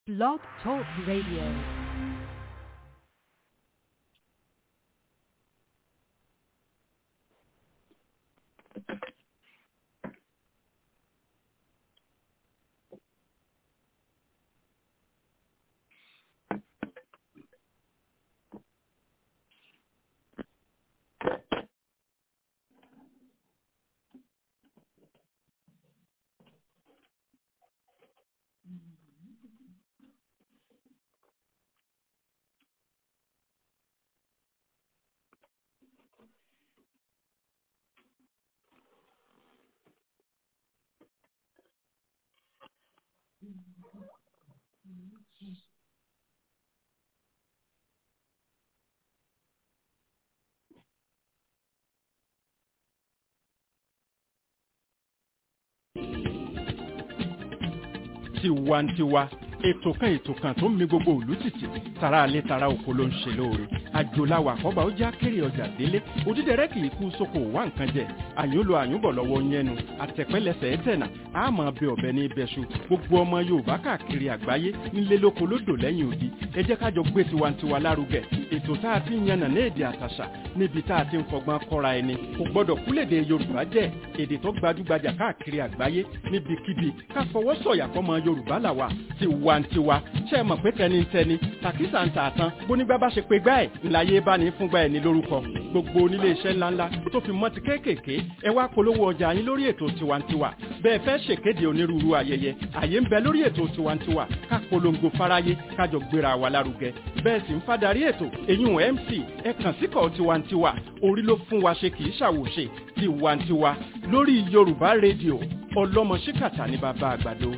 Blog Talk Radio. tiwantiwa ètò kan ètò kan tó ń mi gbogbo òlú tìtì tara alẹ́ tara oko ló ń ṣe lóore àjòláwà àkọ́bà ó já kéré ọjà délé òdídẹrẹ́ kì í kú sóko wá nǹkan jẹ àyúnlo àyúnbọ̀ lọ́wọ́ yẹnu àtẹ̀pẹ́lẹsẹ̀ ẹ̀tẹ̀nà àmọ́ bẹ ọ̀bẹ ní ibẹ̀ṣu gbogbo ọmọ yorùbá káàkiri àgbáyé nílé lóko lódò lẹ́yìn odi ẹ jẹ́ kájọ gbé tiwantiwa lárugẹ ètò tá a ti ń yànnà ní èdè àtàṣà níbi tá a ti ń fọgbọ́n kọ́ra ẹni kò gbọ́dọ̀ kúlèdè yorùbá jẹ́ èdè tó gbajúgbajà káàkiri àgbáyé níbikíbi ká fọwọ́ sọ̀yà fọmọ yorùbá làwà tiwantiwa ṣe é mọ̀ pé tẹnitẹni tàkísà ń tà tán bónígbà bá ṣe pé gbá ẹ̀ ńláyé bá ní fúngbà ẹ̀ ní lórúkọ gbogbo onílé iṣẹ́ ńláńlá tó fi mọ́ ti kéékèèké ẹ wá polówó ọjà yín lórí ètò tiwantiwa bẹ́ẹ̀ fẹ́ ṣèkéde onírúurú ayẹyẹ àyè ń bẹ lórí ètò tiwantiwa ká polongo fáráyé kájọ gbéra wa lárugẹ bẹ́ẹ̀ sì ń fadarí ètò èyún mc ẹ kàn síkọ̀ tiwantiwa orí ló fún wa ṣe kì í ṣàwòṣe tiwantiwa lórí yorùbá rédíò ọlọ́mọ ṣíkàtà ní bàbá àgbàdo.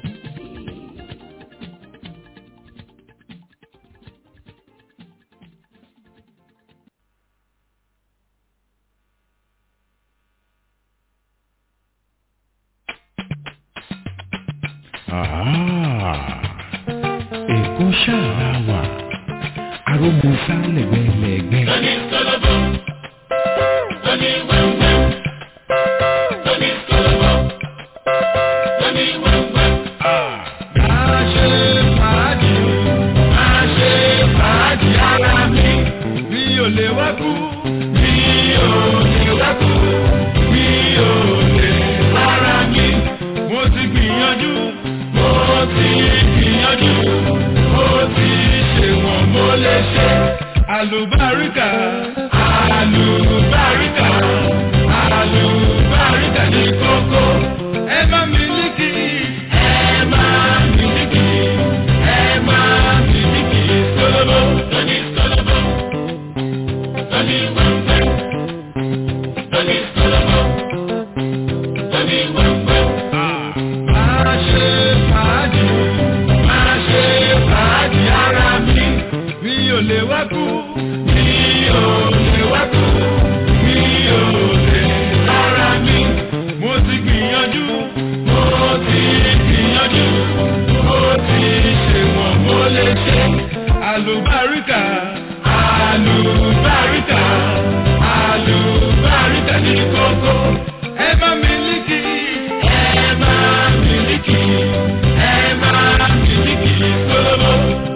Èkó ṣáà wà, arógunfá lẹ̀gbẹ́lẹ̀gbẹ́. Lóní sọ́lọ́bọ̀, lóní wẹ́wẹ́, lóní sọ́lọ́bọ̀, lóní wẹ́wẹ́. Máa ṣe fàájì, máa ṣe fàájì ara mi. Mi ò lè wá kú, mi ò lè wá kú, mi ò lè rárá mi. Mo ti gbìyànjú, mo ti gbìyànjú, mo ti ṣe wọ̀n mo lè ṣe. Àlùbáríkà, àlùbáríkà, àlùbáríkà ní kókó. Ẹ má mílíkì, ẹ má mílíkì, ẹ má mílíkì sólóbó. Lóní sólóbó, lóní wẹ́wẹ́, lóní sólóbó, lóní wẹ́wẹ́. Máa ṣe fàájì, máa ṣe fàájì ara mi. Mi ò lè wá kú, mi ò lè wá kú, mi ò lè rárá mi. Mo ti gbìyànjú, mo ti gbìyànjú, mo ti ṣe wọ̀n mo lè ṣe. Àlùbáríkà, àlùbáríkà, àlùbáríkà ní kókó. Ẹ bá mílíkì, ẹ bá mílíkì, ẹ bá mílíkì sólóbó.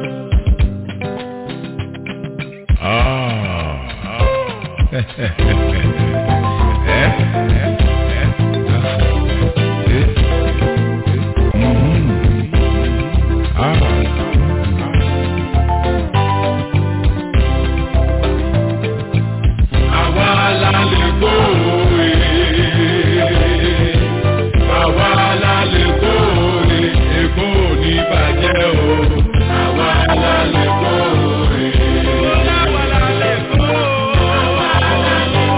Àwa la lè kó òwe. Àwa la lè kó òwe. Èkó ò ní bàjẹ́ o. Àwa la lè kó òwe. Àwa la lè kó òwe. Àwa la lè kó òwe.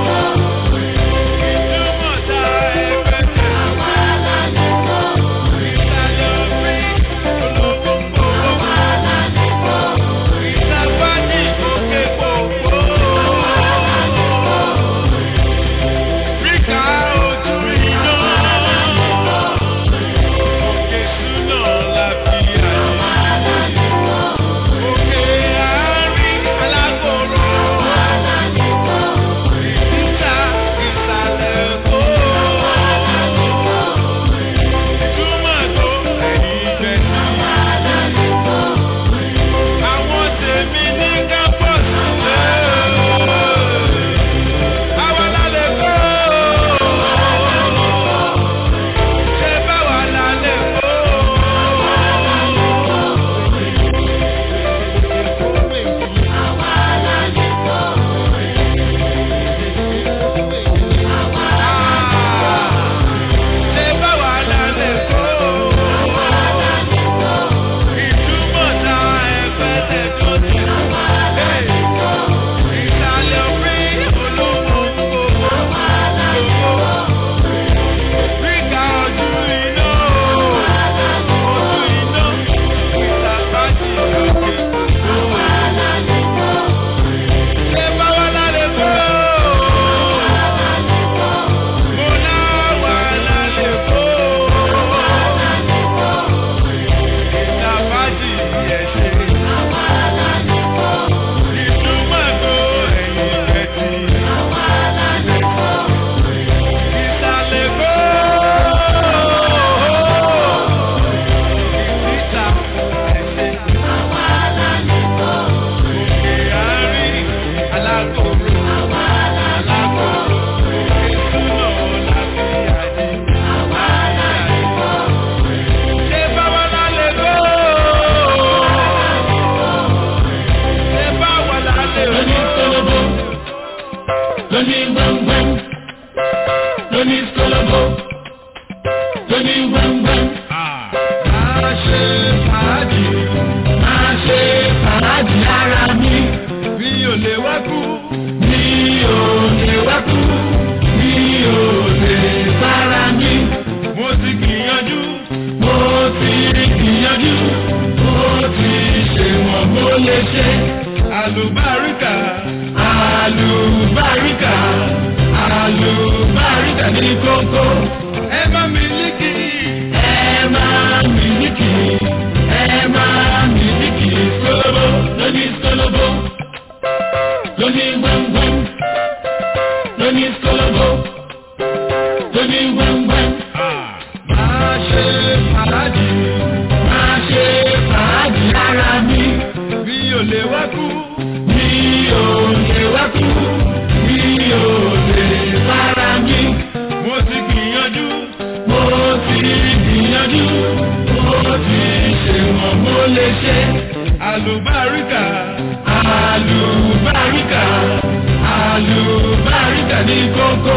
lè ṣe àlùbáríkà àlùbáríkà àlùbáríkà ní kókó ẹ má mílíkì ẹ má mílíkì ẹ má mílíkì sólóbó lóní sólóbó lóní wẹ́wẹ́ lóní sólóbó lóní wẹ́wẹ́. máa ṣe fàájì máa ṣe fàájì ara mi bí o lè wá kú bí o lè wá kú bí o lè para mi mo ti gbìyànjú mo ti gbìyànjú mo ti ṣe wọ́n mo lè ṣe àlùbáríkà àlùbáríkà àlùbáríkà ní kókó.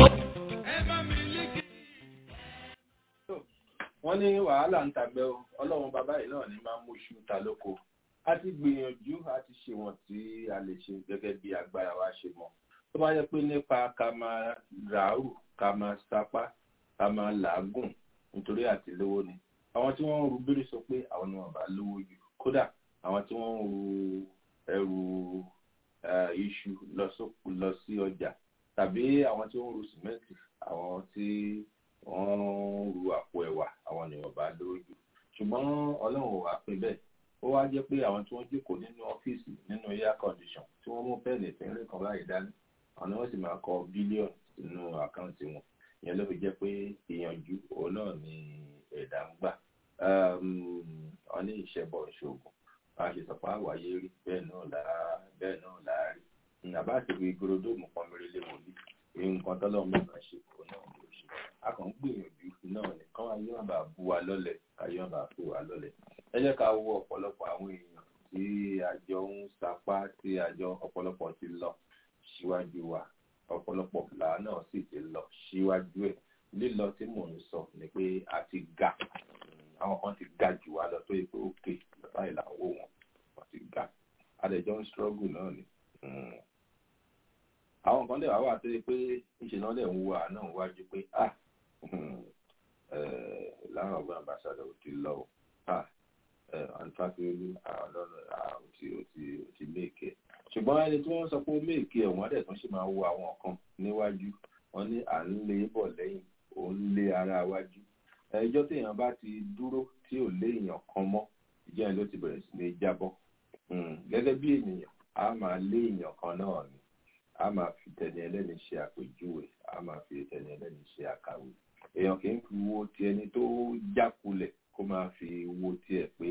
wọ́n ní wàhálà ń tàgbẹ́ o ọlọ́run bàbá yìí náà ní máa ń móṣù ta lóko a ti gbìyànjú a ti ṣe wọ̀n tí a lè ṣe gẹ́gẹ́ bí agbára wa ṣe mọ̀ tó bá yẹ pé nípa ká máa ràárù ká máa sapá ká máa làágùn nítorí àti lówó ni àwọn tí wọ́n ń ru bírí sọ pé àwọn ni wọ́n bá lówó jù kódà àwọn tí wọ́n ń ru ẹrù iṣu lọ sí ọjà tàbí àwọn tí wọ́n ń ru sìmẹ́ǹtì àwọn tí wọ́n ń ru àpò ẹ̀wà àwọn ni wọ́n bá lówó jù ṣùgbọ́n ọlọ́run ò wá pín bẹ́ẹ̀ ó wá jẹ́ pé àwọn tí wọ́n jókòó nínú ọ́fíìsì nínú air condition tí wọ́n mú pẹ́ẹ́nì ìpínlẹ̀ kan báyìí dání àwọn ni wọ́n sì máa kọ bílíọ̀nù sínú àkáǹtì wọn ìyẹn ló fi jẹ́ pé ìyànjú òun náà ni ẹ̀dá ń gbà wọ́n ní ìṣẹ́bọ̀ ìṣògùn bá a ṣe sọ pé àwáyé rí bẹ́ẹ̀ náà láà bẹ́ẹ̀ náà láàárí àbá àti ìwé gorodomu kan mẹ́rin lé wòlíì èyí nǹkan tọ́lọ́ mẹ́ta ṣe òun náà ló ṣe a kàn ń gbìyànjú náà ní kán ayé wọn bá bu wa lọ́lẹ̀ káyé wọn bá fò wá lọ́lẹ̀ ẹ jẹ́ ká wo ọ̀pọ̀lọpọ̀ àwọn èèyàn tí àjọ ń sapá tí àjọ ọ̀pọ̀lọpọ̀ ti lọ síwájú wa ọ̀pọ̀lọpọ̀ là náà sì ti lọ síwájú ẹ̀ lílọ tí mò ń sọ ni pé a ti ga àwọn kan ti ga jù wá lọ tó yẹ pé ókè báyìí là ń wò wọn wọn ti ga adẹjọ ń struggle náà ni àwọn kan lè wá wà tó yẹ pé ìṣe náà lè ń wo àná wájú pé ah láwọn ọgbọ́n ambassador ò ti lọ o ah àǹfààní ọlọ́run ò ti ò ti ò ti méèké ṣùgbọ́n ẹni tí wọ́n sọ pé ó méèké ẹ̀ wọ́n dẹ̀ tún ṣe máa wo àwọn kan níwájú wọ́n ní à ń lé bọ̀ lẹ́yìn ò ń lé ara wájú ẹjọ́ téèyàn bá ti dúró tí ò lé èèyàn kan mọ́ ìjọ yẹn ló ti bẹ̀rẹ̀ sí ní jábọ́ gẹ́gẹ́ bí ènìyàn a máa lé èèyàn kan náà ni a máa fi tẹni ẹlẹ́ni ṣe àpèjúwe a máa fi tẹni ẹlẹ́ni ṣe àkàwé èèyàn kì í fi wo ti ẹni tó jákulẹ̀ kó máa fi wo tiẹ̀ pé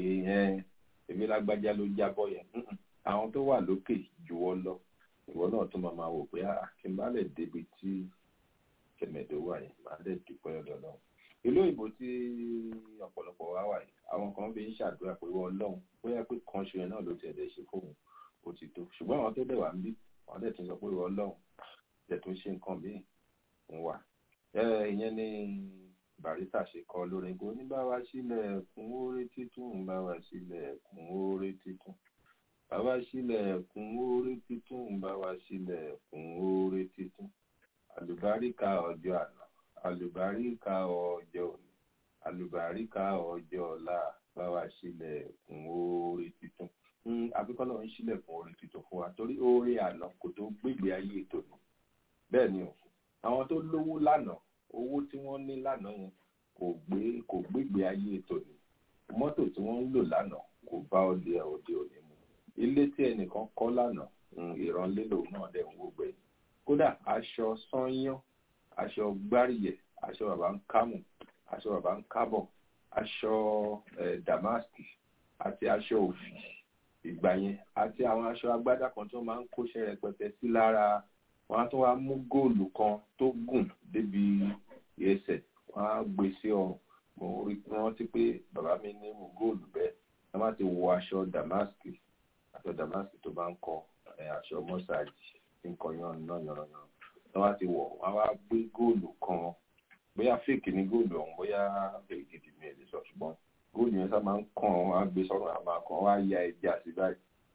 èmi lágbájá ló jábọ́ yẹn àwọn tó wà lókè jùwọ́ lọ ìwọ náà tó máa máa wò pé kí n bá lè débi tí kẹmẹ̀dó wà yẹn máa lè dúpẹ́ ọ̀dọ̀ náà ìlú òyìnbó tí ọ̀pọ̀lọpọ̀ wá wà yìí àwọn kan bí ń ṣàdúrà pé wọ́n lọ́hùn bóyá pé kan ṣe náà ló tiẹ̀ dẹ̀ ṣe fóun ó ti tó ṣùgbọ́n àwọn tó dẹ̀ wà ń bí wọ́n dẹ̀ tún sọ pé wọ́n lọ́hùn dẹ̀ tún ṣe nǹkan míì ń wà. ìyẹn ni barista ṣe kọ lórin kó ní bá wa sílẹ̀ kún oore títún bá wa sílẹ̀ kún oore títún bá wa sílẹ̀ kún oore títún bá wa sílẹ̀ kún oore títún àlùbáríkà ọjọ́ àná àlùbáríkà ọjọ́ òní àlùbáríkà ọjọ́ ọ̀la bá wa sílẹ̀ fún oore tuntun àbíkọ́ náà ń sílẹ̀ fún oore tuntun fún wa torí oore àná kò tó gbégbé ayé tòní bẹ́ẹ̀ ni o àwọn tó lówó lánàá owó tí wọ́n ní lánàá yẹn kò gbé kò gbégbé ayé tòní mọ́tò tí wọ́n ń lò lánàá kò bá òde òde òní mu ilé tí ẹnìkan kọ́ lánàá ìrànlélò náà dẹ̀ ń wò gbẹ̀yìn kódà aṣọ sányán aṣọ gbáríyẹ aṣọ bàbá ń kámù aṣọ bàbá ń kábọ̀ aṣọ damaski àti aṣọ òfì ìgbà yẹn àti àwọn aṣọ agbádá kan tó máa ń kóṣẹ́ rẹpẹtẹ sí lára wọn á tún wá mú góòlù kan tó gùn débi ẹsẹ̀ wọn á gbé sí ọrùn mo rí rántí pé bàbá mi ní mú góòlù bẹ́ẹ̀ wọn má ti wọ aṣọ damaski aṣọ damaski tó bá ń kọ aṣọ mọ́sáàjì nǹkan yan náà yànnàyàn wọ́n wá ti wọ̀ wọ́n wá gbé góòlù kan bóyá fèkì ní góòlù ọ̀hún bóyá fèkì gidi mi ẹ̀ lè sọ ṣùgbọ́n góòlù yẹn sábà ń kàn wọ́n á gbé sọ́run àmà kan wọ́n á ya ẹja sí báyìí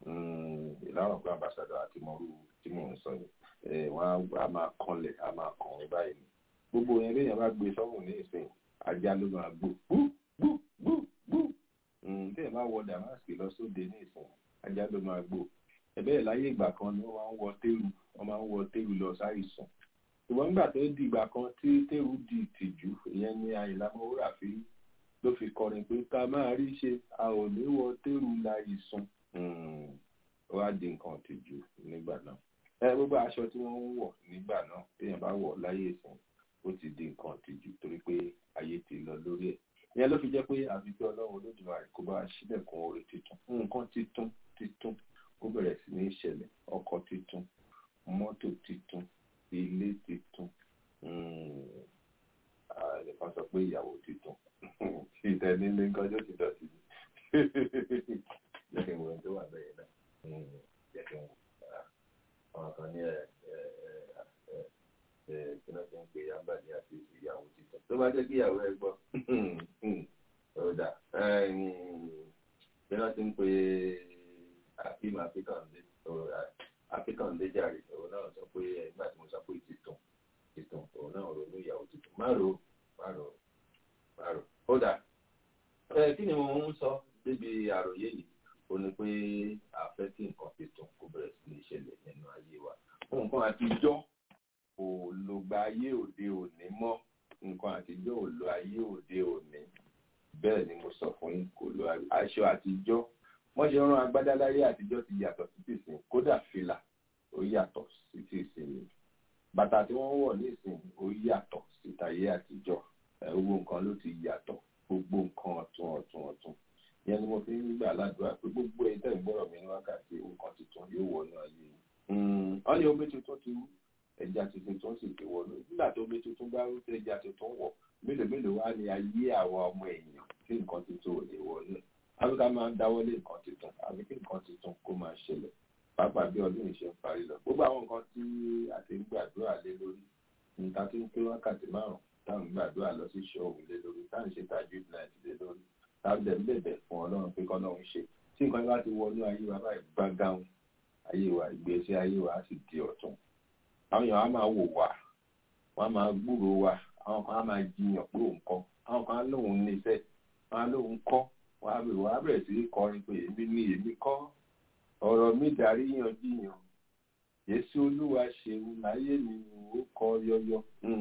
ìlànà pé ambassador àti mọ̀rú tí mò ń sọ yìí wọ́n á máa kanlẹ̀ á máa kàn wọ́n báyìí ni gbogbo yẹn léèyàn bá gbé sọ́run ní ìsìn ajá ló máa gbó gbú gbú gbú gbú téèyàn bá wọ damask lọ sóde ní ìsìn ajá ló máa gbó ẹ̀bẹ́ láyé ìgbà kan ni wọ́n máa ń wọ téèrù wọ́n máa ń wọ téèrù lọ sáìsàn ṣùgbọ́n nígbà tó di ìgbà kan tí téèrù di ìtìjú ìyẹn ni Àyìnlá Ọmọwúrà fi ló fi kọrin pé ká máa rí ṣe a ò ní wọ téèrù láìsàn ó wá di nǹkan ìtìjú nígbà náà ẹ gbogbo aṣọ tí wọ́n ń wọ̀ nígbà náà téèyàn bá wọ̀ láyé ìsìn ó ti di nǹkan ìtìjú torí pé ayé ti lọ lórí ẹ̀ ìyẹn ló fi jẹ́ pé àfi kí Ọlọ́run Olódùmarè kó bá ṣílẹ̀kùn oore tuntun nǹkan títún títún ó bẹ̀rẹ̀ sí ní ìṣẹ̀lẹ̀ ọkọ̀ títún mọ́tò títún ilé títún nìkan sọ pé ìyàwó títún ìtẹ̀nílé gọ́jọ́ ti dọ̀tí ni jẹ́ kí n wo ẹni tó wà bẹ́ẹ̀ náà jẹ́ kí n wo àwọn kan ní ẹ̀ ẹ̀ kí wọ́n ti ń pè yàmbá ní àti ìyàwó títún tó bá jẹ́ kí ìyàwó ẹ gbọ́ ọ̀dà kí wọ́n ti ń pè akim akíkàndé akíkàndé jàre òun náà sọ pé nígbà tí mo sọ pé títún títún òun náà ronú ìyàwó títún má ro má ro má ro ó dà ẹ kí ni mo ń sọ débi àròyé yìí ó ní pé a fẹ́ kí nǹkan títún kó bẹ̀rẹ̀ sí ní ṣẹlẹ̀ nínú ayé wa nǹkan àtijọ́ kò lò gba ayé òde òní mọ́ nǹkan àtijọ́ ò lo ayé òde òní bẹ́ẹ̀ ni mo sọ fún yín kò lo aṣọ àtijọ́ wọ́n ṣe rán agbádá láyé àtijọ́ ti yàtọ̀ sí tìsín kódà fìlà ó yàtọ̀ sí tìsín ni bàtà tí wọ́n wọ̀ nísìn ó yàtọ̀ sí tàyé àtijọ́ gbogbo nǹkan ló ti yàtọ̀ gbogbo nǹkan ọ̀tun ọ̀tun ọ̀tun ìyẹn ni mo fi ń gbà ládùúrà pé gbogbo ẹ̀yin tẹ̀ ń gbọ́rọ̀ mi ní wákàtí nǹkan tuntun yóò wọnú ayé yìí wọ́n ní omi tuntun ti wú ẹja tuntun tó ń sì ti wọnú nígbà tó omi tuntun bá rú ẹja tuntun wọ̀ mélòó mélòó wá ní ayé àwa ọmọ èèyàn tí nǹkan tuntun ò lè wọnú àbí ká máa dáwọ́lé nǹkan tuntun àbí kí nǹkan tuntun kó máa ṣẹlẹ̀ pàápàá bí ọdún yìí ṣe ń parí lọ gbogbo àwọn nǹkan tí a ti ń gbàdúrà lé lórí níta tí ń pé wákàtí márùn táwọn gbàdúrà lọ sí ṣọ́ọ̀bù lé lórí táwọn ṣe tajú náà lé lórí táwọn dẹ̀ ń bẹ̀bẹ̀ fún ọlọ́run pé kọ́ lọ́run ṣe tí nǹkan bá ti wọnú ayé wa báyìí gbágáhùn ayé wa ìgbésí ayé wa á sì di ọ̀tun àwọn èèyàn á máa wò wá wọ́n á máa gbúrò wa àwọn kan á máa jiyàn pé òun kọ́ àwọn kan á lóun níṣẹ́ wọ́n á lóun kọ́ wọ́n á bẹ̀rẹ̀ wọ́n á bẹ̀rẹ̀ sí í kọrin pé èmi ni èmi kọ́ ọ̀rọ̀ mi darí yanjiyàn Jésù Olúwa ṣeun láyé mi ó kọ yọyọ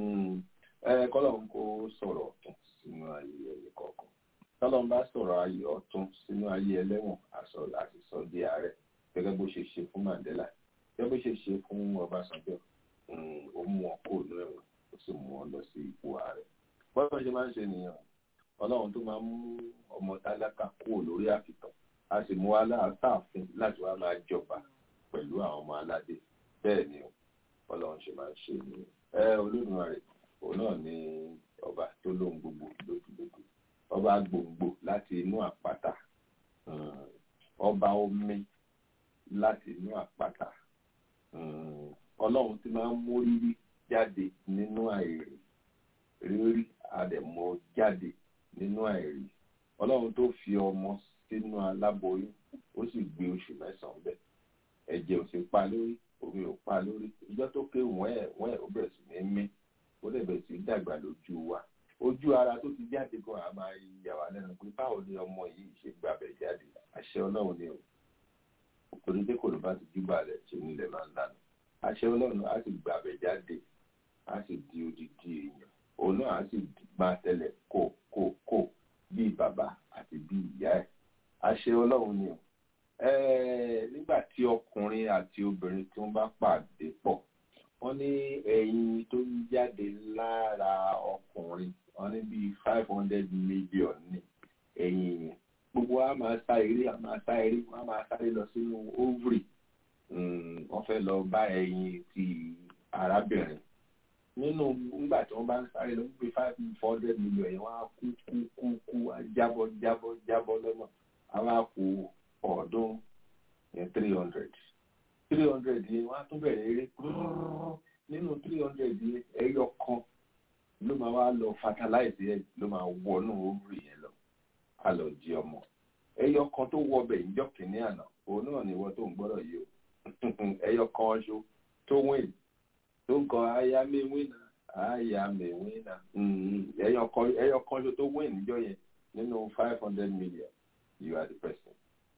ẹ kọ́lọ́run kó sọ̀rọ̀ ọ̀tún sínú ayé ẹni kọ̀ọ̀kan tọ́lọ́run bá sọ̀rọ̀ ayé ọ̀tún sínú ayé ẹlẹ́wọ̀n àti sọ di ààrẹ gẹ́gẹ́ bó ṣe ṣe fún Mandela gẹ́gẹ́ bó ṣe ṣe fún Ọbásanjọ́ ó mú wọn kó inú ẹ̀wọ̀n ó sì mú wọn lọ sí ipò ààrẹ bọ́lá ṣe máa ń ṣe nìyẹn ọlọ́run tó máa ń mú ọmọ tálákà kúrò lórí àfitàn a sì mú aláàfin láti wá máa jọba pẹ̀lú àwọn ọmọ aládé bẹ́ẹ̀ ni ọlọ́run ṣe máa ń ṣe nìyẹn ẹ Olódùmarè òun náà ni ọba tó lóhun gbogbo lójúlójú ọba gbòǹgbò láti inú àpáta ọba omi láti inú àpáta ọlọ́run tí máa ń mú rírí jáde nínú àìrí rírí àdẹ̀mọ́ jáde nínú àìrí ọlọ́run tó fi ọmọ sínú aláboyún ó sì gbé oṣù mẹ́sàn-án bẹ́ẹ̀ ẹ̀jẹ̀ ò sì pa lórí omi ò pa lórí ìjọ tó ké wọ́n ẹ̀ wọ́n ẹ̀ ó bẹ̀rẹ̀ sí ní mí ó lè bẹ̀rẹ̀ sí dàgbà lójú wa ojú ara tó ti jáde gan a máa yà wá lẹ́nu pé báwo ni ọmọ yìí ṣe gbàbẹ̀ jáde àṣẹ ọlọ́run ni o torí pé kò ló bá ti júbà rẹ̀ ṣe nílẹ̀ máa ń lànà àṣẹ ọlọ́run á sì gbàbẹ̀ jáde á sì di odidi èèyàn òun náà á sì máa tẹ̀lé kó kó kó bíi bàbá àti bíi ìyá ẹ̀ àṣẹ ọlọ́run ni o nígbà tí ọkùnrin àti obìnrin tí wọ́n bá pàdé pọ̀ wọ́n ní ẹyin tó ń jáde lára ọkùnrin wọ́n ní bíi five hundred million ní ẹyin yẹn gbogbo wa máa sá eré a máa sá eré wọ́n á máa sáré lọ sínú ovary wọ́n fẹ́ lọ bá ẹyin ti arábìnrin nínú nígbà tí wọ́n bá ń sáré lọ wípé five four hundred million yẹn wọ́n á kú kú kú kú á jábọ́ jábọ́ jábọ́ lọ́nà àwọn àpò ọ̀ọ́dún yẹn three hundred three hundred yẹn wọ́n á tún bẹ̀rẹ̀ eré nínú three hundred yẹn ẹyọ kan ló máa wá lọ fertilize yẹn ló máa wọnú ovary yẹn lọ á lọ jí ọmọ ẹyọ kan tó wọ ọbẹ̀ ìjọ kìíní àná òun náà ni ìwọ tó ń gbọ́dọ̀ yìí o ẹyọ kan ṣo tó wìn tó ń kọ aya mi wínà aya mi wínà ẹyọ kan ṣo tó wìn níjọ yẹn nínú five hundred million you are the person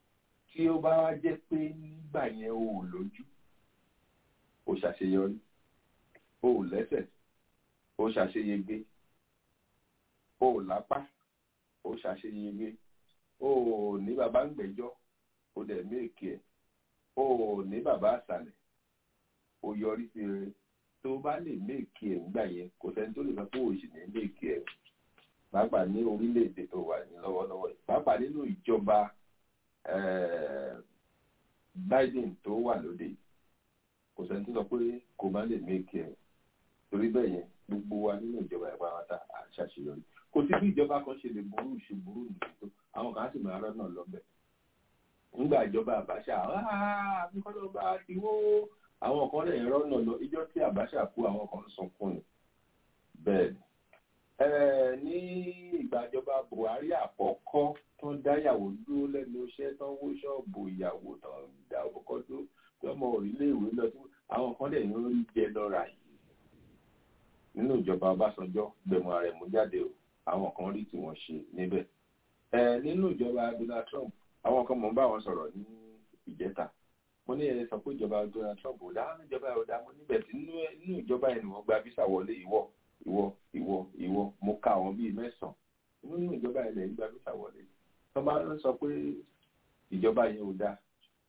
tí ó bá wá jẹ́ pé nígbà yẹn o ò lójú o ṣàṣeyọrí o ò lẹ́sẹ̀ o ṣàṣeyege o ò lápá o ṣàṣeyege o ò ní bàbá ń gbẹ́jọ́ o dẹ̀ méèkì ẹ̀ o ò ní bàbá àṣàlẹ̀ o yọrí sí rere tó o bá lè méèkì ẹ̀ nígbà yẹn kò sẹ́ni tó lè sọ pé o sì ní méèkì ẹ̀ pàápàá ní orílẹ̀-èdè tó wà ní lọ́wọ́lọ́wọ́ yìí pàápàá nínú ìjọba eh, Biden tó wà lóde yìí kò sẹ́ni tó sọ pé kò má lè méèkì ẹ̀ torí bẹ́ẹ̀ yẹn gbogbo wa nínú ìjọba ẹ̀pá wa ta à ń ṣàṣeyọrí kò sí bí ìjọba kan ṣe lè burú ṣe burú nìyí tó àwọn kan á sì máa rọ́nà lọ́bẹ̀ nígbà ìjọba Abacha àbíkọ́lọ́ba ti wó àwọn kan lè rọ́nà lọ ìjọ tí Abacha kú àwọn kan ń sunkún ni bẹ́ẹ̀ ni Eh, ní ìgbàjọba Buhari àkọ́kọ́ tó ń dáyàwó dúró lẹ́nu iṣẹ́ tó ń wó ṣọ́ọ̀bù ìyàwó tó ń dá ọkọ̀ tó tó ọmọ orílẹ̀-èwe lọ sí àwọn kan lè ń rí jẹ lọ́ra yìí nínú ìjọba Ọbásanjọ́ gbẹ̀mọ̀ ààrẹ mú jáde o àwọn kan rí tí wọ́n ṣe níbẹ̀ Eh, nínú ìjọba Donald Trump àwọn kan mọ̀ ń bá wọn sọ̀rọ̀ ní ìjẹta mo ní ẹ sọ pé ìjọba Donald Trump ò dá ìjọba ò dá mo níbẹ̀ tí nínú ìjọba yẹn ni wọ́n gba visa wọlé ìwọ ìwọ ìwọ ìwọ mo ka àwọn bíi mẹ́sàn nínú ìjọba ilẹ̀ ìgbà visa wọlé tó bá ń sọ pé ìjọba yẹn ò dá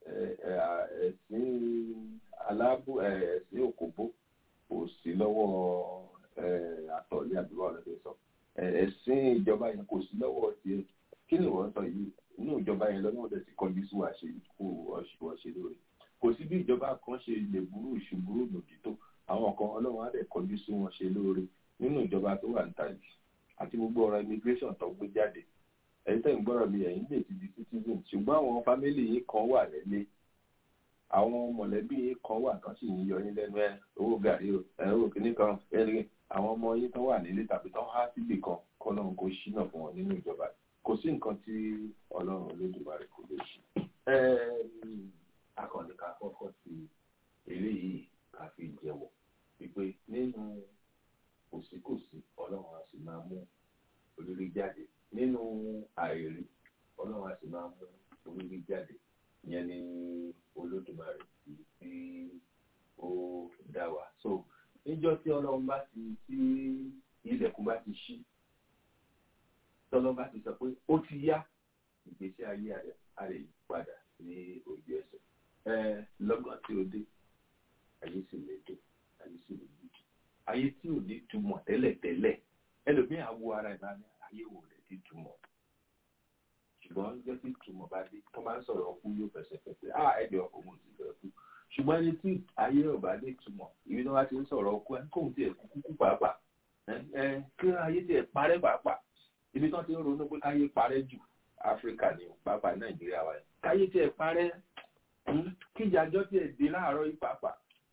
ẹ̀sìn aláàbò ẹ̀sìn òkòbó kò sí lọ́wọ́ àtọ̀lé àbúrò ọ̀rẹ́dẹ̀ sọ ẹ̀sìn ìjọba yẹn kò sí lọ́wọ́ tiẹ̀ kí ni wọ́n sọ yìí inú ìjọba yẹn lọ́nà ọ̀dẹ̀ ti kọjú sí wàá ṣe kú ọ̀ṣẹ̀ lórí kò sí bí ìjọba kan ṣe lè burú ìṣubúrú lòdì tó àwọn kan ọlọ́run á dẹ̀ kọjú sí wọn ṣe lóore nínú ìjọba tó wà níta yìí àti gbogbo ọ̀rọ̀ immigration tó gbé jáde ẹ̀yin tẹ̀ ń gbọ́rọ̀ mi ẹ̀yin lè ti di citizen ṣùgbọ́n àwọn fámìlì yìí kan wà lẹ́lé àwọn mọ̀lẹ́bí yìí kan wà kan sì ń yọ yín lẹ́nu ẹ̀ owó gàrí o ẹ̀ owó kìíní kan ẹ̀rín àwọn ọmọ yín tó wà nílé tàbí tó há síbì kan kọ́lọ́run kò ṣínà fún wọn nínú ìjọba kò sí nǹkan tí ọlọ́run olódùmarè kò lè ṣe. akọni ká kọ́kọ́ sí eléyìí ká fi jẹ́wọ́ wípé nínú kòsíkòsí ọlọ́run á sì máa mú olórí jáde nínú àìrí ọlọ́run á sì máa mú olórí jáde ìyẹn ní olódùmarè tí ó dá wa so níjọ́ tí ọlọ́run bá ti tí ilẹ̀kùn bá ti ṣí tọ́lọ́ bá ti sọ pé ó ti yá ìgbésí ayé rẹ̀ á lè padà ní ojú ẹsẹ̀ ẹ lọ́gàn tí ó dé ayé sì lè dé ayé sì lè dé ayé tí ò ní túmọ̀ tẹ́lẹ̀tẹ́lẹ̀ ẹlòmíì á wo ara ìbáni ayé wò lè ti túmọ̀ ṣùgbọ́n jẹ́ kí túmọ̀ bá dé tó máa ń sọ̀rọ̀ ọkú yóò fẹsẹ̀ fẹsẹ̀ á ẹ̀jọ̀ ọkọ̀ mo ti fẹ́ kú ṣùgbọ́n ẹni tí ayé ò bá dé túmọ̀ ìbí tó bá ti ń sọ̀rọ̀ ọkú ẹ̀ kóhun tiẹ̀ kú kú pàápàá ẹ kí ayé tiẹ̀ parẹ́ pàápàá ibi tán ti ń ronú pé káyé parẹ́ jù áfíríkà ni pàápàá nàìjíríà wa káyé tiẹ̀ parẹ́ kíjàjọ́ tiẹ̀ dé láàárọ̀ yìí pàápàá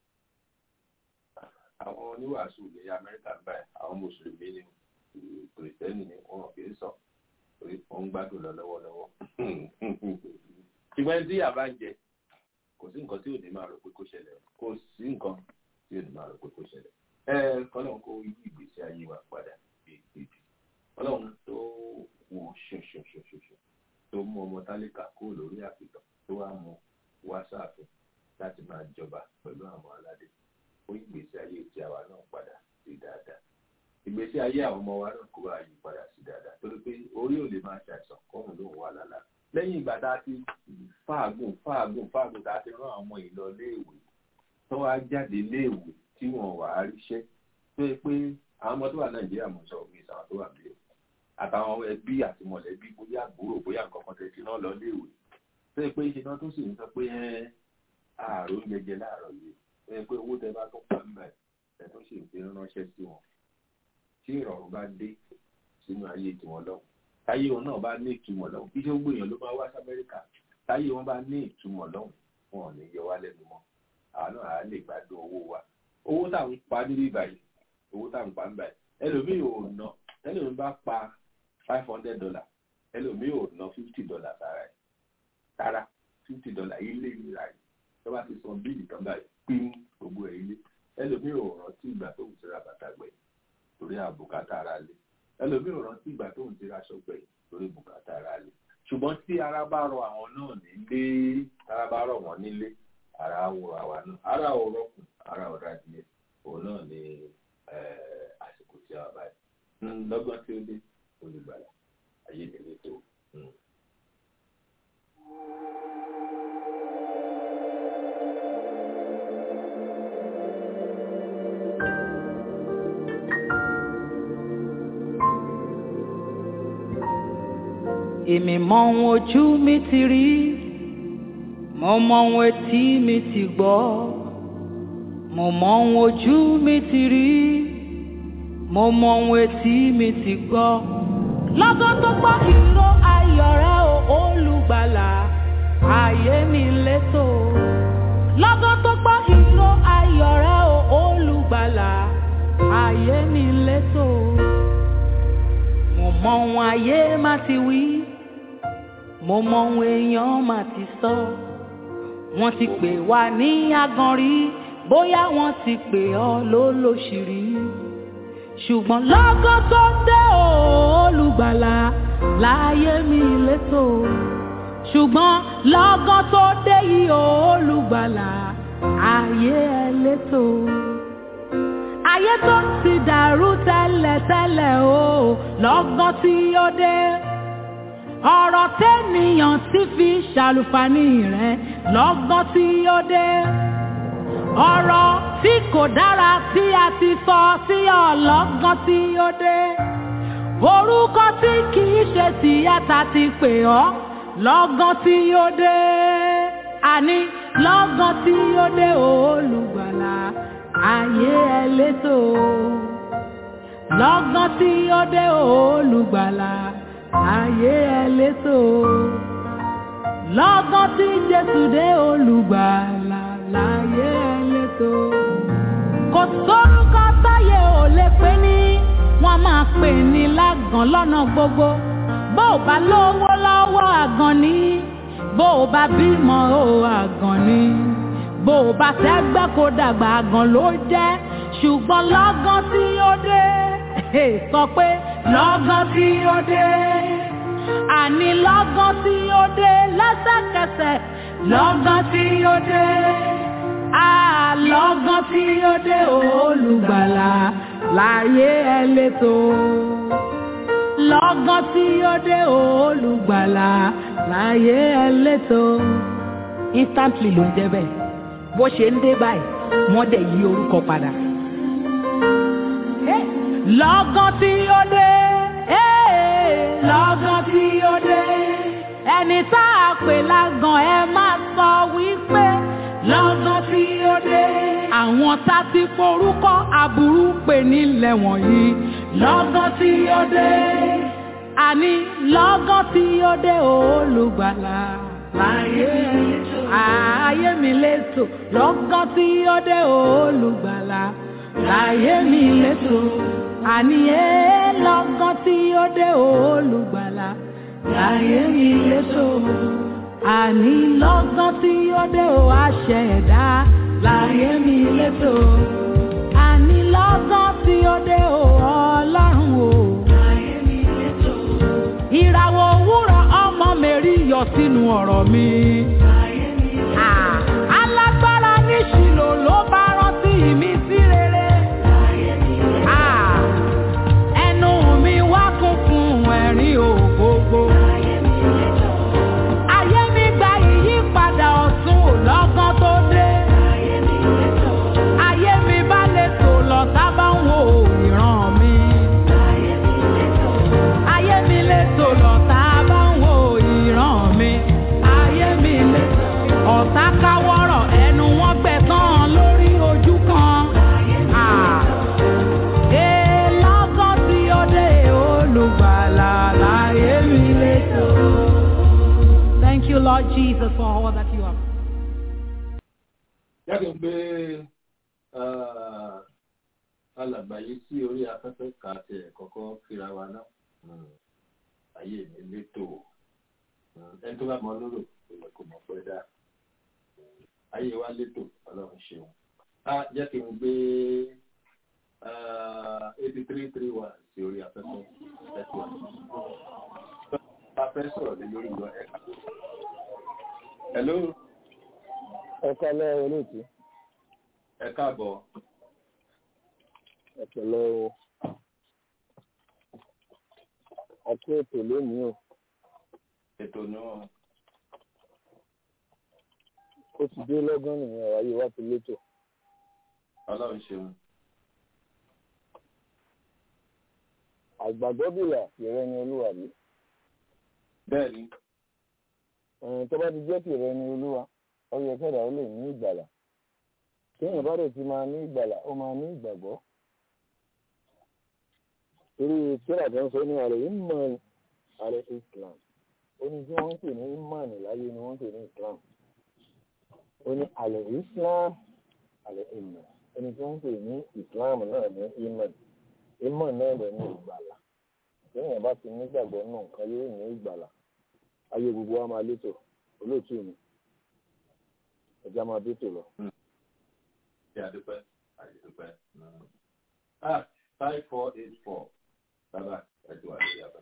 àwọn oníwàásù ilẹ̀ amẹ́ríkà ń báyìí àwọn mùsùlùmí ni kìrìsìtẹ́nì ni wọn kì í sọ torí wọn ń gbádùn lọ lọ́wọ́lọ́wọ́ ṣùgbọ́n tí yàrá ń jẹ kò sí nǹkan tí ò ní máa rò pé kó ṣẹlẹ̀ kò sí nǹkan tí ò ní máa rò pé kó ṣẹlẹ̀ ẹ kọ́lọ́n kó yí ìgbésí ayé wa padà bíi bíbí ọlọ́run tó wò ṣoṣoṣoṣoṣo tó mú ọmọ tálíkà kúrò lórí àpìtàn tó wá mú wá sáàfin láti máa jọba pẹ̀lú àwọn aládé ó ìgbésí ayé tí àwa náà padà sí dáadáa ìgbésí ayé àwọn ọmọ wa náà kó wá yí padà sí dáadáa torí pé orí ò lè máa ṣàìsàn kọ́run ló ń wà lálá lẹ́yìn ìgbà tá a ti fáàgùn fáàgùn fáàgùn tá a ti rán àwọn ìlọ léèwé tó wá jáde léèwé tí wọn wà á ríṣẹ́ tó yẹ pé àwọn ọmọ tó wà nàìjíríà mọ̀ sọ òbí ìsàwọn tó wà bí o àtàwọn ẹbí àti mọ̀lẹ́bí bóyá àbúrò bóyá nǹkan kan tẹ̀sí náà lọ léèwé tó yẹ pé ṣe náà tó sì ń sọ pé ààrùn jẹjẹ láàárọ̀ yìí tó yẹ pé owó tẹ bá tó pa ń bẹ̀ ẹ̀ tó sì ń fi ránṣẹ́ sí wọn tí ìrọ̀rùn bá dé sínú ayé tiwọn lọ́wọ́ táyé wọn náà bá ní ìtumọ̀ lọ́wọ́ kí ṣé ó gbìyànjú ló máa wá sí amẹ́ríkà táyé wọn bá ní ìtumọ̀ lọ́wọ́ wọn ò ní yọ wá lẹ́nu mọ́ àwọn náà á lè gbádùn owó wa owó tá à ń pa níbí báyìí owó tá à ń pa ń báyìí ẹlòmíì ò ná ẹlòmíì bá pa five hundred dollar ẹlòmíì ò ná fifty dollar sára ẹ̀ sára fifty dollar ilé ìlera yìí tó bá ti san bíìlì tán báyìí pín gbogbo ẹ̀ ilé ẹlòmíì ò rántí ìgbà tó ń tira bàtà gbẹ̀yìn torí àbùkátà ara lé ẹlòmíì ò rántí ìgbà tó ń tira aṣọ gbẹ̀yìn torí bùkátà ara lé ṣùgbọ́n tí ara bá rọ àwọn náà nílé ara bá rọ wọ́n nílé ara wo àwa náà ara ò rọkùn ara ò radìyẹ òun náà ni àsìkò tí a wà báyìí lọ́gbọ́n tí ó dé olùgbàlà ayé mi lè tó. èmi mọ ohun ojú mi ti rí mo mọ ohun etí mi ti gbọ́ mo mọ ohun ojú mi ti rí mo mọ ohun etí mi ti gbọ́. lọ́gán tó gbọ́ ìró ayọ̀ rẹ o olùgbàlà ayé mi létò. lọ́gán tó gbọ́ ìró ayọ̀ rẹ o olùgbàlà ayé mi létò. mo mọ ohun ayé má ti wí mo mọ ohun èèyàn má ti sọ. wọ́n ti pè wá ní aganrí bóyá wọ́n ti pè ọ́ lólóṣìírí ṣùgbọ́n lọ́gán tó dé olùgbàlà láyé mi létò ṣùgbọ́n lọ́gán tó dé yìí olùgbàlà ayé ẹ létò ayé tó ti dàrú tẹ́lẹ̀tẹ́lẹ̀ o lọ́gán tí ó dé ọ̀rọ̀ tẹ́nìyàn ti fi ṣàlùfàní rẹ̀ lọ́gán tí ó dé ọ̀rọ̀ tí kò dára tí a ti sọ sí ọlọ́gán tí ó dé orúkọ tí kìí ṣe tìyàtà ti pè ọ́ lọ́gán tí ó dé àní lọ́gán tí ó dé olùgbàlà ayé ẹlẹ́tò lọ́gán tí ó dé olùgbàlà ayé ẹlẹ́tò lọ́gán tí Jésù dé olùgbàlà láyé ẹlẹ́tò. kò sórúkọ táyé ò lè pè ní wọ́n máa pè ní lágàn lọ́nà gbogbo bó o bá lówó lọ́wọ́ àgàn ní bó o bá bímọ o àgàn ní bó o bá tẹ́gbẹ́ kó dàgbà àgàn ló jẹ́ ṣùgbọ́n lọ́gán tí ó dé sọ pé lọ́gán tí ó dé àní lọ́gán tí ó dé lẹ́sẹ̀kẹsẹ̀ lọ́gán tí ó dé àlọ́gán tí ó dé olùgbàlà láyé ẹlẹ́tò lọ́gán tí ó dé olùgbàlà láyé ẹlẹ́tò instantly ló ń jẹ́ bẹ́ẹ̀ bó ṣe ń dé báyìí wọ́n dẹ̀ yí orúkọ padà. lọ́gán tí ó dé lọ́gán tí ó dé ẹni tá a pè lágàn ẹ máa sọ wípé lọ́gán tí ó dé. àwọn tá ti forúkọ aburú pè nílẹ̀ wọ̀nyí lọ́gán tí ó dé. àní lọ́gán tí ó dé olùgbàlà láyé ayé mi létò lọ́gán tí ó dé olùgbàlà láyé mi létò àní ẹ lọ́gán tí ó dé olùgbàlà láyé mi létò àní lọ́gán tí ó dé o àṣẹ ẹ̀dá láyé mi létò àní lọ́gán tí ó dé o ọlọ́run o láyé mi létò ìràwọ̀ òwúrọ̀ ọmọ mẹ́rí yọ sínú ọ̀rọ̀ mi. láyé mi létò alágbára ní ṣìlò ló bá rántí mi sí rere. láyé mi létò ẹnu mi wá kún fún ẹ̀rín ògbógbó. láyé mi létò ayé mi gba ìyípadà ọ̀tun lọ́gán tó dé. ayé mi létò ayé mi bá lè tò lọ sábà ń wo ìran mi. ayé mi létò ayé mi lè tò lọ sábà ń wo ìran mi. ayé mi létò ọ̀tá káwọ́rọ̀ ẹnu wọn gbẹ̀tàn lórí ojú kan. ayé mi létò ee lọ́gán tí ó dé olùgbàlà láyé mi létò. Thank you, Lord Jesus, for all that you have. jáde ń gbé alàgbàyé sí orí afẹ́fẹ́ ká tiẹ̀ kọ́kọ́ kíra wa náà ayé mi létò ẹni tó bá mọ lóró ìmọ̀ kò mọ̀ pẹ́ dá ayé wa létò ọlọ́run ṣeun á jẹ́ kí n gbé eighty three three one sí orí afẹ́fẹ́ thirty one. bá fẹ́ sọ̀rọ̀ lé lórí lọ ẹ̀ka. hello ẹ kálẹ́ olóòtú ẹ káàbọ̀ ẹ pẹ̀lẹ́ o àti ètò lónìí o ètò náà ó ti dé lọ́gán nìyẹn ọ̀rọ̀ ayé wa ti létò ọlọ́run ṣeun àgbàgbọ́bìlà tìrẹ ni olúwa mi bẹ́ẹ̀ ni ẹ̀yìn tó bá ti jẹ́ tìrẹ ni olúwa ó yẹ kẹ́dà ó lè ní ìgbàlà téèyàn bá rẹ̀ ti máa ní ìgbàlà ó máa ní ìgbàgbọ́ torí tíra tó ń sọ ní ààrẹ imán ààrẹ islam ó ní tí wọ́n ń pè ní imán láyé ni wọ́n ń pè ní islam ó ní ààrẹ islam ààrẹ imán ó ní tí wọ́n ń pè ní islam náà ní imán imán náà lè ní ìgbàlà téèyàn bá ti nígbàgbọ́ náà nǹkan yóò ní ìgbàlà ayé gbogbo wa máa létò olóòtú mi ẹja máa dé lọ. ṣe àdúpẹ́ àdúpẹ́. ah five four eight four bàbá ẹ ti wà lórí abẹ.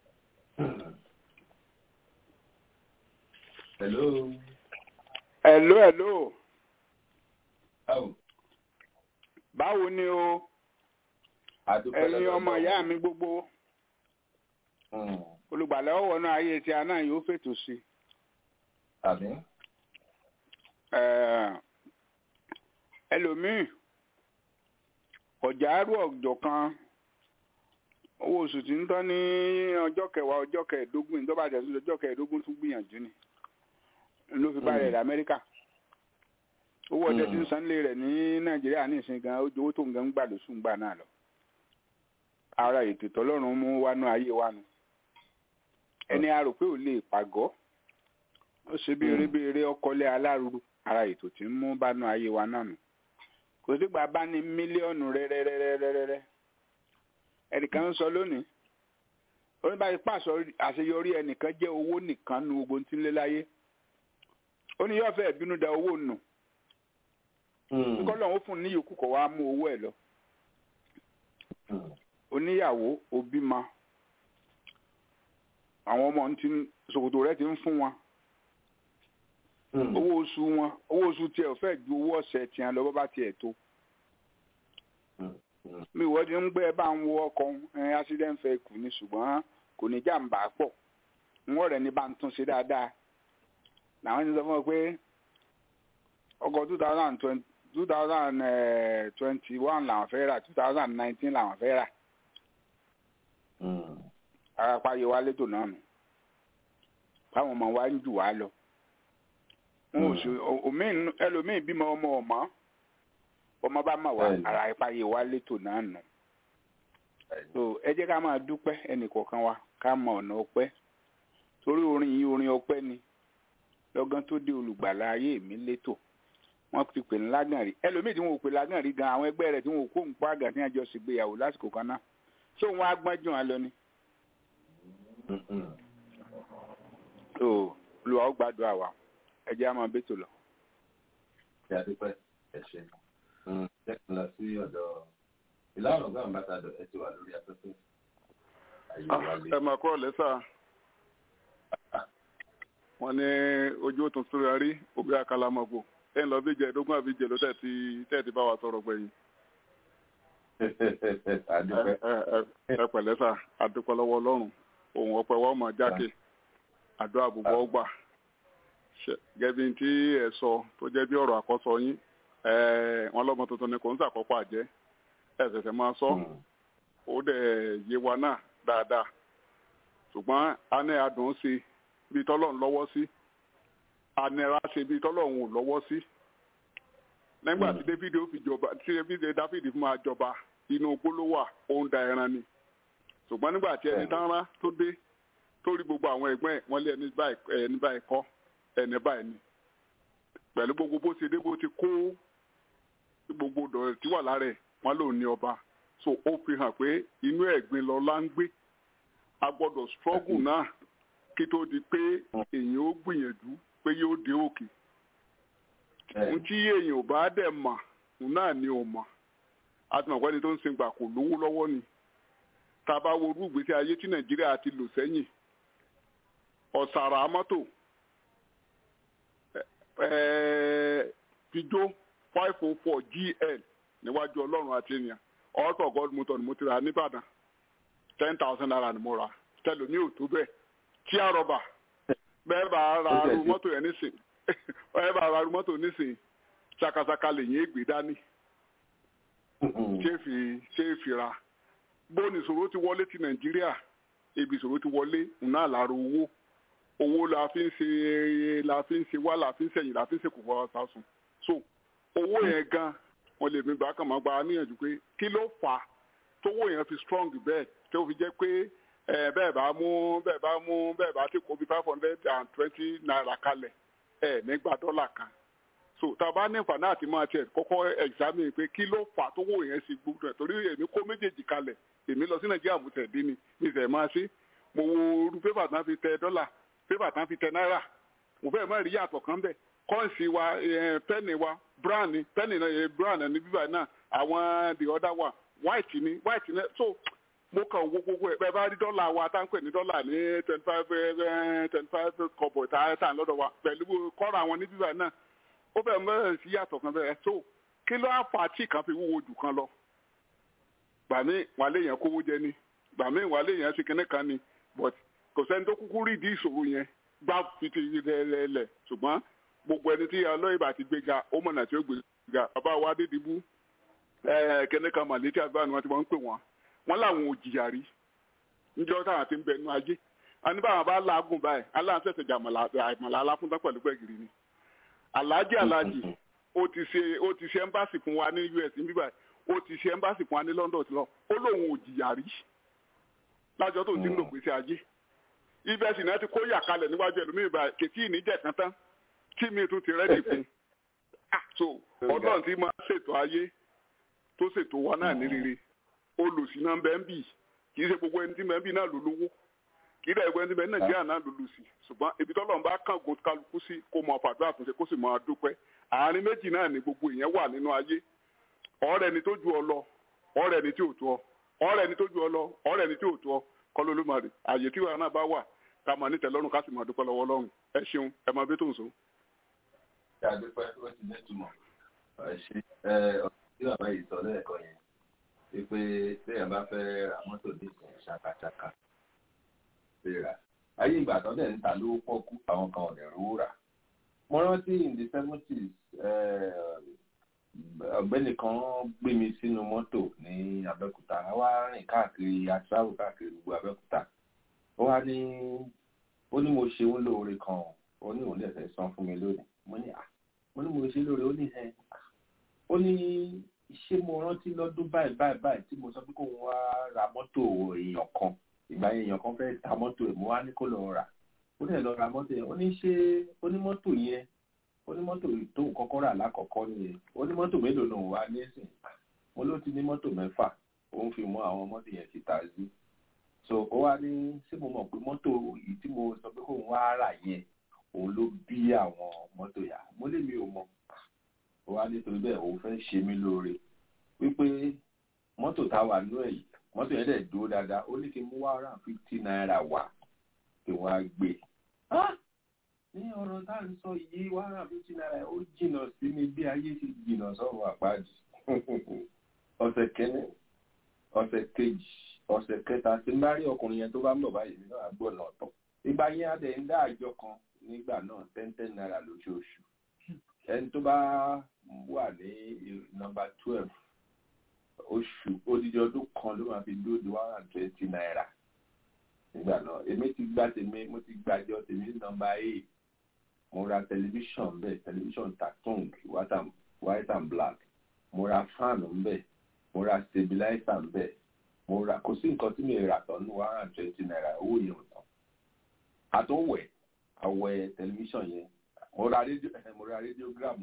hello. Hello, hello. báwo. Báwo ni o? àdúpẹ́ Ẹ̀yin lọ́dọ̀ ọmọ Ọlọ́run. ìyá mi gbogbo. Hmm, Olùgbàlà ọ̀wọ́ náà ayé tí a náà yóò fètò sí. àmì. Ẹ̀, Ẹlòmíì, ọ̀jà àrú ọ̀jọ̀ kan, owó oṣù tí ń tán ní ọjọ́ kẹwàá ọjọ́ kẹẹ̀ẹ́dógún ìjọba àjẹsí ọjọ́ kẹẹ̀ẹ́dógún tún gbìyànjú ni. Ló fi bá rẹ̀ rẹ̀ Amẹ́ríkà. Owó ọdẹ tí ń sanlé rẹ̀ ní Nàìjíríà ní ìsìn gan, ó ju owó tó ń gan ń gbà lóṣù ń gbà náà lọ. Ara ètò tọ́lọ́run mú wánú ayé wa nu. Ẹni a rò pé ò lè pàgọ́. Ó ṣe bí erébèrè ọkọlé aláruru. Ara ètò tí ń mú bánú ayé wa náà nù. Kò sígbà bá ní mílíọ̀nù rẹ́rẹ́rẹ́rẹ́rẹ́rẹ́. Ẹnìkan ń sọ lónìí. Oníbàárẹ̀ pàṣọ àṣeyọrí ẹnìkan jẹ́ owó nìkan nu gbogbo tí ń lé láyé. Ó ní yóò fẹ́ bínú da owó nù. Hmm, Kọ́lọ̀ ó fún un ní yòókù kọ̀ wá mú owó ẹ̀ lọ. hmm, oníyàwó òbímọ àwọn ọmọ ń ti ṣòkòtò rẹ̀ ti ń fún wọn hmm. owó oṣù wọn owó oṣù tiẹ̀ ò fẹ́ ju owó ọ̀sẹ̀ tiẹ̀ lọ bó bá tiẹ̀ tó Hmm, hmm. mi ìwọ ti ń gbé ẹ bá ń wo ọkọ̀ ẹ accident fẹ́ kù ní ṣùgbọ́n kò ní jàǹbá pọ̀ wọn rẹ̀ ní bá ń tún ṣe dáadáa làwọn ti sọ fún ọ pé ọkọ̀ two thousand twenty two thousand twenty one làwọn fẹ́ rà two thousand nineteen làwọn fẹ́ rà Hmm, arapa yẹ wá létò náà nù báwọn ọmọ wa ń jù wá lọ wọn ò sì òmíì ẹlòmíì bímọ ọmọ ọmọ ọmọ bá mà wá Bẹ́ẹ̀ni. ara ipa yẹ wá létò náà nù so ẹ jẹ́ ká máa dúpẹ́ ẹnìkọ̀ọ̀kan wa ká mọ ọ̀nà ọpẹ́ torí orin yìí orin ọpẹ́ ni lọ́gán tó dé olùgbàlà ayé mi létò wọ́n ti pè ní lágànrí ẹlòmíì tí wọn ò pè lágànrí gan àwọn ẹgbẹ́ rẹ̀ tí wọn ò kó nǹkan àgàn tí wọ́n jọ ṣègbéyàwó lásìkò kan náà ṣé òun á gbọ́n jù wọn lọ ni hmm, hmm. so olùwà ó gbàdúrà wa ẹ jẹ́ á máa bẹ́tò lọ. ṣe àdúpẹ́ ẹ ṣe. Hmm, jẹ́ kí n lọ sí ọ̀dọ̀ ìlànà ọ̀gá àmbàtàdọ̀ ẹ ti wà lórí afẹ́fẹ́. Ayé wa lè. ẹ mà kọ́ lẹ́sà wọn ní ojú ó tún súnra rí òbí àkàlàmọ̀gbò ẹ ń lọ bí jẹ̀ẹ́dógún àbí jẹ̀ló tẹ̀tí tẹ̀tí bá wa sọ̀rọ̀ gbẹ̀yìn àdúpẹ́. ẹ ẹ- ẹ pẹ̀lẹ́ sà àdúpẹ́ lọ́wọ́ ọlọ́run òun ọpẹ́ wa ọmọ jákè àdó àbùbọ̀ ọgbà Ṣe- gẹ́bí tí ẹ sọ tó jẹ́ bí ọ̀rọ̀ àkọ́sọ yín ẹ wọn lọ́mọ tuntun ni kò ń sàkọ́kọ́ àjẹ́ ẹ ṣẹ̀ṣẹ̀ máa sọ Hmm, ó dẹ̀ yé wa náà dáadáa ṣùgbọ́n a ní adùn sí bí tọ́lọ́run lọ́wọ́ sí anira ṣe bí tọ́lọ́run ò lọ́wọ́ sí nígbà tí david ó fi jọba tí david david fún máa jọba inú gbólówà ó ń da ẹran ni ṣùgbọ́n nígbà tí ẹni tán rán tó dé tó rí gbogbo àwọn ẹgbẹ́ ẹ̀ wọ́n lé ẹni báyìí ẹni báyìí kọ́ ẹni báyìí ni pẹ̀lú gbogbo bó ṣe dé bó ti kó gbogbo dọ̀rẹ̀ tí wà lára ẹ̀ wọ́n lòun ní ọba so ó fi hàn pé inú ẹ̀gbin lọ́lá ń gbé a gbọ́dọ̀ struggle náà kí tó di pé èèyàn ó gbìyànjú pé yóò dé òkè ohun tí èèyàn ò bá dẹ̀ mà òun náà ni ò mà a ti mọ̀ pé ẹni tó ń sin gbà kò lówó lọ́wọ́ ni tá a bá wo irú ìgbésí ayé tí nàìjíríà ti lò sẹ́yìn ọ̀sàrà mọ́tò pijó five oh four gl níwájú ọlọ́run àti ènìyàn ọ̀tọ̀ god motor ni mo ti rà nìbàdàn ten thousand naira ni mo rà tẹlomi ò tó bẹ́ẹ̀ tí a rọ̀bà bẹ́ẹ̀ bá ra arú mọ́tò yẹn nísìn bẹ́ẹ̀ bá ra arú mọ́tò nísìn ṣàkàṣàkà lè yín ègbè dání ṣé fi ṣé fi ra bóni ìṣòro ti wọlé ti nàìjíríà ibi ìṣòro ti wọlé ńnà lára owó owó la fi ń ṣe la fi ń ṣe wá la fi ń ṣẹyìn la fi ń ṣe kòkòrò àtàsùn so owó yẹn gan wọn lè mi gbà kàn máa gba níyànjú pé kí ló fà á tówó yẹn fi strong bẹ́ẹ̀ tó fi jẹ́ pé ẹ bẹ́ẹ̀ bá mú bẹ́ẹ̀ bá mú bẹ́ẹ̀ bá ti kó bí five hundred and twenty naira kalẹ̀ ẹ nígbà dọ́là kan so tá a bá ní ìfànà àti máa tiẹ̀ kọ́kọ́ examine pé kí ló fà á tówó yẹn ṣe gbogbo ẹ̀ torí èmi kó méjèèjì kalẹ̀ èmi lọ sí nàìjíríà mo tẹ̀ dín ni mi sẹ̀ máa ṣe mo wo irú pépà tán fi tẹ dọ́là pépà tán fi tẹ náírà mo fẹ́ mọ́ rí yàtọ̀ kan bẹ́ẹ̀ kọ́ǹsì wa pẹ́ẹ̀nì wa brown ni pẹ́ẹ̀nì náà brown ní bíbá náà àwọn the other one white ni white ni so mo kàn wo gbogbo ẹ̀ bẹ́ẹ̀ bá rí dọ́là wa tá ń pè ní dọ́là ní twenty five twenty five kọ̀bọ̀ tá a tà lọ́dọ̀ wa pẹ̀lú kọ́ra àwọn ní bíbá náà ó fẹ́ mọ́ sí yàtọ̀ kan bẹ́ẹ̀ so kí ló á fà á tí kan fi wúwo jù kan lọ gbà mí wà léèyàn kówó jẹ ni gbà mí wà léèyàn ṣe kinní kan ni but kò sẹ́ni tó kúkú rí ìdí ìṣòro yẹn gbá fiti lẹ́lẹ̀ ṣùgbọ́n gbogbo ẹni tí ọlọ́yìnbá ti gbéga ó mọ̀nà tí ó gbéga bàbá wa dédìbú kinní kan màlétí àgbà ni wọ́n ti wọ́n ń pè wọ́n wọ́n làwọn ò jìyà rí níjọ́ táwọn ti ń bẹ nú ajé àní báwọn bá láàgùn báyìí aláǹsẹ̀sẹ̀ jà àmàlà aláfúntán pẹ̀lú gbẹ̀gìrì ni aláàjì aláàjì ó ti ṣe ó ti ṣe ẹ́mbáàsì fún wa ní us níbí báyìí ó ti ṣe ẹ́mbáàsì fún wa ní london ti lọ ó lóun ò jìyà rí lájọ tó ti ń lò gbèsè ajé ibẹ̀ sì náà ti kó yà kalẹ̀ níwájú ẹlòmíì báyìí kètí ìníjẹ̀ kan tán kí mi tún ti rẹ́dì fún so ọlọ́run ti máa ṣètò ayé tó ṣètò wa náà ní rere olùsí náà bẹ́ẹ̀ ń bì kì í ṣe gbogbo ẹni tí bẹ́ẹ̀ ń bì náà ló lówó kì í dẹ̀ gbogbo ẹni tí bẹ́ẹ̀ nàìjíríà náà ló lù sí ṣùgbọ́n ibi tọ́lọ́run bá kàn gò kálukú sí kó mọ fàdúrà àtúnṣe kó sì máa dúpẹ́ àárín méjì náà ni gbogbo ìyẹn wà nínú ayé ọ̀rẹ́ ni tó ju ọ lọ ọ̀rẹ́ ni tí ò tó ọ ọ̀rẹ́ ni tó ju ọ lọ ọ̀rẹ́ ni tí ò tó ọ kọlu olúmọdé àyè tí wàá náà bá wà ká máa ní tẹ́lọ́rùn ká sì máa dúpẹ́ lọ́wọ́ Ọlọ́run ẹ ṣeun ẹ máa bí tó ń so. ṣé àdúpẹ́ ó ti nítumọ̀ ẹ ṣe ẹ ọ̀sẹ̀ tí bàbá yìí sọ lẹ́ẹ̀kan yẹn wípé téèyàn bá fẹ́ ra mọ́tò ní ìsìn ṣàkàṣàkà ṣe rà ayé ìgbà tó dẹ̀ ń ta lówó pọ́kú àwọn kan ò lè rówó rà mo rántí in the seventies ọ̀gbẹ́ni kan gbé mi sínú mọ́tò ní Abẹ́òkúta a wá rìn káàkiri atravel káàkiri gbogbo Abẹ́òkúta ó wá ní ó ní mo ṣe ń lóore kan ó ní òun lè fẹ́ san fún mi lónìí mo ní à mo ní mo ṣe lóore ó ní ẹ ó ní ṣé mo rántí lọ́dún báyìí báyìí báyìí tí mo sọ pé kóun wá ra mọ́tò èèyàn kan ìgbà yẹn èèyàn kan fẹ́ ta mọ́tò ẹ̀ mo wá ní kó lọ rà ó dẹ̀ lọ ra mọ́tò yẹn ó ní ṣé onímọ́tò yẹn onímọ́tò tó kọ́kọ́ rà lákọ̀ọ́kọ́ nìyẹn onímọ́tò mélòó lòun wá nísìn mo ló ti ní mọ́tò mẹ́fà òun fi mọ àwọn mọ́tò yẹn ti tàzí so ó wá ní ṣé mo mọ̀ pé mọ́tò yìí tí mo sọ pé kóun wá rà yẹn òun ló bí àwọn mọ́tò yà mo lè mi ò mọ̀ ó wá nítorí bẹ́ẹ̀ òun fẹ́ ṣe mí lóore wípé mọ́tò tá a wà nú ẹ̀ yìí mọ́tò yẹn dẹ̀ dúró dáadáa ó ní kí n mú one hundred and fifty naira wá kí wọ́n á gbé ní ọ̀rọ̀ tá à ń sọ yìí one hundred and fifty naira ó jìnnà sí mi bí ayé ti jìnnà sọ̀rọ̀ àpáàdì ọ̀sẹ̀ kẹ́ni ọ̀sẹ̀ kejì ọ̀sẹ̀ kẹta tí n bá rí ọkùnrin yẹn tó bá ń bọ̀ báyìí nínú àgbọ̀ náà tọ̀ ìgbà yẹn á dẹ̀ ń dá àjọ kan nígbà náà ten ten naira lóṣooṣù ẹni tó bá wà ní nọ́mbà twelve oṣù odidi ọdún kan ló máa fi dúró di one hundred and twenty naira nígbà náà èmi ti gba tèmi mo ti gbàjọ tèmi nọ́mbà eight mo ra tẹlifíṣàn bẹ́ẹ̀ tẹlifíṣàn tatung white and black mo ra fan bẹ́ẹ̀ mo ra stabilizer bẹ́ẹ̀ mo ra kò sí nǹkan tí mi rà tán ní one hundred and twenty naira owó yẹn ò tán àtúnwẹ̀ àwẹ̀ tẹlifíṣàn yẹn mo ra rédíò mo ra rédíógráàmù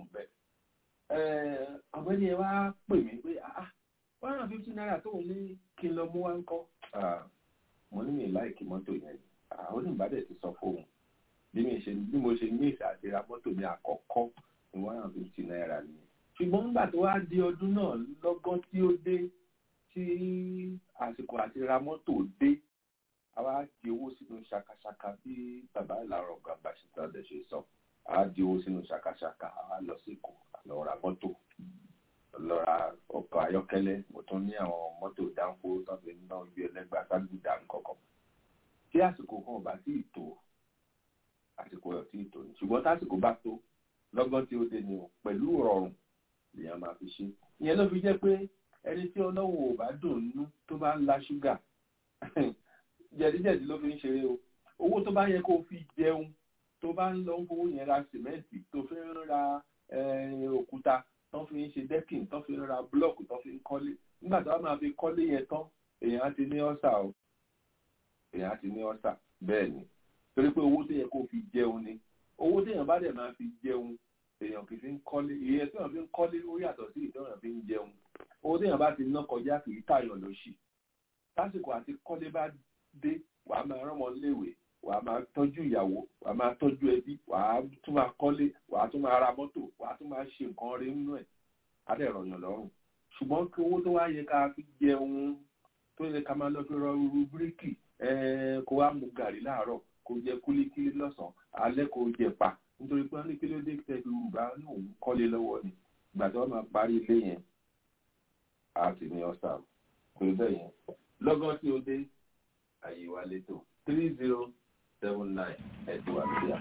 bẹ́ẹ̀ ọ̀gbẹ́ni ẹ wá pè mí pé ah one hundred and fifty naira tó ń ní kí n lọ mú wá ń kọ́ mo ní mi láìkí mọ́tò yẹn àwọn oníbàdàn ti sọ fóun bí mi ṣe bí mo ṣe ní ìfẹ́ àti ra mọ́tò mi àkọ́kọ́ ní one hundred and fifty naira ni ṣùgbọ́n nígbà tó wá di ọdún náà lọ́gán tí ó dé tí àsìkò àti ra mọ́tò dé àwa di owó sínú ṣakaṣaka bí bàbá ìlànà gbàgbà ṣètàdé ṣe sọ àwa di owó sínú ṣakaṣaka àwa lọ sí èkó lọ ra mọ́tò lọ ra ọkọ̀ ayọ́kẹ́lẹ́ mo tún ní àwọn mọ́tò dánfó tó fi ń ná ibi ẹlẹ́gbàá ságbùdà nǹkankan tí àsìkò kan bá tí ì tó àsìkò ẹ̀ tí ì tó ni ṣùgbọ́n tásìkò bá tó lọ́gán tí ó dé ni o pẹ̀lú rọrùn lèèyàn máa fi ṣe ìyẹn ló fi jẹ́ pé ẹni tí ọlọ́wọ́ ò bá dùn nú tó bá ń la ṣúgà jẹ̀díjẹ̀dí ló fi ń ṣeré o owó tó bá yẹ kó fi jẹun tó bá ń lọ ń fowó yẹn ra sìmẹ́ǹtì tó fi ń ra òkúta tó fi ń ṣe dẹ́kìn tó fi ń ra búlọ́ọ̀kù tó fi ń kọ́lé nígbà tó bá máa fi kọ́lé yẹn tán èèyàn á ti ní ọ́sà o èèyàn á ti ní ọ́sà bẹ́ẹ̀ ni torí pé owó tó yẹ kó fi jẹun ni owó téèyàn bá dẹ̀ máa fi jẹun èèyàn kì í fi ń kọ́lé ìyẹn tí wọ́n fi ń kọ́lé ó yàtọ̀ sí ìtọ́yàn fi ń jẹun owó téèyàn bá ti ná kọjá kì í tààyàn lóṣì lásìkò àti kọ́lé bá dé wàá máa rán ọmọ léèwé wàá máa tọ́jú ìyàwó wàá máa tọ́jú ẹbí wàá tún máa kọ́lé wàá tún máa ra mọ́tò wàá tún máa ṣe nǹkan rí nínú ẹ̀ á dẹ̀ rọ̀yàn lọ́rùn ṣùgbọ́n kí owó tó wá yẹ ká fi jẹun tó yẹ ká máa lọ fi rọ irú bíríkì kó wá mu gàrí láàárọ̀ kó jẹ kúlíkílí lọ́sàn-án alẹ́ kó jẹ pa nítorí pé wọ́n ní kí ló dé tẹ́lẹ̀ yorùbá ní òun kọ́lé lọ́wọ́ ni ìgbà tí wọ́n máa parí ilé yẹn á ti ní ọ̀sà pé bẹ́ẹ̀ yẹn lọ́gán tí ó dé àyè wa létò three zero seven nine ẹ̀dùn àbíyá.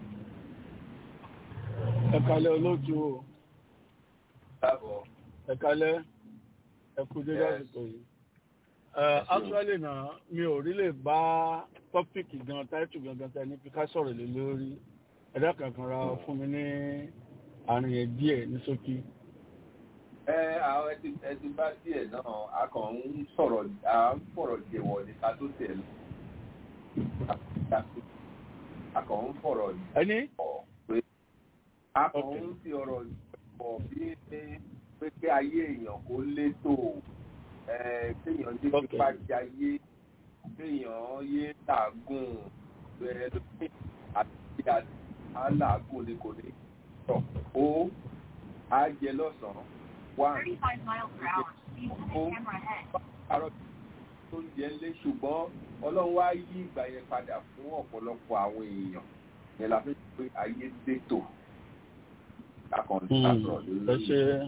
ẹ kalẹ̀ olóòtú o káàbọ̀ ẹ kalẹ̀ ẹ kú dédé àsìkò yìí. actually náà mi ò rí lè bá tọ́pìkì gan táìtù gangan tẹ ní ká sọ̀rọ̀ lé lórí ẹ̀dá kankan ra fún mi ní àárín ẹ̀ díẹ̀ ní ṣókí. ẹ àwọn ẹtì ẹtì bá díẹ̀ náà a kàn ń sọ̀rọ̀ à ń fọ̀rọ̀ jẹ̀wọ̀ ní ká tó tẹ̀ lọ. a kàn ń fọ̀rọ̀ ẹni. pé a kàn ń fi ọ̀rọ̀ pọ̀ bí pé kí ayé èèyàn kó létò kéèyàn dé pípa jayé kéèyàn yé làágùn bẹ́ẹ̀ lókè àti àti aláàgùn ni kò ní tọ̀ ó á jẹ lọ́sàn-án wá ó àrò tó ń jẹ lé ṣùgbọ́n ọlọ́run wá yí ìgbà yẹn padà fún ọ̀pọ̀lọpọ̀ àwọn èèyàn yẹn la fi ń pè ayé dètò ẹ ṣe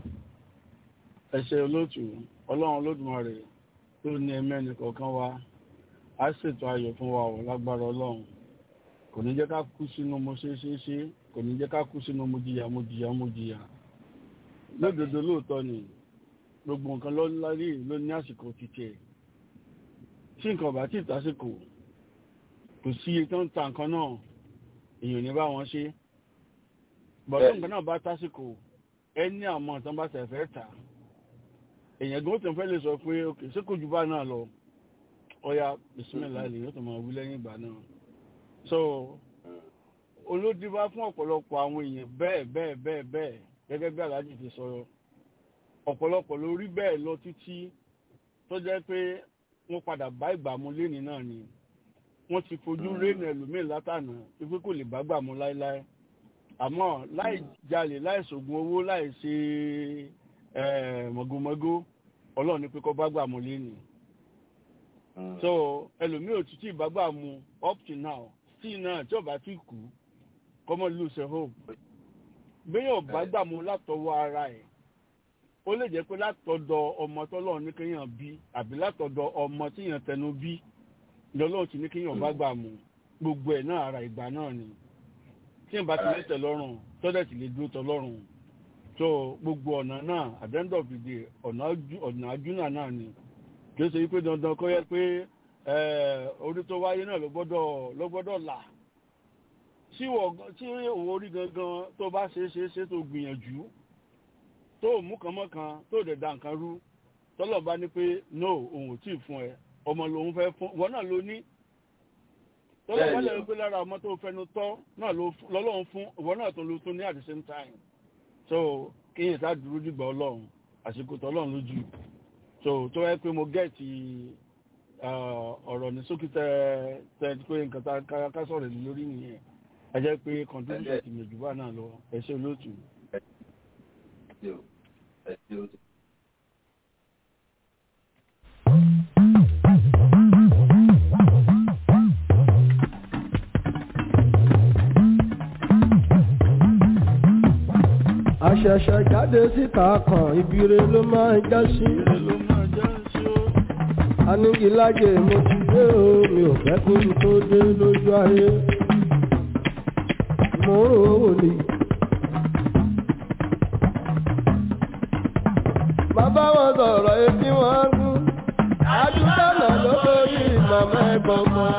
ẹ ṣe olóòtú ọlọ́run olódùmarè tó ní ẹmẹ́ni kọ̀ọ̀kan wa á ṣètò ayọ̀ fún wa ò lágbára ọlọ́run kò ní jẹ́ ká kú sínú mo ṣe ṣe ṣe kò ní jẹ́ ká kú sínú mo jìyà mo jìyà mo jìyà lódodo lóòótọ́ ni gbogbo nǹkan ló lárí ló ní àsìkò títí ẹ̀ tí nǹkan bá tí ìtàsìkò kò sí iye tó ń ta nǹkan náà èèyàn ní bá wọn ṣe bọ̀dọ̀ nǹkan náà bá tásìkò ẹ ní àwọn ọ̀tán bá tẹ̀ fẹ́ tà èèyàn gan tó ń fẹ́ lè sọ pé ok ṣé kò ju bá náà lọ ọya bisimilá ilé yóò tó máa wí lẹ́yìn ìgbà náà so olódìbá fún ọ̀pọ̀lọpọ̀ àwọn èèyàn bẹ́ẹ̀ bẹ́ẹ̀ bẹ́ẹ̀ bẹ́ẹ̀ gẹ́gẹ́ bí aláàjì ti sọ̀rọ̀ ọ̀pọ̀lọpọ̀ ló rí bẹ́ẹ̀ lọ títí tó jẹ́ pé wọ́n padà bá ìgbà mu léni náà ni wọ́n ti fojú rénà ẹlòmíì látànà wípé kò lè bá gbà mu láéláé àmọ́ láì jalè láì ṣògùn owó láì ṣe mọ̀gòmọ́gó ọlọ́run ní pé kọ́ bá gbà mu léni so ẹlòmíì ò títí ìbágbà mu up to now still náà tí ọba ti kú kọ́mọ lose hope béèyàn bá gbà mu látọwọ́ ara ẹ̀ ó lè jẹ́ pé látọ̀dọ̀ ọmọ tọ́lọ́run ní kéèyàn bí àbí látọ̀dọ̀ ọmọ tíyàn tẹnu bí lọ́lọ́run ti ní kéèyàn bá gbà mu gbogbo ẹ̀ náà ara ìgbà náà ni tí n bá ti lè tẹ̀ lọ́rùn tọ́lẹ̀ ti lè dúró tọ́lọ́run so gbogbo ọ̀nà náà at the end of the day ọ̀nà àjúnà náà ni kì í ṣe wípé dandan kọ́ yẹ pé orí tó wáyé náà ló gbọ́dọ̀ ló gbọ́dọ̀ là tí òun orí gangan tó bá ṣe é ṣe é ṣe tó gbìyànjú tó mú kan mọ́kan tó dẹ̀ da nǹkan rú tọ́lọ̀ bá ní pé no òun ò tí ì fún ẹ ọmọ lòun fẹ́ fún wọn náà ló ní tọ́lọ̀ bá lẹ́yìn pé lára ọmọ tó fẹnu tọ́ náà lọ́lọ́run fún ìwọ náà tó ló tún ní at the same time so kéèyàn sá dúró dìgbà ọlọ́run àsìkò tọ́lọ́run lójú so tó yẹ pé mo gẹ̀ẹ́tì ọ̀rọ̀ ní sókè tẹ tẹ pé nǹkan tá ká sọ̀rọ̀ lórí nìyẹn ẹ jẹ́ pé contribution ti mẹ̀jú bá náà lọ ẹ ṣe olóòtú. àṣẹ̀ṣẹ̀ jáde síta kan ibire ló máa ń já sí. anigilájẹ mo ti dé o mi ò fẹ́ kó n tó dé lójú ayé. mo rò ó ní. bàbá wọn sọ̀rọ̀ etí wọn gún. adúgbànà ló lórí màmá ẹ̀gbọ́n kan.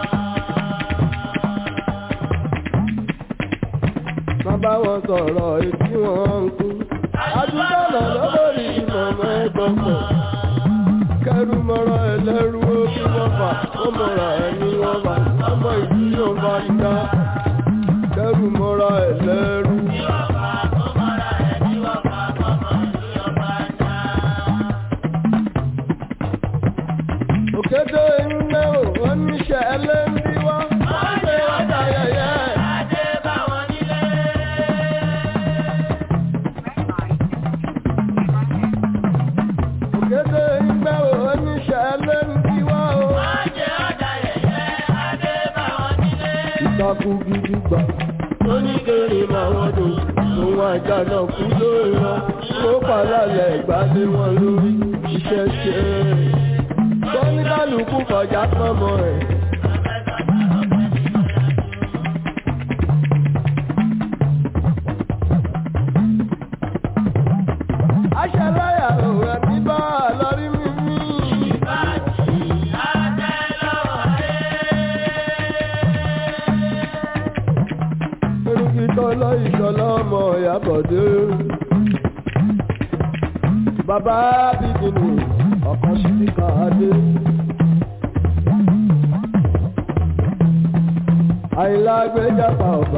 bàbá wọn sọ̀rọ̀ etí wọn ń kú. adúgbànà ló lórí màmá ẹ̀gbọ́n kan. kẹrù mọ́ra ẹlẹ́rú ó kí wọ́n fà ó mọ́ra ẹni wọ́n fà ọmọ ìlú yóò bá dá. kẹrù mọ́ra ẹlẹ́rú. òkété iná ò oníṣẹ́ ẹlẹ́ndí wá. wọ́n ṣe ọjà yẹyẹ. òkété iná ò oníṣẹ́ ẹlẹ́ndí wá o. ìtakùn gidi gbà. oníkèrè máa wọ́n dùn. òun àjà náà kú lórí wọn. ó pàlálẹ̀ ìgbàdé wọn lórí iṣẹ́ ṣe é oníkálukú kọjá pọ́nmọ́ ẹ̀. aṣáláyà òwe bí bá a lọ rí mímí. Erukitọ́ lọ ìṣọ̀lá ọmọ Ìyábọ̀dé. Bàbá bíbí ni ọkàn sí ní káàdé. àìlá gbẹ́jàpá ọba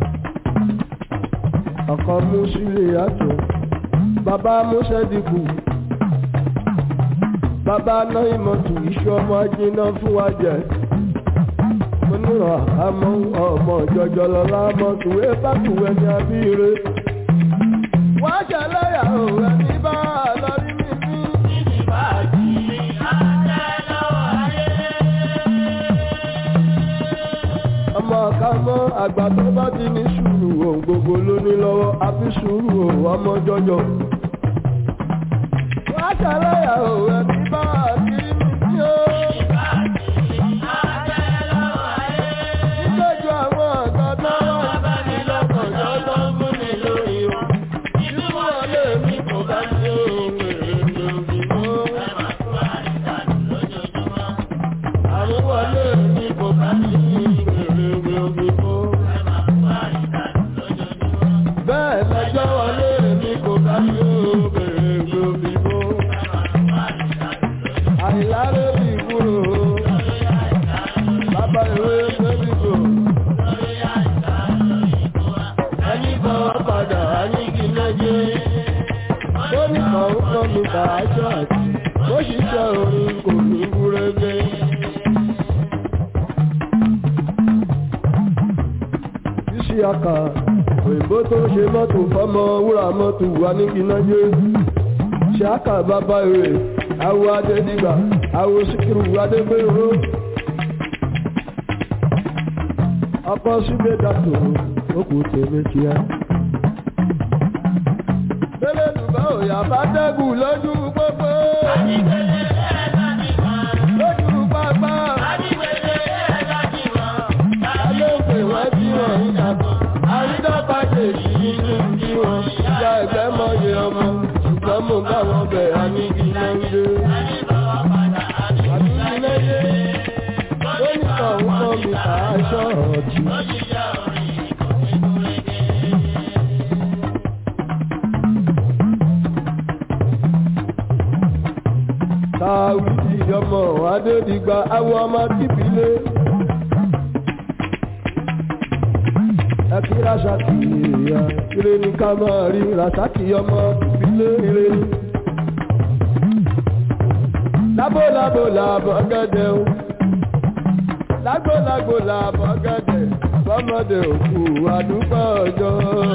ọkàn mú sílé àtọ̀ bàbá múṣẹ́dìkù bàbá náà ìmọ̀tò iṣu ọmọ ajiná fún wa jẹ mo nírọ̀ àmọ́ ọmọ jọjọ lọ́la mọ́tòwé bákùwé ní abíire wá ṣẹlẹ́yà òwe ní bá a lọ rí mímí. ọmọ ọ̀ka mọ́ àgbà tó bá ti ní sùúrù ohun gbogbo ló ní lọ́wọ́ àfi sùúrù ohun ọmọ jọjọ. wá ṣàlàyé òwe bí bá a kiri mi sí o. nígbàjú àwọn ọ̀gá tó wà bá mi lọ́kànjọ́ tó ń fún mi lórí o. ìlú wọlé mi kò bá sí ohun èrè lórí mọ́. àmúwọlé mi kò bá sí bẹ́ẹ̀ lọ́jọ́ wọlé mi kò bá yóò bèrè gbòmìbó. àìlárè bí kúrò bàbá ìwé gbẹ́bìgbò. ẹni kan padà àníkí lẹ́jẹ́. ó ní kan ń kọ́ mi bá aṣọ àti ó ṣiṣẹ́ orin kò ní gúrégé. ṣíṣí aka òyìnbó tó ṣe mọ́tò fọ́mọ wúrà mọ́tò wà ní gínájé ṣáàkà bàbá rẹ̀ awo adédìgbà awo síkírù adégbèrò ọkọ sígbè dàtò òkú tèmi kíá. Bẹ́lẹ̀ dùbọ̀ òyà bá dẹ́gùn lójú pópó. Lójú pápá. Alóòpè wọ́n bí wọ́n ń yàtọ̀. Àrídọ́gba kejì nínú bí wọ́n. Ìyá ẹgbẹ́ mọ̀yẹ ọmọ. Ṣùgbọ́n mo bá wọn bẹ̀ àníkí náà ń dé. Àbíkí lẹ́yẹ. Lónìí kan ń kọ́ mi kà á ṣọ́ọ̀tì. Táwí ìjọmọ̀ Adédìgbà awọ ọmọ tìbílé. Ẹkí Rásàkì ìyá ire ní ká máa rí Rásàkì ọmọ tìbílé ire ní. Lábò lábò làbọ̀ gẹ́gẹ́ o. Lágbó lágbó làbọ̀ gẹ́gẹ́ fọmọdé òkú àdúgbò ọjọ́.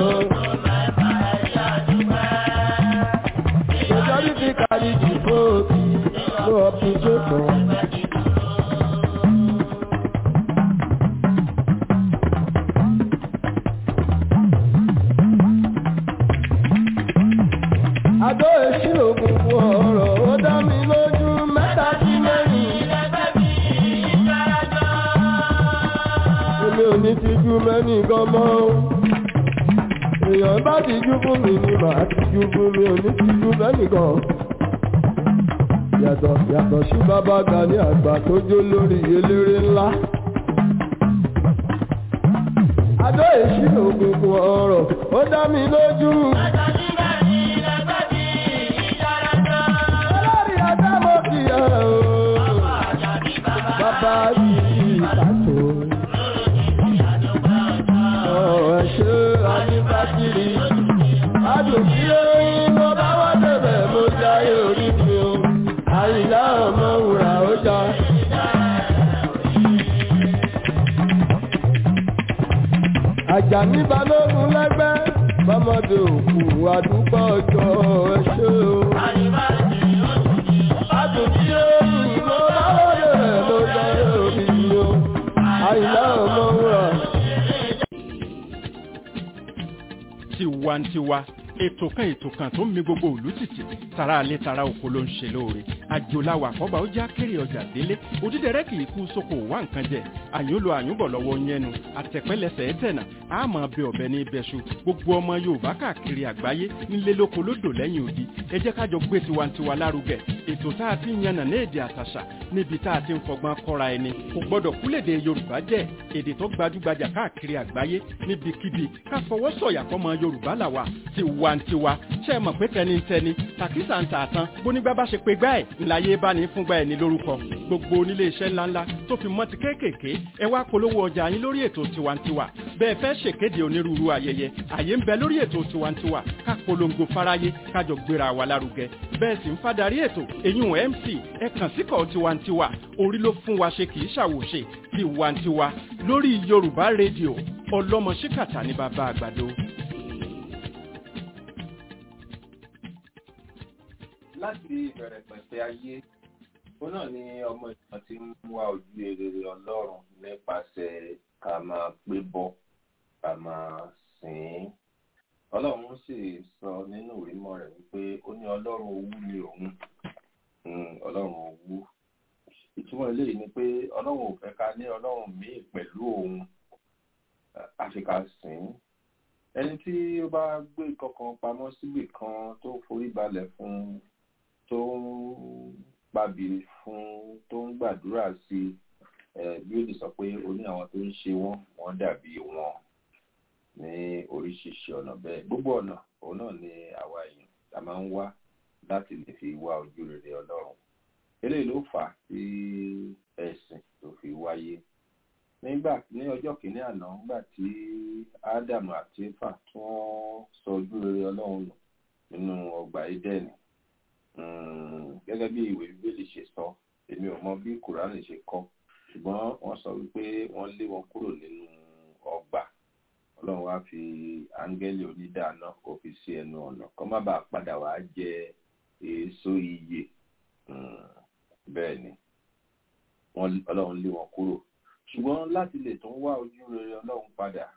Majority carry the vote, no opposition. àdó èsì òkùnkùn ọ̀rọ̀ ó dá mi lójú mẹ́ta sí mẹ́rin. èmi ò ní tijú mẹ́rin gan mọ́ o. èèyàn bá tijú fún mi ni màá tijú fún mi ò ní tijú mẹ́rin gan. yàtọ̀ yàtọ̀ sí bàbá Gani àgbà tó jó lórí eléré ńlá. àdó èsì òkùnkùn ọ̀rọ̀ ó dá mi lójú. olórí ọjọ́ mo fi hàn o. bàbá yìí pàtó. ọ̀ ẹ̀ ṣe àdìbàkiri. àdùnkí oyin mo bá wá débẹ̀ mo jáyé orí mi o. àyìnlá ọmọ wùrà ó já. Àjàní balógun lẹ́gbẹ́ bọ́mọdé òkú àdúgbò ọjọ́ ẹṣẹ́ o. Àdùnkí oyin mo bá wá débẹ̀ mo jáyé orí mi o. Àyìnlá ọmọ wùrà. tiwantiwa ètò kan ètò kan tó ń mi gbogbo òlú tìtì tara alẹ́ tara oko ló ń ṣe lóore àjòláwà kọ́ba ó já kéré ọjà délé òdídẹrẹ́ kì í kú sóko wá nǹkan jẹ àyúnlò àyúnbọ̀ lọ́wọ́ yẹnu àtẹ̀pẹ́lẹsẹ̀ ẹ̀tẹ̀nà àmọ́ bẹ ọ̀bẹ ní ibẹ̀ṣu gbogbo ọmọ yorùbá káàkiri àgbáyé nílé lóko lódò lẹ́yìn odi ẹ jẹ́ kájọ gbé tiwantiwa lárugẹ ètò tá a ti ń yànnà ní èdè àtàṣà níbi tá a ti ń fọgbọ́n kọ́ra ẹni kò gbọ́dọ̀ kúlèdè yorùbá jẹ́ èdè tó gbajúgbajà káàkiri àgbáyé níbikíbi ká fọwọ́ sọ̀yà fọmọ yorùbá làwà tiwantiwa ṣe é mọ̀ pé tẹnitẹni tàkísà ń tà tán bónígbà bá ṣe pé gbá ẹ̀ ńláyé bá ní fúngbà ẹ̀ ní lórúkọ gbogbo onílé iṣẹ́ ńláńlá tó fi mọ́ ti kéékèèké ẹ wá polówó ọjà yín lórí ètò tiwantiwa bẹ́ẹ̀ fẹ́ ṣèkéde onírúurú ayẹyẹ àyè ń bẹ lórí ètò tiwantiwa ká polongo fáráyé kájọ gbéra wa lárugẹ bẹ́ẹ̀ sì ń fadarí ètò eyín mc ẹ kàn síkọ̀ tiwantiwa orí ló fún wa ṣe kì í ṣàwòṣe tiwantiwa lórí yorùbá rédíò ọlọ́mọ ṣíkàtà ní bàbá àgbàdo. láti ìbẹ̀rẹ̀ pẹ̀pẹ̀ ayé ó náà ni ọmọ ìtàn ti ń wá ojú rere ọlọ́run nípasẹ̀ ká máa pé bọ́ ká máa sìn ín ọlọ́run sì sọ nínú ìrímọ̀ rẹ̀ wípé ó ní ọlọ́run owú ni òun ọlọ́run owú ìtumọ̀ eléyìí ni pé ọlọ́run ò fẹ́ ká ní ọlọ́run míì pẹ̀lú òun àfi ká sìn ín ẹni tí ó bá gbé kankan pamọ́ síbì kan tó forí balẹ̀ fún tó ń pàbí fún tó ń gbàdúrà sí bí ó lè sọ pé ó ní àwọn tó ń ṣe wọ́n wọ́n dàbí wọn ní oríṣiríṣi ọ̀nà bẹ́ẹ̀ gbogbo ọ̀nà òun náà ni àwa èèyàn la máa ń wá láti lè fi wá ojú rere ọlọ́run eléyìí ló fà á tí ẹ̀sìn tó fi wáyé nígbà ní ọjọ́ kìíní àná nígbà tí ádámù àti éfà tí wọ́n sọ ojú rere ọlọ́run nù nínú ọgbà édẹ́nì gẹ́gẹ́ bí ìwé bíbélì ṣe sọ èmi ò mọ bí kùránì ṣe kọ ṣùgbọ́n wọ́n sọ wípé wọ́n lé wọn kúrò nínú ọgbà ọlọ́run wá fi áńgẹ́lì onídàáná kó fi sí ẹnu ọ̀nà kó má bàa padà wá jẹ èso iyè bẹ́ẹ̀ ni ọlọ́run lé wọn kúrò ṣùgbọ́n láti lè tún wá ojú rere ọlọ́run padà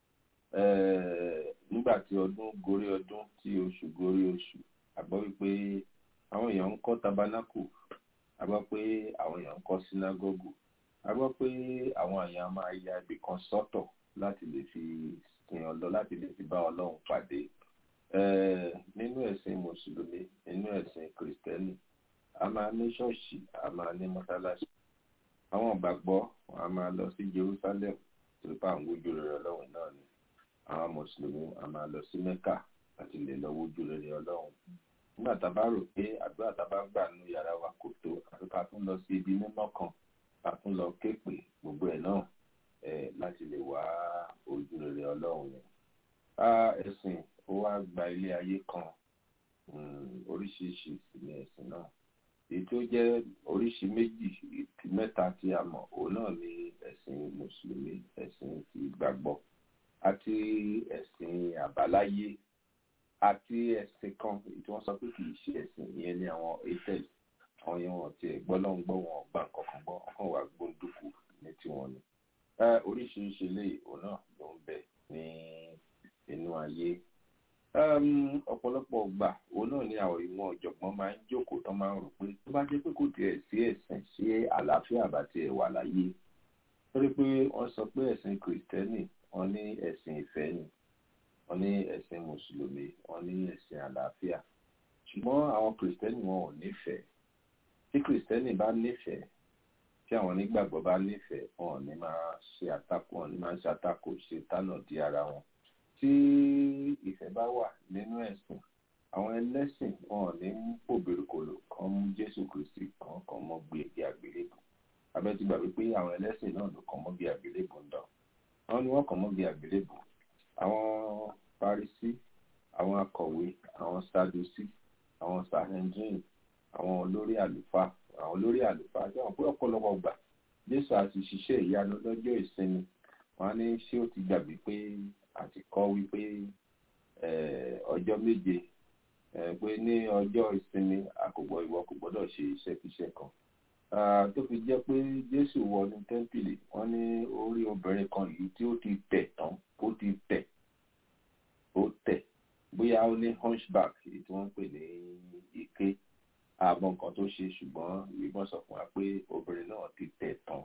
nígbà tí ọdún gorí ọdún tí oṣù gorí oṣù àgbọ́ wípé àwọn èèyàn ń kọ́ tabernacle àgbọ́ pé àwọn èèyàn ń kọ́ sínágọ́gù àgbọ́ pé àwọn èèyàn máa ya ibì kan sọ́tọ̀ láti lè fi sìn ọlọ́ láti lè fi bá ọlọ́run pàdé nínú ẹ̀sìn mùsùlùmí nínú ẹ̀sìn kìrìsìtẹ́nì a máa ní ṣọ́ọ̀ṣì a máa ní mọ́sálásí àwọn ìgbàgbọ́ a máa lọ sí Jerusalem torí pé àwọn ojú rere ọlọ́run náà ni àwọn mùsùlùmí a máa lọ sí Mẹ́kà láti lè lọ wojú rere ọlọ́run nígbà tá a bá rò pé àdúrà tá a bá gbà nínú yàrá wa kò tó àti ká tún lọ sí ibi mímọ́ kan ká tún lọ képe gbogbo ẹ̀ náà láti lè wá ojú rere ọlọ́run ni ẹ̀sìn ó wá gba ilé ayé kan oríṣiríṣi sí ní ẹ̀sìn náà èyí tó jẹ́ oríṣi méjì mẹ́ta tí a mọ̀ òun náà ni ẹ̀sìn mùsùlùmí ẹ̀sìn ti gbàgbọ́ àti ẹ̀sìn àbáláyé àti ẹ̀sìn kan tí wọ́n sọ pé kì í ṣe ẹ̀sìn ìyẹn ní àwọn atel àwọn yẹn wọn ti gbọ́ lọ́n gbọ́ wọn gbà kankan gbọ́ ọkàn wà gbóndùkú ní tiwọn ni oríṣiríṣi ilé òun náà ló ń bẹ ní inú ayé ọ̀pọ̀lọpọ̀ ọgbà òun náà ni àwọn ìwọ̀n ọ̀jọ̀gbọ́n máa ń jókòó tán máa ń rò pé tó bá jẹ́ pé kò tiẹ̀ sí ẹ̀sìn sí àlàáfíà bá tiẹ̀ wà láyé torí pé wọ́n sọ pé ẹ̀sìn kìrìtẹ́nì wọ́n ní ẹ̀sìn ìfẹ́ ni wọ́n ní ẹ̀sìn mùsùlùmí wọ́n ní ẹ̀sìn àlàáfíà ṣùgbọ́n àwọn kìrìtẹ́nì wọn ò nífẹ̀ẹ́ tí kìrìtẹ́nì bá nífẹ̀ẹ́ tí àwọn onígbàgbọ́ bá nífẹ̀ẹ́ wọn ò ní máa ṣe àtakò wọn ò ní máa ṣe àtakò ṣe tánà di ara wọn tí ìfẹ́ bá wà nínú ẹ̀sìn àwọn ẹlẹ́sìn wọn ò ní mú pòbèrèkòlò kan mú jésù kristi kan kan mọ́ gbé ẹgbẹ àgbélébù abẹ́tí gbàgbé pé àwọn ẹlẹ́sìn náà ló kàn mọ́ gbé àgbélébù ń dán àwọn ni wọ́n kàn mọ́ gbé àgbélébù àwọn parisí àwọn akọ̀wé àwọn sadusi àwọn sahendrin àwọn olórí àlùfáà àwọn olórí àlùfáà jẹ́ wọn pé ọ̀pọ̀lọpọ̀ gbà jésù àti ṣiṣẹ́ ìyanu lọ́jọ́ ìsinmi wọn á ní ṣé ó ti gbàgbé pé àti kọ́ wípé ọjọ́ méje pé ní ọjọ́ ìsinmi àkùgbọ̀ ìwọ kò gbọ́dọ̀ ṣe iṣẹ́kíṣẹ́ kan tó fi jẹ́ pé jésù wọnú tẹ́ḿpìlì wọ́n ní orí obìnrin kan yìí tí ó ti tẹ̀ tán ó ti tẹ̀ ó tẹ̀ bóyá ó ní hunchback èyí tí wọ́n ń pè ní ike ààbọ̀ nǹkan tó ṣe ṣùgbọ́n ìbọn sọ fún wa pé obìnrin náà ti tẹ̀ tán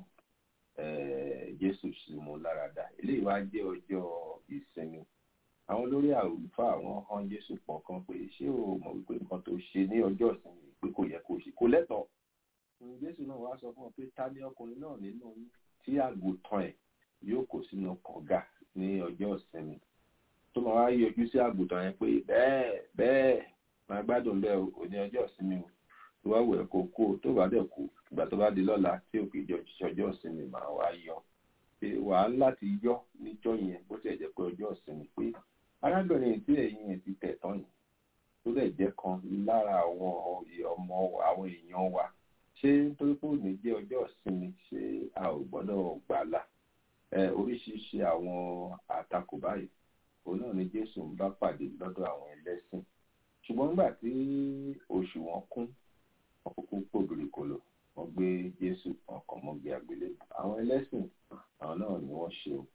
jésù sì mú lára dá eléyìí wá jẹ́ ọjọ́ ìsinmi àwọn olórí àlùfáà àwọn hàn jésù pọ̀ kan pé ṣé o mọ̀ wípé nǹkan tó ṣe ní ọjọ́ ìsinmi pé kò yẹ kó ṣe kò lẹ́tọ̀ọ́ jésù náà wá sọ fún ọ pé ta ni ọkùnrin náà nínú tí àgùntàn ẹ̀ yóò kó sínú kànga ní ọjọ́ ìsinmi tó máa wá yọjú sí àgùntàn yẹn pé bẹ́ẹ̀ bẹ́ẹ̀ máa gbádùn bẹ́ẹ̀ o ní ọjọ́ ìsinmi o tó wá wẹ̀ kó kó tó bá dẹ̀ kú ìgbà tó bá di lọ́la tí òkè jọ ọjọ́ ìsinmi máa wá yọ wàá láti yọ níjọ́ yẹn bó tiẹ̀ jẹ́ pé ọjọ́ ìsinmi pé arábìnrin tí ẹ̀yìn ẹ̀ ti tẹ̀ tán yìí tó dẹ̀ jẹ́ kan lára àwọn ọmọ àwọn èèyàn wa ṣé nítorí pé òní jẹ́ ọjọ́ ìsinmi ṣé a ò gbọ́dọ̀ gbàlà oríṣiríṣi àwọn àtakò báyìí òun náà ni jésù ń bá pàdé lọ́dọ̀ àwọn ẹlẹ́sìn ṣùgbọ́n nígbà tí oṣù wọn kún wọn kúkú pòbìrì kolo wọn gbé jésù ọkàn mọ́gbé àgbélébù àwọn ẹlẹ́sìn àwọn náà ni wọ́n ṣe o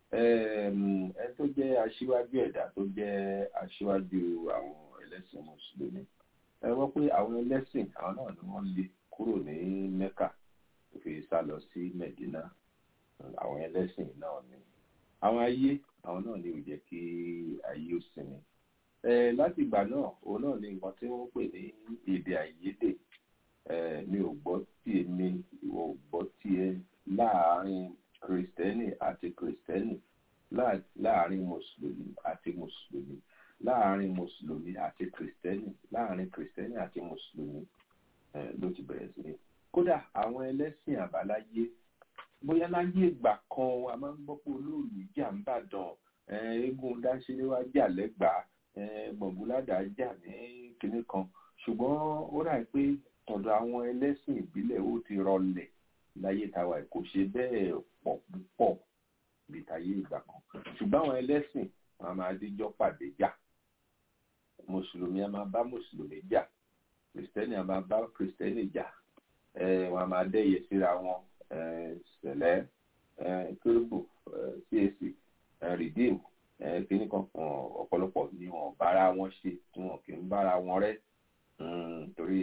ẹ tó jẹ́ aṣíwájú ẹ̀dá tó jẹ́ aṣíwájú àwọn ẹlẹ́sìn mùsùlùmí ẹ wọ́n pé àwọn ẹlẹ́sìn àwọn náà ni wọ́n lé kúrò ní mẹ́kà tó fi sá lọ sí mẹ́dínà àwọn ẹlẹ́sìn náà ni àwọn ayé àwọn náà ni ò jẹ́ kí ayé ó sinmi láti ìgbà náà òun náà ni nǹkan tí wọ́n pè ní èdè àìyedè mi ò gbọ́ tiẹ̀ mi ìwọ ò gbọ́ tiẹ̀ láàárín kìrìsìtẹ́nì àti kìrìsìtẹ́nì láàárín mùsùlùmí àti mùsùlùmí láàárín mùsùlùmí àti kìrìsìtẹ́nì láàárín kìrìsìtẹ́nì àti mùsùlùmí ló ti bẹ̀rẹ̀ sí ní. kódà àwọn ẹlẹ́sìn àbáláyé bóyá láyé ìgbà kan a máa ń gbọ́ pé olóòlù jà ń bàdàn eégún dáṣẹ́léwá jà lẹ́gbàá gbọ̀ngúládà jà ní kinní kan ṣùgbọ́n ó rà pé tọ̀dọ̀ àwọn ẹlẹ́sìn ìbílẹ̀ ó ti rọlẹ̀ láyé tàwa kò ṣe bẹ́ẹ̀ pọ̀ púpọ̀ bí táyé ìgbà kan ṣùgbọ́n àwọn ẹlẹ́sìn wọn a máa díjọ́ pàdé jà mùsùlùmí a máa bá mùsùlùmí jà kìrìsìtẹ́nì a máa bá kìrìsìtẹ́nì jà wọn a máa dẹ́yẹ síra wọn sẹ̀lẹ̀ kérúbù cac redeem kíní kan ọ̀pọ̀lọpọ̀ ni wọn bára wọn ṣe tí wọn kì í bára wọn rẹ́ torí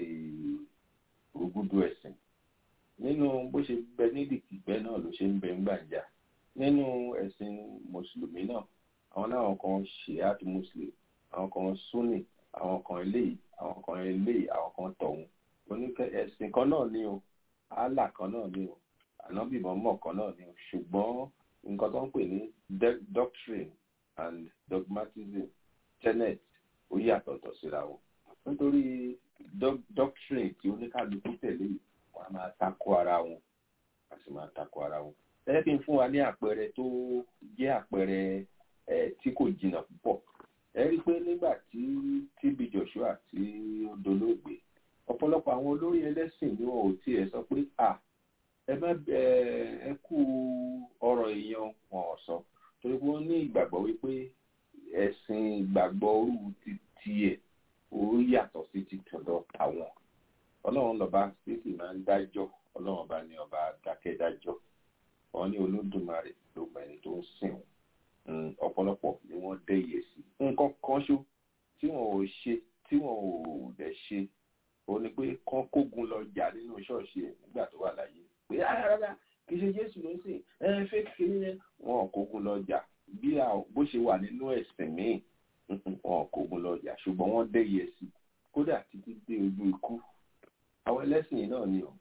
rúgúdù ẹ̀sìn nínú bó ṣe bẹ nídìí bẹ́ẹ̀ náà ló ṣe ń bẹ ń gbàǹjà nínú ẹ̀sìn mùsùlùmí náà àwọn náà kan shiat muslim àwọn kan sunni àwọn kan eléyìí àwọn kan eléyìí àwọn kan tọ̀hún oníkẹ́ ẹ̀sìn kan náà ni o allah kan náà ni o ànábì mọ́mọ́ kan náà ni o ṣùgbọ́n nǹkan tó ń pè ní doctrine and dogmatism tenet ó yàtọ̀tọ̀ síra o nítorí doctrine tí oníkàlùkù tẹ̀lé wọn a máa takò ara wọn a sì máa takò ara wọn ẹ kí n fún wa ní àpẹẹrẹ tó jẹ́ àpẹẹrẹ ẹ tí kò jìnnà púpọ̀ ẹ rí i pé nígbà tí TB Joshua tí ó dolóògbé ọ̀pọ̀lọpọ̀ àwọn olórí ẹlẹ́sìn ni wọn ò tiẹ̀ sọ pé à ẹ má ẹ kú ọ̀rọ̀ èèyàn wọn ò sọ torí pé wọ́n ní ìgbàgbọ́ wípé ẹ̀sìn ìgbàgbọ́ orú ti tiẹ̀ ó yàtọ̀ sí ti tọ̀dọ̀ àwọn ọlọ́run lọ́ba sísì máa ń dájọ́ ọlọ́run bá ní ọba dákẹ́dájọ́ wọn ní olódùmarè ló mọ ẹni tó ń sìn wọn ọ̀pọ̀lọpọ̀ ni wọ́n dẹ́yẹ sí nǹkan kan ṣó tí wọn ò ṣe tí wọn ò dẹ̀ ṣe ó ní pé kán kógun lọ jà nínú ṣọ́ọ̀ṣì ẹ̀ nígbà tó wà láyé pé rárá kì í ṣe jésù ló ń sìn ẹ fẹ́ kí wọn ò kógun lọ jà bí bó ṣe wà nínú ẹ̀sìn míì wọn ò kógun lọ jà ṣùgbọ́n wọ́n dẹ́yẹ sí kódà títí dé ojú ikú àwọn ẹlẹ́sìn yìí náà ni o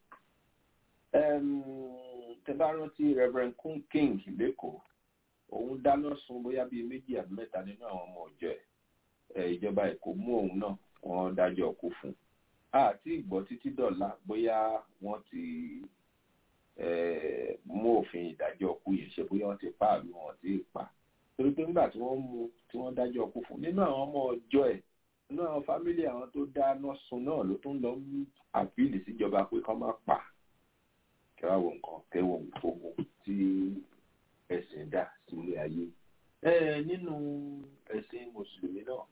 tẹ bá rántí reverend kún king lẹ́kọ̀ọ́ òun dáná sun bóyá bíi méjì àbí mẹ́ta nínú àwọn ọmọ ọ̀jọ́ ẹ̀ ìjọba èkó mú òun náà wọ́n dájọ́ kú fún un àti ìgbọ́ títí dọ̀la bóyá wọ́n ti mú òfin ìdájọ́ kú yẹn ṣe bóyá wọ́n ti pa àbí wọ́n ti pa torí pé nígbà tí wọ́n mú tí wọ́n dájọ́ kú fún nínú àwọn ọmọ ọjọ́ ẹ̀ nínú àwọn fámílì àwọn tó dáná sun náà ló tún lọ mú àpíìlì síjọba pé kán má pa kẹwàá wo nǹkan kẹwàá ogun tí ẹ̀sìn dá sílé ayé nínú ẹ̀sìn mùsùlùmí náà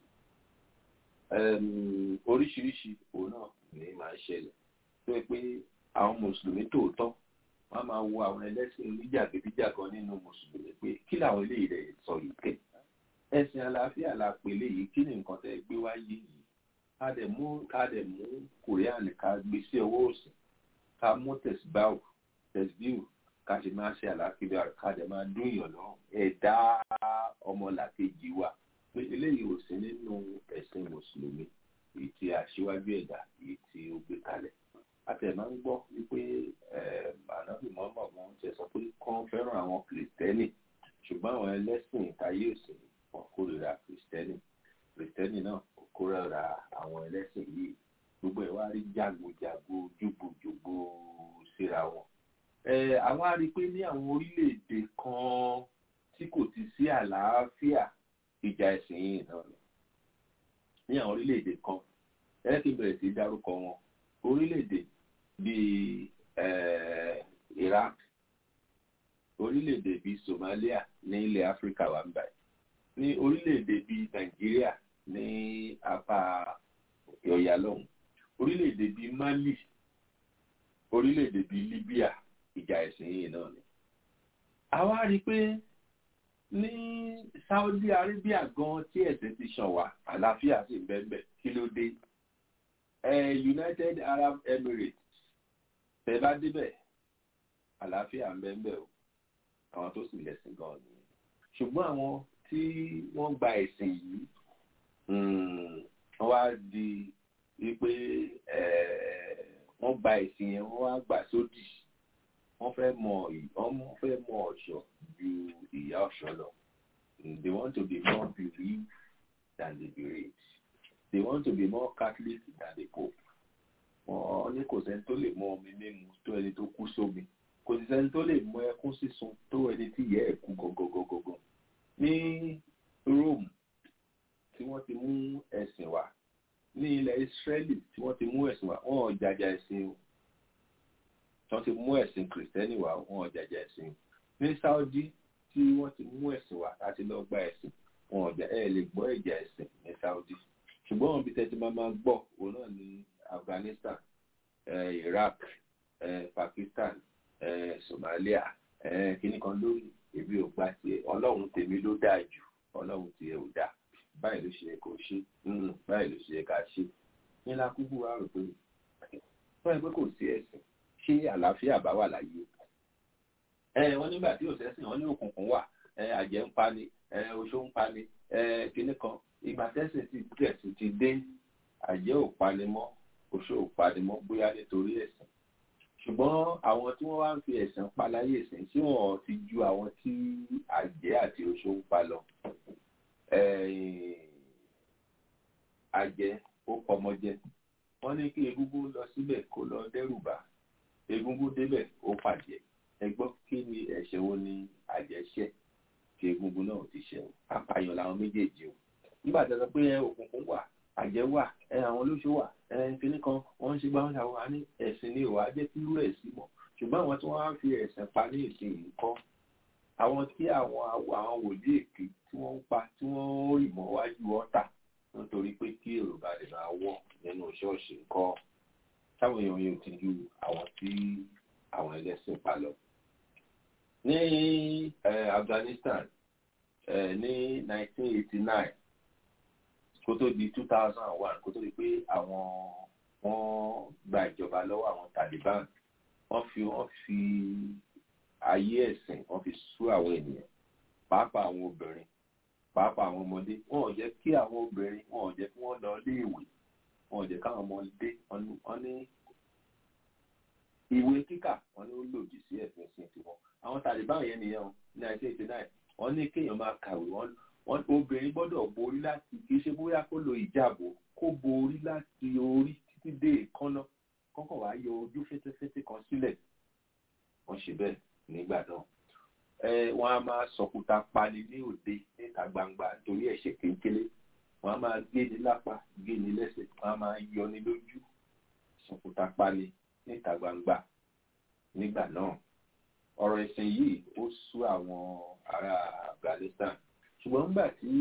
oríṣiríṣi òun náà ní máa ṣẹlẹ̀ tó yẹ pé àwọn mùsùlùmí tòótọ́ wọ́n máa wo àwọn ẹlẹ́sìn oníjàgídíjàgan nínú mùsùlùmí pé kí làwọn eléyìí rẹ̀ sọ yìí kẹ́ ẹ̀sìn àlàáfíà la pè léyìí kí ni nǹkan tẹ́ gbé wáyé yìí ká dẹ̀ mú ká dẹ̀ mú korean ká gbé sí ọwọ́ òsì ká mú tẹ̀síbáwò tẹ̀síbíwò ká ṣe máa ṣe àlàáfíà ká dẹ̀ máa dún ìyànná ẹ̀dá ọmọlàkejì wa pé eléyìí ò sí nínú ẹ̀sìn mùsùlùmí èyí tí aṣíwájú ẹ̀dá èyí tí ó gbé kalẹ̀ àti ẹ̀ máa ń gbọ́ wípé ànábì mọ́mọ́ wọn ti sọ pé kán fẹ́ràn àwọn kìrìtẹ́nì ṣùgbọ́n àwọn ẹlẹ́sìn ìtayé òsì wọn kórìíra kìrìtẹ́nì kìrìtẹ́nì náà kò kórìíra àwọn ẹlẹ́sìn yìí gbogbo ẹ̀ wá rí jágojágo jùgbòjùgbò síra wọn. àwọn á rí i pé ní àwọn orílẹ̀-èdè kan tí kò ti sí àlàáfíà ìjà ẹ̀sìn yìí náà lọ ní àwọn orílẹ̀-èdè kan ẹ kí n bẹ̀rẹ̀ sí í dárúkọ wọn orílẹ̀-èdè bíi Iraq orílẹ̀-èdè bíi Somalia ní ilẹ̀ Áfíríkà wà ń báyìí ní orílẹ̀-èdè bíi Nàìjíríà ní apá ọ̀yà lọ́hùn orílẹ̀-èdè bíi Mali orílẹ̀-èdè bíi Libya ìjà ẹ̀sìn yìí náà ni. àwa rí i pé ní Saudi Arabia gan tí ẹ̀sìn ti ṣàn wá àlàáfíà sì ń bẹ́ẹ̀ kí ló dé United Arab Emirates tẹ́ bá débẹ̀ àlàáfíà ń bẹ́ẹ̀ o àwọn tó sì lẹ́sìn gan ni ṣùgbọ́n àwọn tí wọ́n gba ẹ̀sìn yìí wọ́n wá di wípé wọ́n gba ẹ̀sìn yẹn wọ́n wá gbà sódì wọ́n fẹ́ mọ wọ́n fẹ́ mọ ọ̀ṣọ́ ju ìyá ọ̀ṣọ́ lọ they want to be more believed than the bereaved they want to be more Catholic than the Pope wọ́n ní kò sẹ́ni tó lè mọ omi mímu tó ẹni tó kú sómi kò sì sẹ́ni tó lè mọ ẹkún sísun tó ẹni tí ìyá ẹ̀ kú gọgọgọgọgọ ní Rome tí wọ́n ti mú ẹ̀sìn wá ní ilẹ̀ Israeli tí wọ́n ti mú ẹ̀sìn wá wọ́n ò jàjà ẹ̀sìn o tí wọ́n ti mú ẹ̀sìn kìrìsìtẹ́nì wá wọ́n ò jàjà ẹ̀sìn o ní Saudi tí wọ́n ti mú ẹ̀sìn wá láti lọ gba ẹ̀sìn wọn ò jà ẹ̀ lè gbọ́ ẹ̀jà ẹ̀sìn ní Saudi ṣùgbọ́n wọn bí tẹ́tí máa máa gbọ́ òun náà ní Afghanistan eh, Iraq eh, Pakistan eh, Somalia eh, kíní kan lórí èmi ò gbà tiẹ̀ ọlọ́run tèmi ló dáa jù ọlọ́run tiẹ̀ ò dáa báyìí ló ṣe yẹ kó ṣe báyìí ló ṣe yẹ ká ṣe ní lákúkú wa rò pé wọ́n yẹ pé kò sí ẹ̀sìn ṣé àlàáfíà bá wà láyé ẹ wọ́n nígbà tí òṣèṣìn wọn ní òkùnkùn wà ẹ àjẹ́ ń pa ni ẹ oṣó ń pa ni ẹ kíní kan ìgbà tẹ́sìn ti tẹ̀sìn ti dé àjẹ́ ò pani mọ́ oṣó ò pani mọ́ bóyá nítorí ẹ̀sìn ṣùgbọ́n àwọn tí wọ́n wá ń fi ẹ̀sìn pa láyé ìsìn tí wọ́n ti ju àwọn tí àjẹ́ àti oṣó ń pa lọ àjẹ́ ó pọmọjẹ wọ́n ní kí egúngún lọ síbẹ̀ kó lọ dẹ́rùbà egúngún débẹ̀ ó pàjẹ́ ẹ gbọ́ kí ni ẹ̀ṣẹ̀ wo ni àjẹ́ ṣẹ̀ tí egúngún náà ti ṣẹ̀ o apààyàn làwọn méjèèjì o nígbà tí a sọ pé òkùnkùn wà àjẹ́ wà ẹ àwọn olóṣó wà ẹ kíní kan wọ́n ń ṣe gbá wọn ṣàwọn àní ẹ̀sìn ni ìwà jẹ́ kí irú ẹ̀ sí mọ́ ṣùgbọ́n àwọn tí wọ́n á fi ẹ̀sìn pa ní ìsìn yìí kọ́ àwọn tí àwọn àwọn wòlíì èké tí wọ́n ń pa tí wọ́n ń rì mọ́ wájú ọ̀tà nítorí pé kí èrò bá lè máa wọ̀ nínú ṣọ́ọ̀ṣì ńkọ́ táwọn èèyàn yóò ti ju àwọn tí àwọn ẹlẹ́sìn pa lọ. ní Afghanistan ní 1989 kó tó di two thousand and one kó tó di pé àwọn wọ́n gba ìjọba lọ́wọ́ àwọn Taliban wọ́n fi wọ́n fi ayé ẹ̀sìn wọ́n fi sú àwọn ènìyàn pàápàá àwọn obìnrin pàápàá àwọn ọmọdé wọn ò jẹ́ kí àwọn obìnrin wọn ò jẹ́ kí wọ́n lọ léèwé wọn ò jẹ́ káwọn ọmọdé wọ́n ní ìwé kíkà wọ́n ní ó lòdì sí ẹ̀sìn sí tiwọn àwọn Taliban yẹn nìyẹn o ní nineteen eighty nine wọ́n ní kéèyàn máa kàwé wọ́n wọ́n obìnrin gbọ́dọ̀ borí láti kì í ṣe bóyá kó lo ìjáàbò kó borí láti orí títí dé ìkánná kọ́kọ́ wàá yọ ojú fétéfété kan sílẹ̀ wọ́n ṣe bẹ́ẹ̀ nígbà náà wọ́n á máa sọkúta pani ní òde níta gbangba torí ẹ̀ṣẹ̀ kékeré wọ́n á máa gé ní lápá gé ní lẹ́sẹ̀ wọ́n á máa yọ ní lójú sọkúta pani níta gbangba nígbà náà ọ̀rọ̀ ẹ̀sìn yìí ó sú àwọn ará Afghanistan ṣùgbọ́n nígbà tí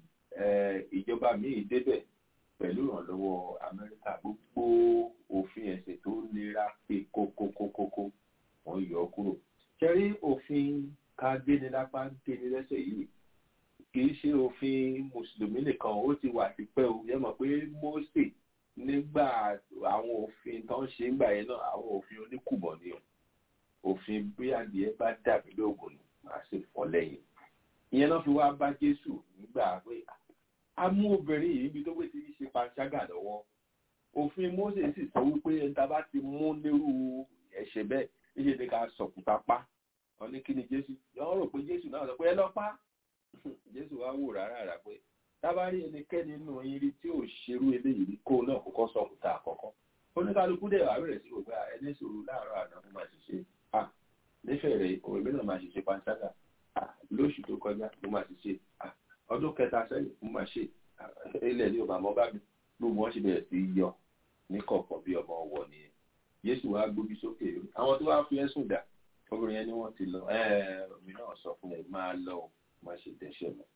ìjọba míì débẹ̀ pẹ̀lú ìrànlọ́wọ́ Amẹ́ríkà gbogbo òfin ẹ̀sìn tó nira pé kókókókókó wọ́n yọ ọ́ kúrò ṣẹ́rí òfin ká géni lápá géni lẹ́sẹ̀ yìí kì í ṣe òfin mùsùlùmí nìkan ó ti wà tipẹ́ o yẹ mọ̀ pé Mósè nígbà àwọn òfin tó ń ṣe ńgbà yẹn náà àwọn òfin oníkùmọ̀ ni o òfin bí adìẹ bá dàbí lóògùn ni màá sì fọ́ lẹ́yìn ìyẹn náà fi wá bá Jésù nígbà pé a mú obìnrin yìí níbi tó pé ti ṣe panṣágà lọ́wọ́ òfin Mósè sì sọ wípé ẹ̀ta bá ti mú lérú ẹ̀ṣẹ̀ bẹ́ẹ̀ níṣẹ́ ni ká sọ̀kúta pa wọn ní kí ni Jésù wọ́n rò pé Jésù náà sọ pé ẹ lọ pa Jésù wá wò rárá rà pé tábàárí ẹnikẹ́ni nínú yín rí tí ò ṣerú eléyìí rí kó náà kọ́kọ́ sọ̀kúta àkọ́kọ́ oníkálukú dẹ̀ wá bẹ̀rẹ̀ sí gbogbo ẹni sòrò láàárọ̀ àná fún máa ṣiṣẹ́ à nífẹ̀ẹ́ rẹ̀ òwe mi náà máa ṣiṣẹ́ panṣágà à lóṣù tó kọjá mo máa ṣiṣẹ́ à ọdún kẹta sẹ́yìn mo máa ṣe ilẹ̀ ní ọba àmọ́ bá mi gbogbo wọn ṣe bẹ̀rẹ̀ sí yọ ní kọ̀ọ̀kan bí ọmọ ọwọ́ nìyẹn Jésù wá gbóbi sókè àwọn tó wá fi ẹ̀sùn dà obìnrin yẹn ni wọ́n ti lọ mi náà sọ fún ẹ máa lọ má ṣe dẹ́ṣẹ̀ mọ́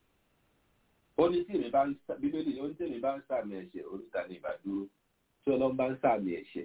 ó ní tí èmi bá ń bíbélì ó ní tí èmi bá ń sàmì ẹ̀ṣẹ̀ oríta ní ìbádúró tí ọlọ́run bá ń sàmì ẹ̀ṣẹ̀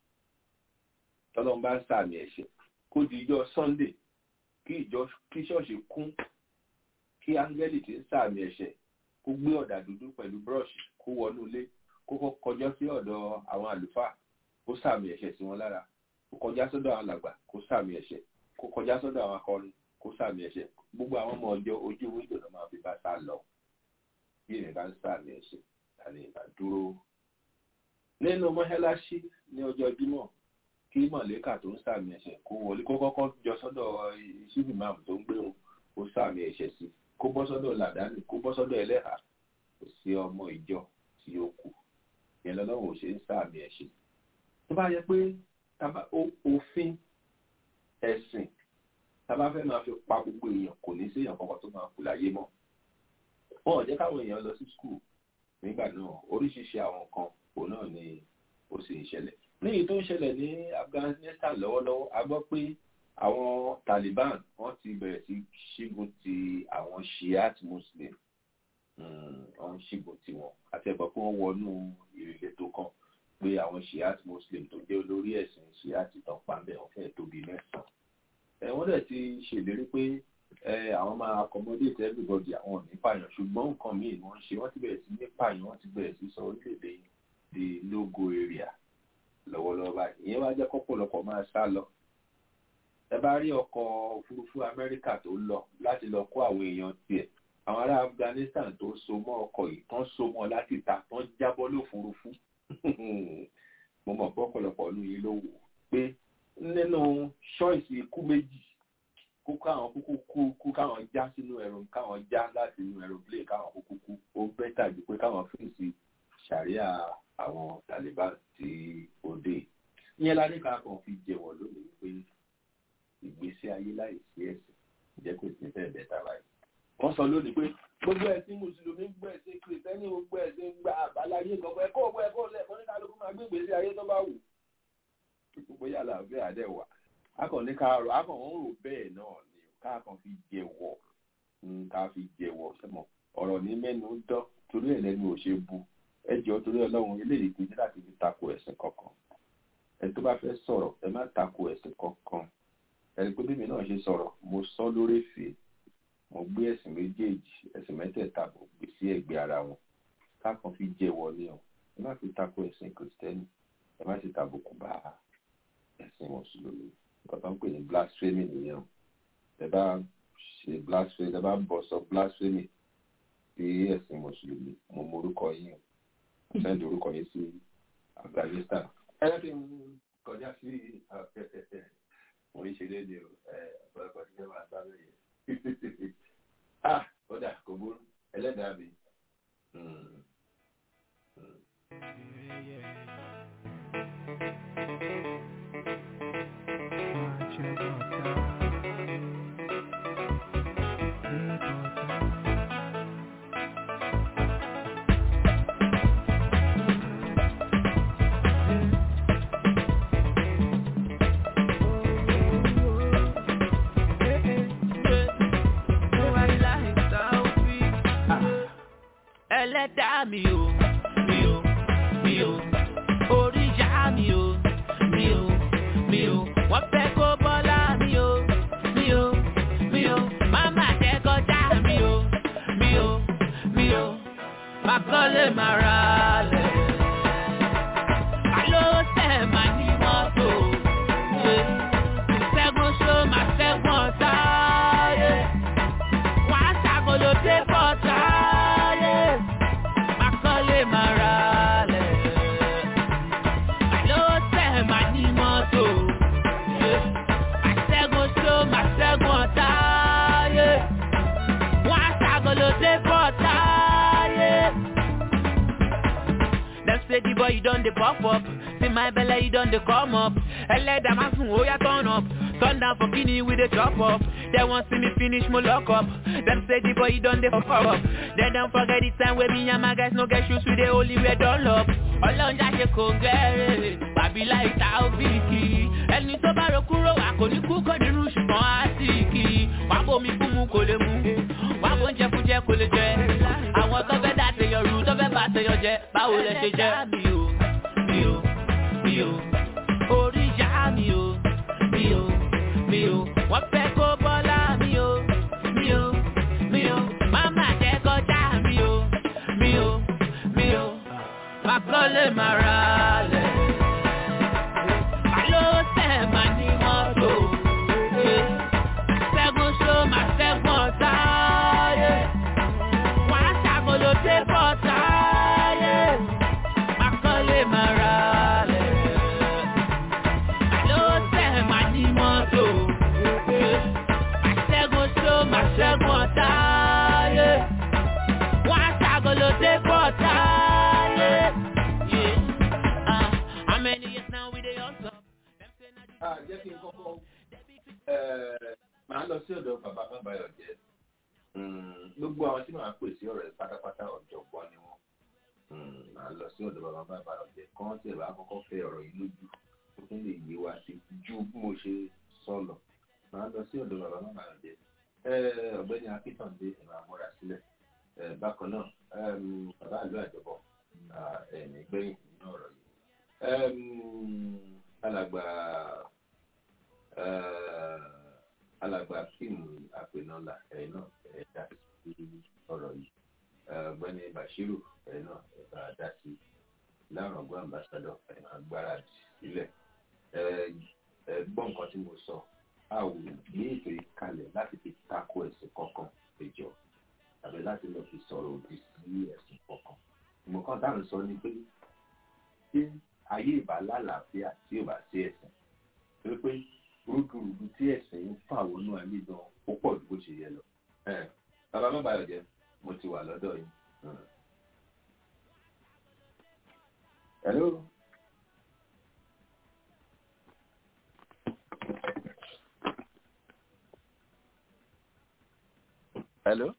tí ọlọ́run bá ń sàmì ẹ̀ṣẹ̀ kó di ìjọ Sunday kí ìjọ kí ṣọ́ọ̀ṣì kún kí áńgẹ́lì tí ń sàmì ẹ̀ṣẹ̀ kó gbé ọ̀dà dúdú pẹ̀lú búrọ̀ṣì kó wọnú ilé kó kọjọ́ sí ọ̀dọ̀ àwọn àlùfáà kó sàmì ẹ̀ṣẹ̀ sí wọn lára kó kọjá sọ́dọ̀ àwọn alàgbà kó sàmì ẹ̀ṣẹ̀ kó kọjá sọ́dọ̀ àwọn akọrin kó sàmì ẹ̀ṣẹ̀ gbogbo àwọn ọmọ ọjọ́ ojú wíńdò náà máa fi bá sá lọ bí èmi bá ń sàmì ẹ̀ṣẹ̀ tani ìbá dúró. nínú mọ́ṣáláṣí ní ọjọ́ jímọ̀ kí mọ̀lẹ́kà tó ń sàmì ẹ̀ṣẹ̀ kó wọlé kó kọ́kọ́ jọ sọ́dọ̀ ìṣíbì máàmù tó ń gbé wọn kó sàmì ẹ̀ṣẹ̀ sí kó bọ́ sọ́dọ̀ làdáni kó bọ́ sọ́dọ̀ ẹlẹ́hà kò sí ọmọ ìjọ tí ó kù yẹn lọ́lọ́run ò ṣe ń sàmì ẹ̀ṣẹ̀ tó bá yẹ pé òfin ẹ̀sìn tábà fẹ́ máa fi pa gbogbo èèyàn kò ní sí èèyàn kankan tó máa kú láyé mọ́ wọn ò jẹ́ káwọn èèyàn lọ sí skul nígbà náà oríṣiríṣi àwọn nǹkan òun náà ni ó sì ń ṣẹlẹ̀ níyì tó ń ṣẹlẹ̀ ní Afghanistan lọ́wọ́lọ́wọ́ a gbọ́ pé àwọn Taliban wọ́n ti bẹ̀rẹ̀ sí ṣígun ti àwọn Shiite Muslim wọ́n ṣígun ti wọn àti ẹ̀gbọ́n pé wọ́n wọnú ìletò kan pé àwọn Shiite Muslim tó jẹ́ olórí ẹ̀sìn Shiite tán pàmbẹ́ wọn fẹ́ẹ́ tóbi mẹ́sàn-án wọ́n dẹ̀ ti ṣèlérí pé àwọn máa accommodate everybody àwọn ò ní pààyàn ṣùgbọ́n nǹkan míì ni wọ́n ṣe wọ́n ti bẹ̀rẹ̀ sí ní pààyàn wọ́n ti bẹ̀rẹ̀ sí sọ orílẹ̀-èdè di logo area lọ́wọ́lọ́wọ́ báyìí ìyẹn wá jẹ́ kọ́pọ̀lọpọ̀ máa sá lọ. ẹ bá rí ọkọ̀ òfurufú Amẹ́ríkà tó lọ láti lọ kó àwọn èèyàn tiẹ̀ àwọn ará Afghanistan tó so mọ́ ọkọ̀ yìí tán so mọ́ láti ta tán jábọ́ lófurufú mo mọ̀ pé ọ̀pọ̀lọpọ̀ ọdún yìí ló wò pé nínú ṣọ́ọ̀ṣì ikú méjì kó káwọn kúkú kú kú káwọn já sínú ẹ̀rọ káwọn já láti inú aeroplane káwọn kúkú kú ó bẹ́tà ju pé káwọn fèsì ṣàríà àwọn Taliban tí ó dé ìyẹn la ní ká kàn fi jẹ̀wọ̀ lónìí pé ìgbésí ayé láì sí ẹ̀sìn jẹ́ kó ti fẹ́ bẹ́tà báyìí wọ́n sọ lónìí pé gbogbo ẹ̀sìn mùsùlùmí gbogbo ẹ̀sìn kìrìtẹ́nì gbogbo ẹ̀sìn gba àbáláyé gbogbo ẹ̀kọ́ gbogbo ẹ̀kọ́ lẹ́ẹ̀kọ́ ní kálukú máa gbé ìgbésí ayé tó bá wù gbogbo yàrá bẹ́ẹ̀ adẹ́ wà akọ̀ní ká rò akọ̀wọ́n rò bẹ́ẹ̀ náà ni ká kàn fi jẹ̀wọ̀ ká fi jẹ̀wọ̀ sẹ́mọ̀ ọ̀rọ̀ ní mẹ́nu dán torí ẹ̀ lẹ́nu ò ṣe bu ẹ jọ torí ọlọ́run eléyìí kì í ní láti fi tako ẹ̀sìn kankan ẹ tó bá fẹ́ sọ̀rọ̀ ẹ má tako ẹ̀sìn kankan ẹni pé bíbí náà ṣe sọ̀rọ̀ mo sọ lórí èfè mo gbé ẹ̀sìn méjèèjì ẹ̀sìn mẹ́tẹ̀ẹ̀ta mo gbé sí ẹ̀gbẹ́ ara wọn kákan fi jẹ́wọ́ ní o ẹ má fi tako ẹ̀sìn kìrìsìtẹ́nì ẹ má sì tàbùkù bá ẹ̀sìn mùsùlùmí nǹkan tó ń pè ní blasphemy nìyẹn o ẹ bá ṣe blasphemy ẹ bá bọ̀ sọ blasphemy sí ẹ̀sìn mùsùlùmí mo mọ orúkọ yín o sẹ́ndì orúkọ yín sí afghanistan ẹ kí n kọjá sí mo ń ṣe léde o ẹ ọ̀pọ̀lọpọ̀ tí wọ́n máa sáré yẹn ah kódà kò burú ẹlẹ́dàá mi. ẹlẹ́dàá mi o mi o mi o oríṣà mi o mi o mi o wọ́n fẹ́ kó bọ́lá mi o mi o mi o máma jẹ́ kọjá mi o mi o mi o má kọ́lé má ra lẹ̀. Àló tẹ̀ má ní mọ́tò. Ṣẹ́gun ṣó máa ṣẹ́gun ọ̀tá. Wọ́n á ṣàkóló dé bọ́tà. Makọ́lé máa ra lẹ̀. Àló tẹ̀ má ní mọ́tò. Àṣẹ́gun ṣó máa ṣẹ́gun ọ̀tá. Wọ́n á ṣàkóló dé bọ́tà. Dem say the boy you don dey pop up, see my belle you don dey come up. Ẹlẹ́dàá máa sùn ó yá turn up, turn down for kini we dey chop up. Dem wan see me finish mo lock up, dem say the boy you don dey pop up. Dem don forget the time wey me and my guys no get shoes we dey only wear dunlop. Ọlọ́njà ṣe kò gẹ́rẹ́, bàbí láì ta òbíkì. Ẹni tó bá ro kúrò wà kò ní kú kò nínú ṣùgbọ́n á sì kì í. Wà á bomi fún mu kò lè mú, wà á bóúnjẹ fún jẹ kò lè jẹ. Àwọn tó fẹ́ dá tèèyàn rú tó fẹ́ bá tèèyàn jẹ, báwo lẹ ṣe jẹ? Mi ò, mi ò, mi ò, orí ìyá mi ò, mi ò, mi ò, wọ́n fẹ́ kó bọ́lá mi ò, mi ò, mi ò, máma jẹ́ kọjá mi ò, mi ò, mi ò, má kọ́lé má ra lẹ̀. Àló tẹ̀ má ní mọ́tò. Ṣẹ́gun ṣó máa ṣẹ́gun ọ̀tá. Wọ́n á ṣàkóló dé bọ́tà. Má kọ́lé má ra lẹ̀. Àló tẹ̀ má ní mọ́tò. Ṣẹ́gun ṣó máa ṣẹ́gun ọ̀tá. Wọ́n á ṣàkóló dé bọ́tà. How many years now we dey hustle? Ah, jẹ́ kí n kọ́kọ́ máa lọ sí ọ̀dọ̀ bàbá bàbáyọ̀ jẹ́ gbogbo àwọn tí màá pè sí ọ̀rẹ́ pátápátá ọ̀jọ̀gbọ́n ni wọ́n máa lọ sí ọ̀dọ̀ bàbá bàbáyọ̀ jẹ́ kán tí ẹ̀ bá kọ́kọ́ fẹ́ ọ̀rọ̀ yìí lójú ó tún lè yé wa sí ju bí mo ṣe sọ lọ máa lọ sí ọ̀dọ̀ bàbá bàbáyọ̀ jẹ́ ọ̀gbẹ́ni akíntàndé ẹ̀ máa múra sílẹ̀ bákan náà bàbá àlọ́ àjọbọ̀ ẹ̀mí gbẹ̀yìn nínú ọ̀rọ̀ yìí alàgbà alàgbà fíìmù àpènọ́là ẹ̀ náà ẹ̀ dá sí ọ̀rọ̀ yìí ọ̀gbẹ́ni bashiru ẹ̀ náà ẹ̀ bá dá sí lárọ̀gbọ́n ambassadọ̀ ẹ̀ máa gbáradì sílẹ̀ ẹ̀ gbọ́ nǹkan tí mo sọ a ò gbé ètò yìí kalẹ̀ láti fi tako ẹ̀sìn kankan péjọ tàbí láti lọ fi sọ̀rọ̀ òdì sí ẹ̀sìn kankan ìmọ̀kan táwọn sọ ni pé tí ayé ìbá lálàáfíà tí ò bá sí ẹ̀sìn torí pé rúdurùdu tí ẹ̀sìn ń fà wọnú ayé gan ó pọ̀ ju bó ṣe yẹ lọ. bàbá má bàyọ̀ jẹ́ mo ti wà lọ́dọ̀ yìí. hello. hello.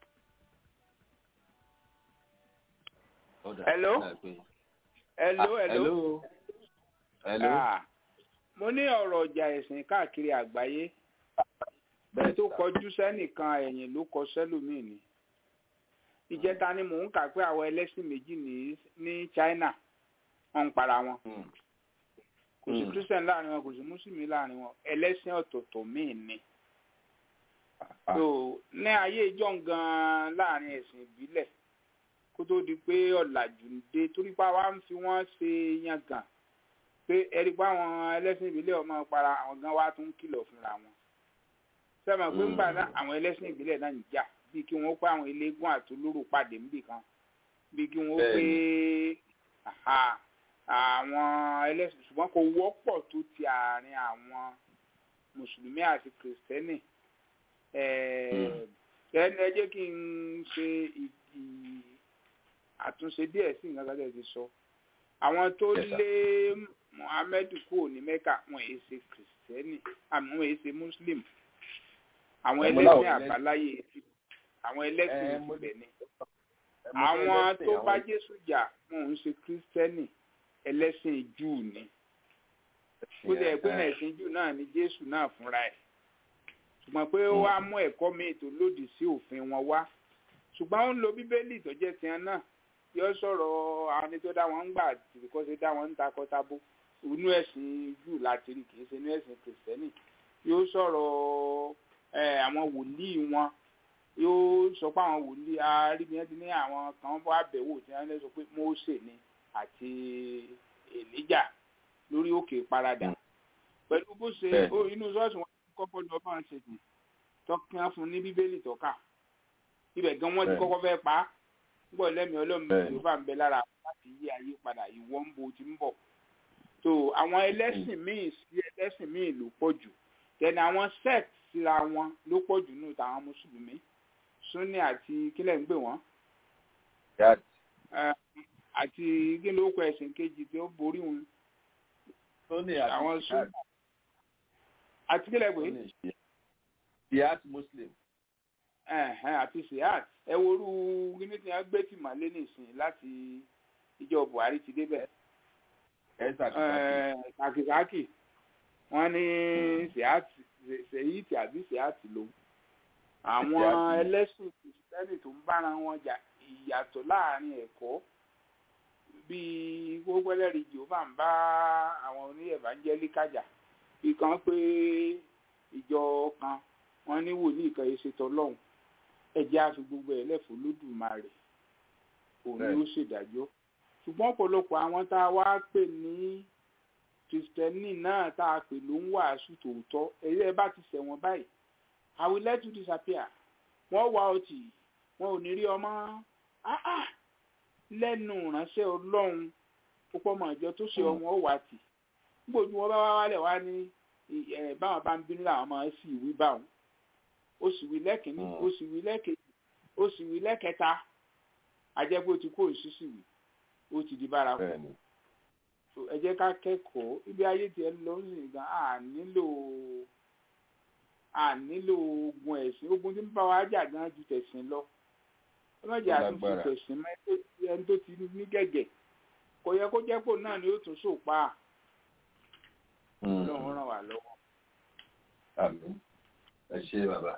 hello. hello hello. hello. Ah, mo ní ọ̀rọ̀ ọjà ẹ̀sìn káàkiri àgbáyé ẹni tó kọjú sẹ́nìkan ẹ̀yìn ló kọ sẹ́lòmíì ni ìjẹta ni mò ń kà pé àwọn ẹlẹ́sìn méjì ní ní China wọ́n ń para wọn kò sí Christian láàrin wọn kò sí mùsùlùmí láàrin wọn ẹlẹ́sìn ọ̀tọ̀ọ̀tọ̀ míì ni so ní ayé ìjọ gan láàrin ẹ̀sìn ìbílẹ̀ kó tó di pé ọ̀làjú ń dé torí pé àwa ń fi wọ́n ṣe yangàn pé ẹ̀rí pé àwọn ẹlẹ́sìn ìbílẹ̀ ọmọ para àwọn gan wa tún kìlọ̀ fúnra wọn sẹ́mi pé ńgbà náà àwọn ẹlẹ́sìn ìbílẹ̀ náà ń jà bí kí wọ́n pé àwọn eléégún àtolóró pàdé níbì kan bí kí wọ́n pé àwọn ẹlẹ́sìn ṣùgbọ́n kò wọ́pọ̀ tó ti àárín àwọn mùsùlùmí àti kìrìsìtẹ́nì ẹni ẹ jẹ́ kí n ṣe àtúnṣe díẹ̀ sí nǹkan kan tẹ̀ ti sọ àwọn tó lé muhammed kúrò ní mẹ́kà wọn èyí ṣe kìrìsìtẹ́nì àmì wọn èyí ṣe muslim àwọn ẹlẹ́sìn àbáláyé àwọn ẹlẹ́sìn ìbílẹ̀ ni àwọn tó bá jésù jà wọn ò ń ṣe kìrìsìtẹ́nì ẹlẹ́sìn júù ni kó lè pé ẹ̀sìn júù náà ni jésù náà fúnra ẹ̀ ṣùgbọ́n pé ó wá mú ẹ̀kọ́ míì tó lòdì sí òfin wọn wá ṣùgbọ́n ó ń lo bíbélì tó jẹ́ tiẹ̀ náà yóò sọ̀rọ̀ àwọn ẹni tó dá wọn ń gbà tìrìkọ́ ṣe dá wọn ń takọ́tábó inú ẹ̀sìn júù láti rí kì í ṣe inú ẹ̀sìn kìrìsìtẹ́nì yóò sọ̀rọ̀ àwọn wòlíì wọn yóò sọ pé àwọn wòlíì arígbìyàn ti ní àwọn kan bọ́ àbẹ̀wò tí wọ́n lè sọ pé Mósè ni àti Èlíjà lórí òkè paradà pẹ̀lú bó ṣe inú ṣọ́ọ̀ṣì wọn kọ́kọ́ lọ bá ń ṣe tì tọ́kàn fún ní bíbélì tọ́ka ibẹ̀ gan wọ́n ti kọ́kọ́ fẹ́ pa á gbọ́ lẹ́mìí ọlọ́run yóò bá ń bẹ lára láti yí ayé padà ìwọ́ ń bo ti ń bọ̀ so àwọn ẹlẹ́sìn míì sí ẹlẹ́sìn míì ló pọ̀ jù tẹ̀lé àwọn sect síra wọn ló pọ̀ jù nù táwọn mùsùlùmí sunni àti kílẹ̀ ń gbé wọn. àti kí ló kọ ẹ̀sìn kejì tí ó borí wọn. àwọn sunni àti kílẹ̀ gbé. siat muslim. àti siat ẹ worú kíní tí wọ́n gbé tì mọ́lé nìsín láti ìjọ buhari ti débẹ̀. kàkìkàkì wọ́n ní siat sèyíìtì àbí sèyáàtì ló àwọn ẹlẹ́sìn kìrìsìtẹ́nì tó ń bára wọn jà ìyàtọ̀ láàrin ẹ̀kọ́ bíi gbogbo ẹlẹ́rìí jehova ń bá àwọn oní evangelical jà bí kan pé ìjọ kan wọ́n ní wòlíì kan yìí ṣètò ọlọ́run ẹ̀jẹ̀ àfi gbogbo ẹ̀ lẹ́fọ́ lódùmarè òun ni ó ṣèdájọ́ ṣùgbọ́n ọ̀pọ̀lọpọ̀ àwọn tá a wá pè ní kristẹni náà tá a pè ló ń wàásù tòótọ́ ẹ̀yẹ ẹ bá ti ṣẹ̀wọ̀n báyìí i will let you disappear wọ́n wá ọtí wọn ò ní rí ọmọ lẹ́nu ìránṣẹ́ ọlọ́run púpọ̀ mọ̀ ìjọ tó ṣe ọmọ ó wà tì gbòjú wọn bá wá wálẹ̀ wá ní báwọn bá ń bínú làwọn máa sì wí báwọn ó sì wí lẹ́kìnní ó sì wí lẹ́kejì ó sì wí lẹ́kẹta ajẹ́gbó ti kó ìṣísì wí ó ti di bárakú ẹ jẹ́ ká kẹ́kọ̀ọ́ ibi ayé tiẹ̀ lọ ń sìn gan a nílò a nílò ogun ẹ̀sìn ogun tí ń bá wa jà gan ju tẹ̀sìn lọ ọlọ́jà àtúntò tẹ̀sìn mọ́ ẹni tó ti ní gẹ̀gẹ̀ kò yẹ kó jẹ́ pò náà ni ó tún sòpá ọlọ́run ràn wá lọ́wọ́. àmín ẹ ṣe bàbá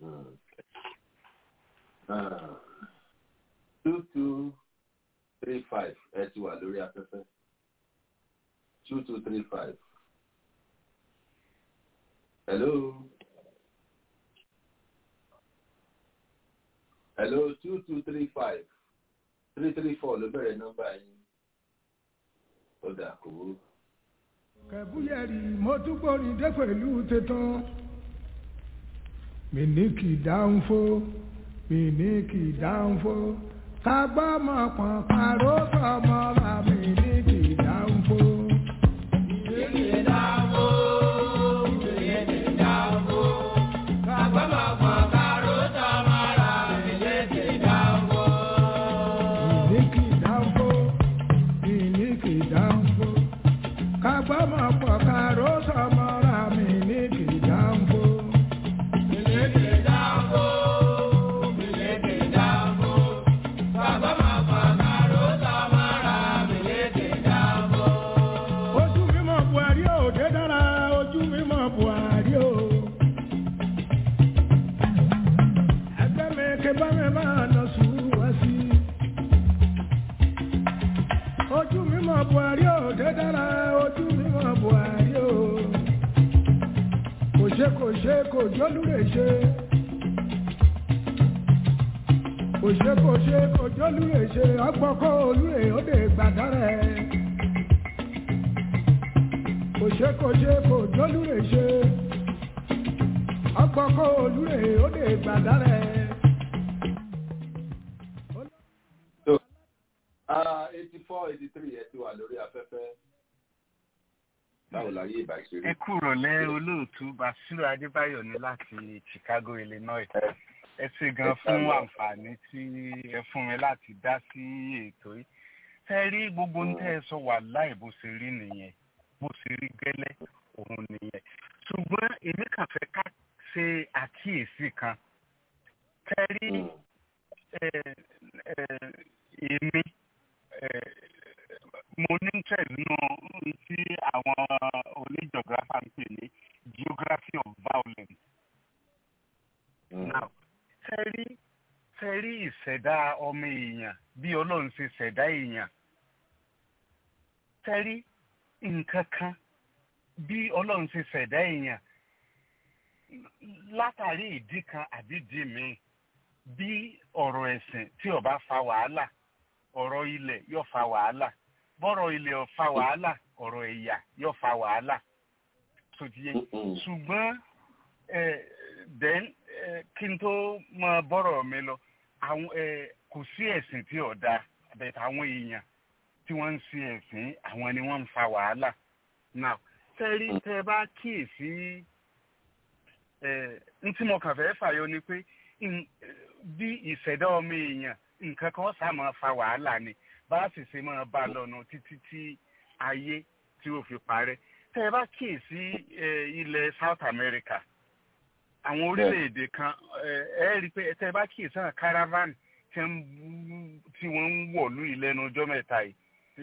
two two three five ẹ ti wà lórí afẹ́fẹ́ two two three five. Hello. Hello two two three five three three four ló bẹ̀rẹ̀ nọ́mbà yín. Ó dà kó. Kẹ̀búyẹ̀rì mo tún gbórin dé pẹ̀lú tẹ̀tàn. Mi ní kì í dáhùn fó, mi ní kì í dáhùn fó. Ká gbọ́ mọ̀ pọ̀n pàrọ̀ sọmọ ra mi ní kì í dáhùn fó. kò ṣe kò jólúre ṣe kò ṣe kò ṣe kò jólúre ṣe ọgbọ́kọ́ olúre ó lè gbàdárẹ̀. kò ṣe kò ṣe kò jólúre ṣe ọgbọ́kọ́ olúre ó lè gbàdárẹ̀. eighty four eighty three ẹ ti wà lórí afẹ́fẹ́ báwo la yé ìbàṣírí. ẹ kúrò lẹ́ olóòtú basiru adébáyọ̀ ní láti chicago illinois ẹ ṣe gan fún àǹfààní tí ẹ fún mi láti dá sí ètò yìí ẹ rí gbogbo ń tẹ́ ẹ sọ wà láì bó ṣe rí nìyẹn bó ṣe rí gẹ́lẹ́ òun nìyẹn ṣùgbọ́n èmi kàn fẹ́ ká ṣe àkíyèsí kan ẹ rí èmi mo ní interest nínú tí àwọn oníjọgráfà ń pè ní geography of violence. now fẹ́rí fẹ́rí ìṣẹ̀dá ọmọ èèyàn bí ọlọ́run ṣe ṣẹ̀dá èèyàn fẹ́rí nǹkan kan bí ọlọ́run ṣe ṣẹ̀dá èèyàn látàrí ìdí kan àbí ìdí míì bí ọ̀rọ̀ ẹ̀sìn tí ó bá fa wàhálà ọ̀rọ̀ ilẹ̀ yóò fa wàhálà bọ́rọ̀ ilẹ̀ ò fa wàhálà ọ̀rọ̀ ẹ̀yà yóò fa wàhálà sotiye ṣùgbọ́n then kí n tó mọ bọ́rọ̀ mi lọ àwọn kò sí ẹ̀sìn tí ò da bẹ̀tẹ̀ àwọn èèyàn tí wọ́n ń sin ẹ̀sìn àwọn ni wọ́n ń fa wàhálà now tẹ́rí tẹ́ bá kíyèsí n tí mo kàn fẹ́ fàyọ ni pé bí ìṣẹ̀dá ọmọ èèyàn nǹkan kan sá máa fa wàhálà ni bá a sì ṣe máa bá a lọ́nà títí tí ayé tí ó fi parẹ́ tẹ́ ẹ bá kíyèsí ilẹ̀ South America àwọn orílẹ̀-èdè kan ẹ rí i pé tẹ́ ẹ bá kíyèsí àwọn caravan tí wọ́n ń wọ̀lú ìlẹ́nu ọjọ́ mẹ́ta yìí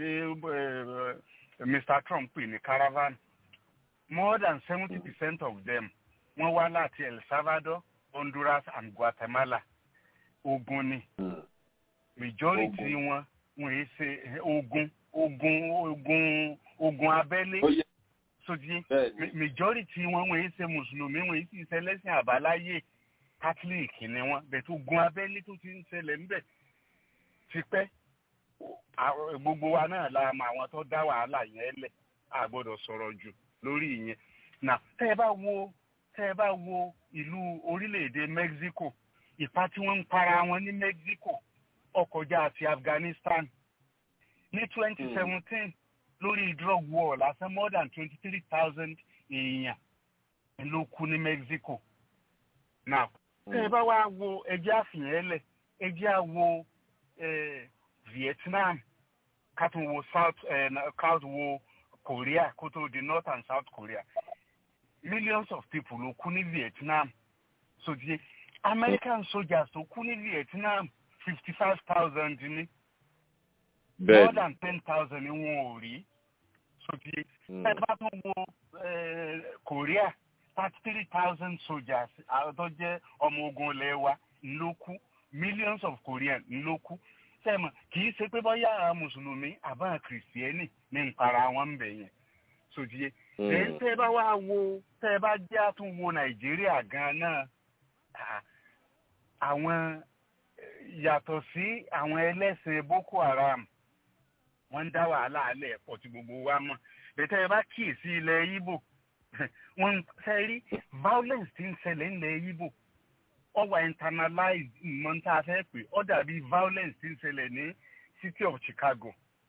tí Mr. Trump pè ní caravan more than seventy percent of them wọ́n wá láti El Salvador Honduras and Guatemala ogun ni majority wọn wọn yìí ṣe ogun ogun ogun ogun abẹ́lé sódì majority wọn wọn yìí ṣe mùsùlùmí wọn yìí sì ṣe lẹ́sìn àbáláyé catholic ni wọn bẹ̀tẹ̀ ogun abẹ́lé tó ti ń ṣẹlẹ̀ ńbẹ̀ tipẹ́ gbogbo wa náà la mọ àwọn tó dá wàhálà yẹn lẹ̀ a gbọ́dọ̀ sọ̀rọ̀ jù lórí ìyẹn nà tẹ́ ẹ bá wo tẹ́ ẹ bá wo ìlú orílẹ̀-èdè Mexico ìpa tí wọ́n ń para wọn ní Mexico ọkọjá àti Afghanistan ní twenty seventeen lórí drug war lásán more than twenty three thousand èèyàn ló kú ní Mexico now tẹ́ ẹ bá wá wo ẹjẹ́ àfihàn ẹlẹ̀ ẹjẹ́ àwo Vietnam ká tún wo South ká tún wo Korea kó tó di North and South Korea millions of people ló kú ní Vietnam so di American soldiers tó kú ní Vietnam fifty five thousand ní more than ten thousand ni wọn ò rí so di ẹ bá tún wo Korea thirty three thousand soldiers àwọn tó jẹ́ ọmọ ogun ilẹ̀ wa ló kú millions of Korean ló kú sẹ́mọ̀ kì í ṣe pé bọ́yá àwọn mùsùlùmí àbá kìrìsìtẹ́nì ní ìpara wọn ń bẹ̀ yẹn sòdìye. èyí tẹ́ ẹ bá wá wo tẹ́ ẹ bá jẹ́ àtúnwò nàìjíríà gan náà àwọn yàtọ̀ sí àwọn ẹlẹ́sìn boko haram wọ́n ń dá wàhálà alẹ́ ẹ̀pọ̀ tí gbogbo wa mọ̀ bẹ́tẹ́ ẹ bá kíyèsí ilẹ̀ Ìgbò wọ́n fẹ́ rí violence tí ń ṣẹlẹ̀ ńlẹ̀ Ìgbò ọwà internalized mọ̀ tá a fẹ́ pè ọ́ dàbí violence tí ń ṣẹlẹ̀ ní city of Chicago.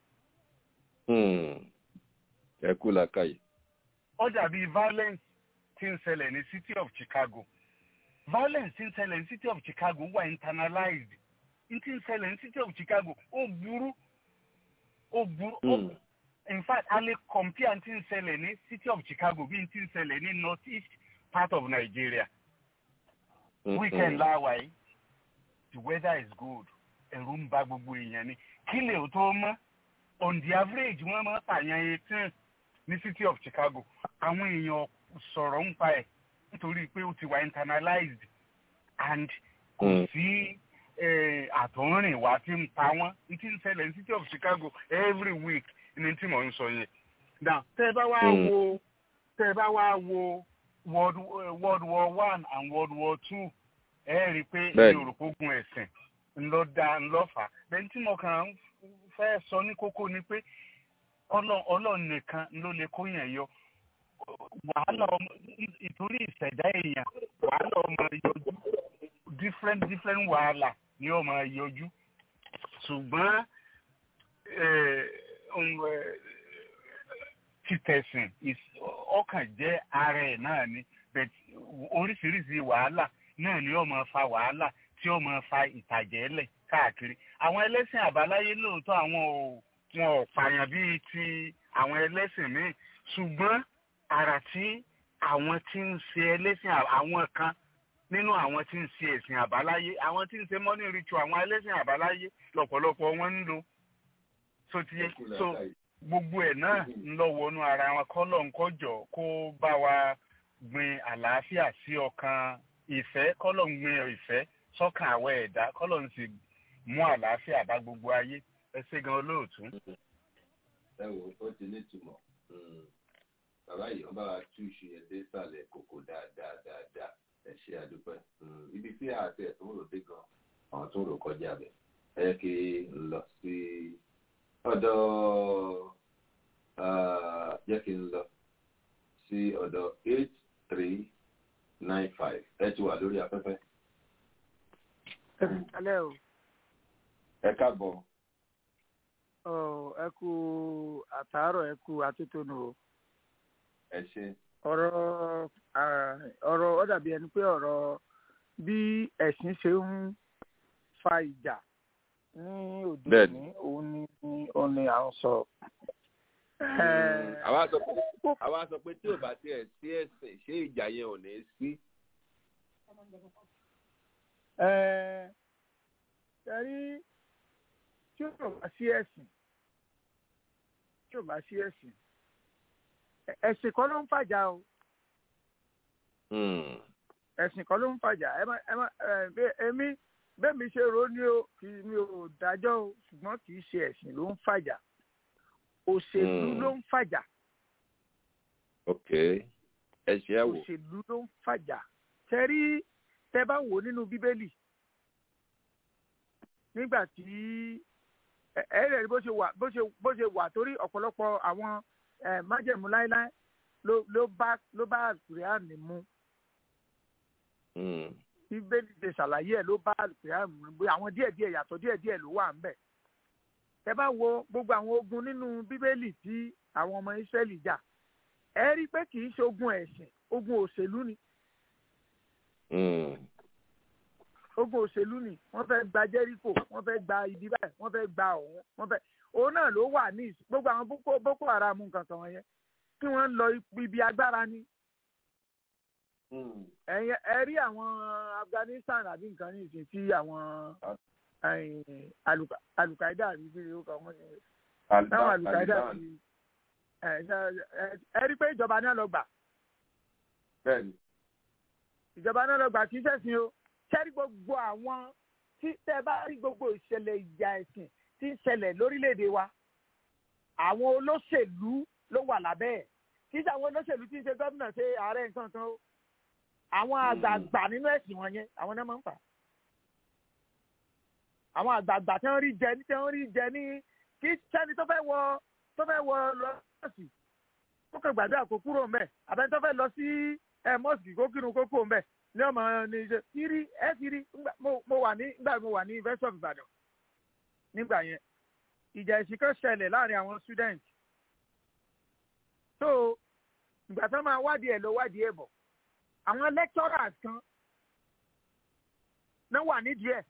ẹ kú làkàyè. ó dàbí violence tí ń ṣẹlẹ̀ ní city of Chicago. violence tí ń ṣẹlẹ̀ ní city of Chicago wà internalized n tí ń ṣẹlẹ̀ ní city of Chicago ó burú ó burú in fact a lè compare n tí ń ṣẹlẹ̀ ní city of Chicago bí n tí ń ṣẹlẹ̀ ní north east part of Nigeria weekend láwa yìí the weather is good ẹ̀rù ń bà gbogbo èèyàn ni kí lè tó mọ́ on the average wọ́n máa pààyàn eighteen ní city of Chicago àwọn èèyàn sọ̀rọ̀ ń pa ẹ̀ nítorí pé ó ti wà internalized and kò sí àtọ̀rìn wá tí ń pa wọ́n ní tí ń ṣẹlẹ̀ ní city of Chicago every week ní tí mò ń sọ yẹn now tẹ́ ẹ bá wá wo tẹ́ ẹ bá wá wo world world war one and world war two ẹ rí i pé yorùbá ogun ẹ̀sìn ńlọ da ńlọ fà bẹ́ẹ̀ tí mo kàn ń fẹ́ sọ ní kókó ni pé ọlọ́run nìkan ló lè kó yẹn yọ wàhálà ọmọ ìtorí ìṣẹ̀dá èèyàn wàhálà ọmọ yọjú different different wàhálà ni ọmọ yọjú ṣùgbọ́n títẹ̀sìn ọkàn jẹ́ ara ẹ̀ náà ni oríṣiríṣi wàhálà náà ni ó máa fa wàhálà tí ó máa fa ìtàjẹ̀lẹ̀ káàkiri àwọn ẹlẹ́sìn àbáláyé lóòótọ́ àwọn ò wọn ò pààyàn bíi ti àwọn ẹlẹ́sìn míì ṣùgbọ́n àrà tí àwọn tí ń ṣe ẹlẹ́sìn àwọn kan nínú àwọn tí ń ṣe ẹ̀sìn àbáláyé àwọn tí ń ṣe morning ritual àwọn ẹlẹ́sìn àbáláyé lọ́pọ̀lọpọ̀ wọn ń lò so ti so gbogbo ẹ̀ náà ń lọ wọnú ara wọn kọ́lọ̀ ń kọjọ kó bá wa gbin àlàáfíà sí ọkàn ìfẹ́ kọ́lọ̀ ń gbin ìfẹ́ sọ́kàn àwọ̀ ẹ̀dá kọ́lọ̀ ń sì mú àlàáfíà bá gbogbo ayé ẹ ṣé gan olóòtú. ẹ wò ó ti ní ìtumọ̀ bàbá yìí wọ́n bá wa tú iṣu yẹn dé sàlẹ̀ kòkò dáadáa dáadáa ẹ ṣé àdúpẹ́ ibi tí àti ẹ̀tún rò dé gan àwọn tó rò kọjá bẹ̀ ẹ kí n lọ sí ọ̀dọ̀ jẹ́ kí n lọ sí ọ̀dọ̀ eight three nine five ẹ ti wà lórí afẹ́fẹ́. alẹ́ o. ẹ káàbọ̀. ẹ kú àtàárọ̀ ẹ kú atótónu o. ẹ ṣe. ọ̀rọ̀ ọ̀rọ̀ ó dàbí ẹni pé ọ̀rọ̀ bí ẹ̀sìn ṣe ń fa ìjà ní òde òní òun ni òun ni à ń sọ. àwa sọ pé àwa sọ pé tí ò bá tiẹ̀ sí ẹ̀sìn ṣé ìjà yẹn ò ní sí. ẹ̀rí tí ò bá sí ẹ̀sìn tí ò bá sí ẹ̀sìn ẹ̀sìn kọ́ ló ń fàjà o ẹ̀sìn kọ́ ló ń fàjà ẹ má ẹ má èmi bẹ́ẹ̀ mi ṣe rò ó ní o kì í mi ò dájọ́ o ṣùgbọ́n kì í ṣe ẹ̀sìn ló ń fàjà òṣèlú ló ń fàjà. ok ẹ ṣe é wò. òṣèlú ló ń fàjà tẹ́rí tẹ́ bá wò nínú bíbélì nígbà tí ẹ rẹ̀ rí bó ṣe wà bó ṣe bó ṣe wà torí ọ̀pọ̀lọpọ̀ àwọn májẹ̀mú láéláé ló bá ló bá àkùrẹ́àní mu bíbélì ṣe ṣàlàyé ẹ̀ ló bá àkùrẹ́àní mu àwọn díẹ̀díẹ̀ yàtọ̀ díẹ̀díẹ̀ ló wà ń bẹ̀ ẹ bá wo gbogbo àwọn ogun nínú bíbélì tí àwọn ọmọ Ísírẹ́lì jà ẹ rí i pé kì í ṣe ogun ẹ̀sìn ogun òṣèlú ni ogun òṣèlú ni wọ́n fẹ́ gba Jẹ́ríkò wọ́n fẹ́ gba ibi báyìí wọ́n fẹ́ gba òun wọ́n fẹ́ òun náà ló wà ní gbogbo àwọn boko boko haram nǹkan kan wọ̀nyẹn kí wọ́n lọ ibi agbára ni ẹ rí àwọn Afghanistan àbí nǹkan ní ìsìn tí àwọn alukaida àbí bí ó kọ wọn ṣe táwọn alukaida ti ẹ rí pé ìjọba náà lọ gbà ìjọba náà lọ gbà kì í ṣẹ̀sìn o ṣẹ́rí gbogbo àwọn tí tẹ́ bá rí gbogbo ìṣẹ̀lẹ̀ ìjà ẹ̀sìn tí ń ṣẹlẹ̀ lórílẹ̀‐èdè wa àwọn olóṣèlú ló wà lábẹ́ ẹ̀ kì í ṣe àwọn olóṣèlú tí ń ṣe gómìnà ṣe ààrẹ nǹkan kan o àwọn àgbààgbà nínú ẹ̀sìn wọn yẹn àwọn náà máa ń fà àwọn àgbààgbà tí wọ́n rí jẹ tí wọ́n rí jẹ ní kì í sẹ́ni tó fẹ́ wọ tó fẹ́ wọ lọ́sì kó kàn gbàdúrà kó kúrò mbẹ̀ àbẹ́ni tó fẹ́ lọ sí mọ́sìkì kó kírun kó kúrò mbẹ̀ ní ọmọ ní ṣe kiri ẹ kiri mo wà ní nígbà mo wà ní University of Ibadan nígbà yẹn ìjà ìsìn kan ṣẹlẹ̀ láàrin àwọn student so ìgbà tó máa wádìí ẹ̀ lọ wádìí ẹ̀ bọ̀ àwọn lecturers kan náà wà nídìí ẹ̀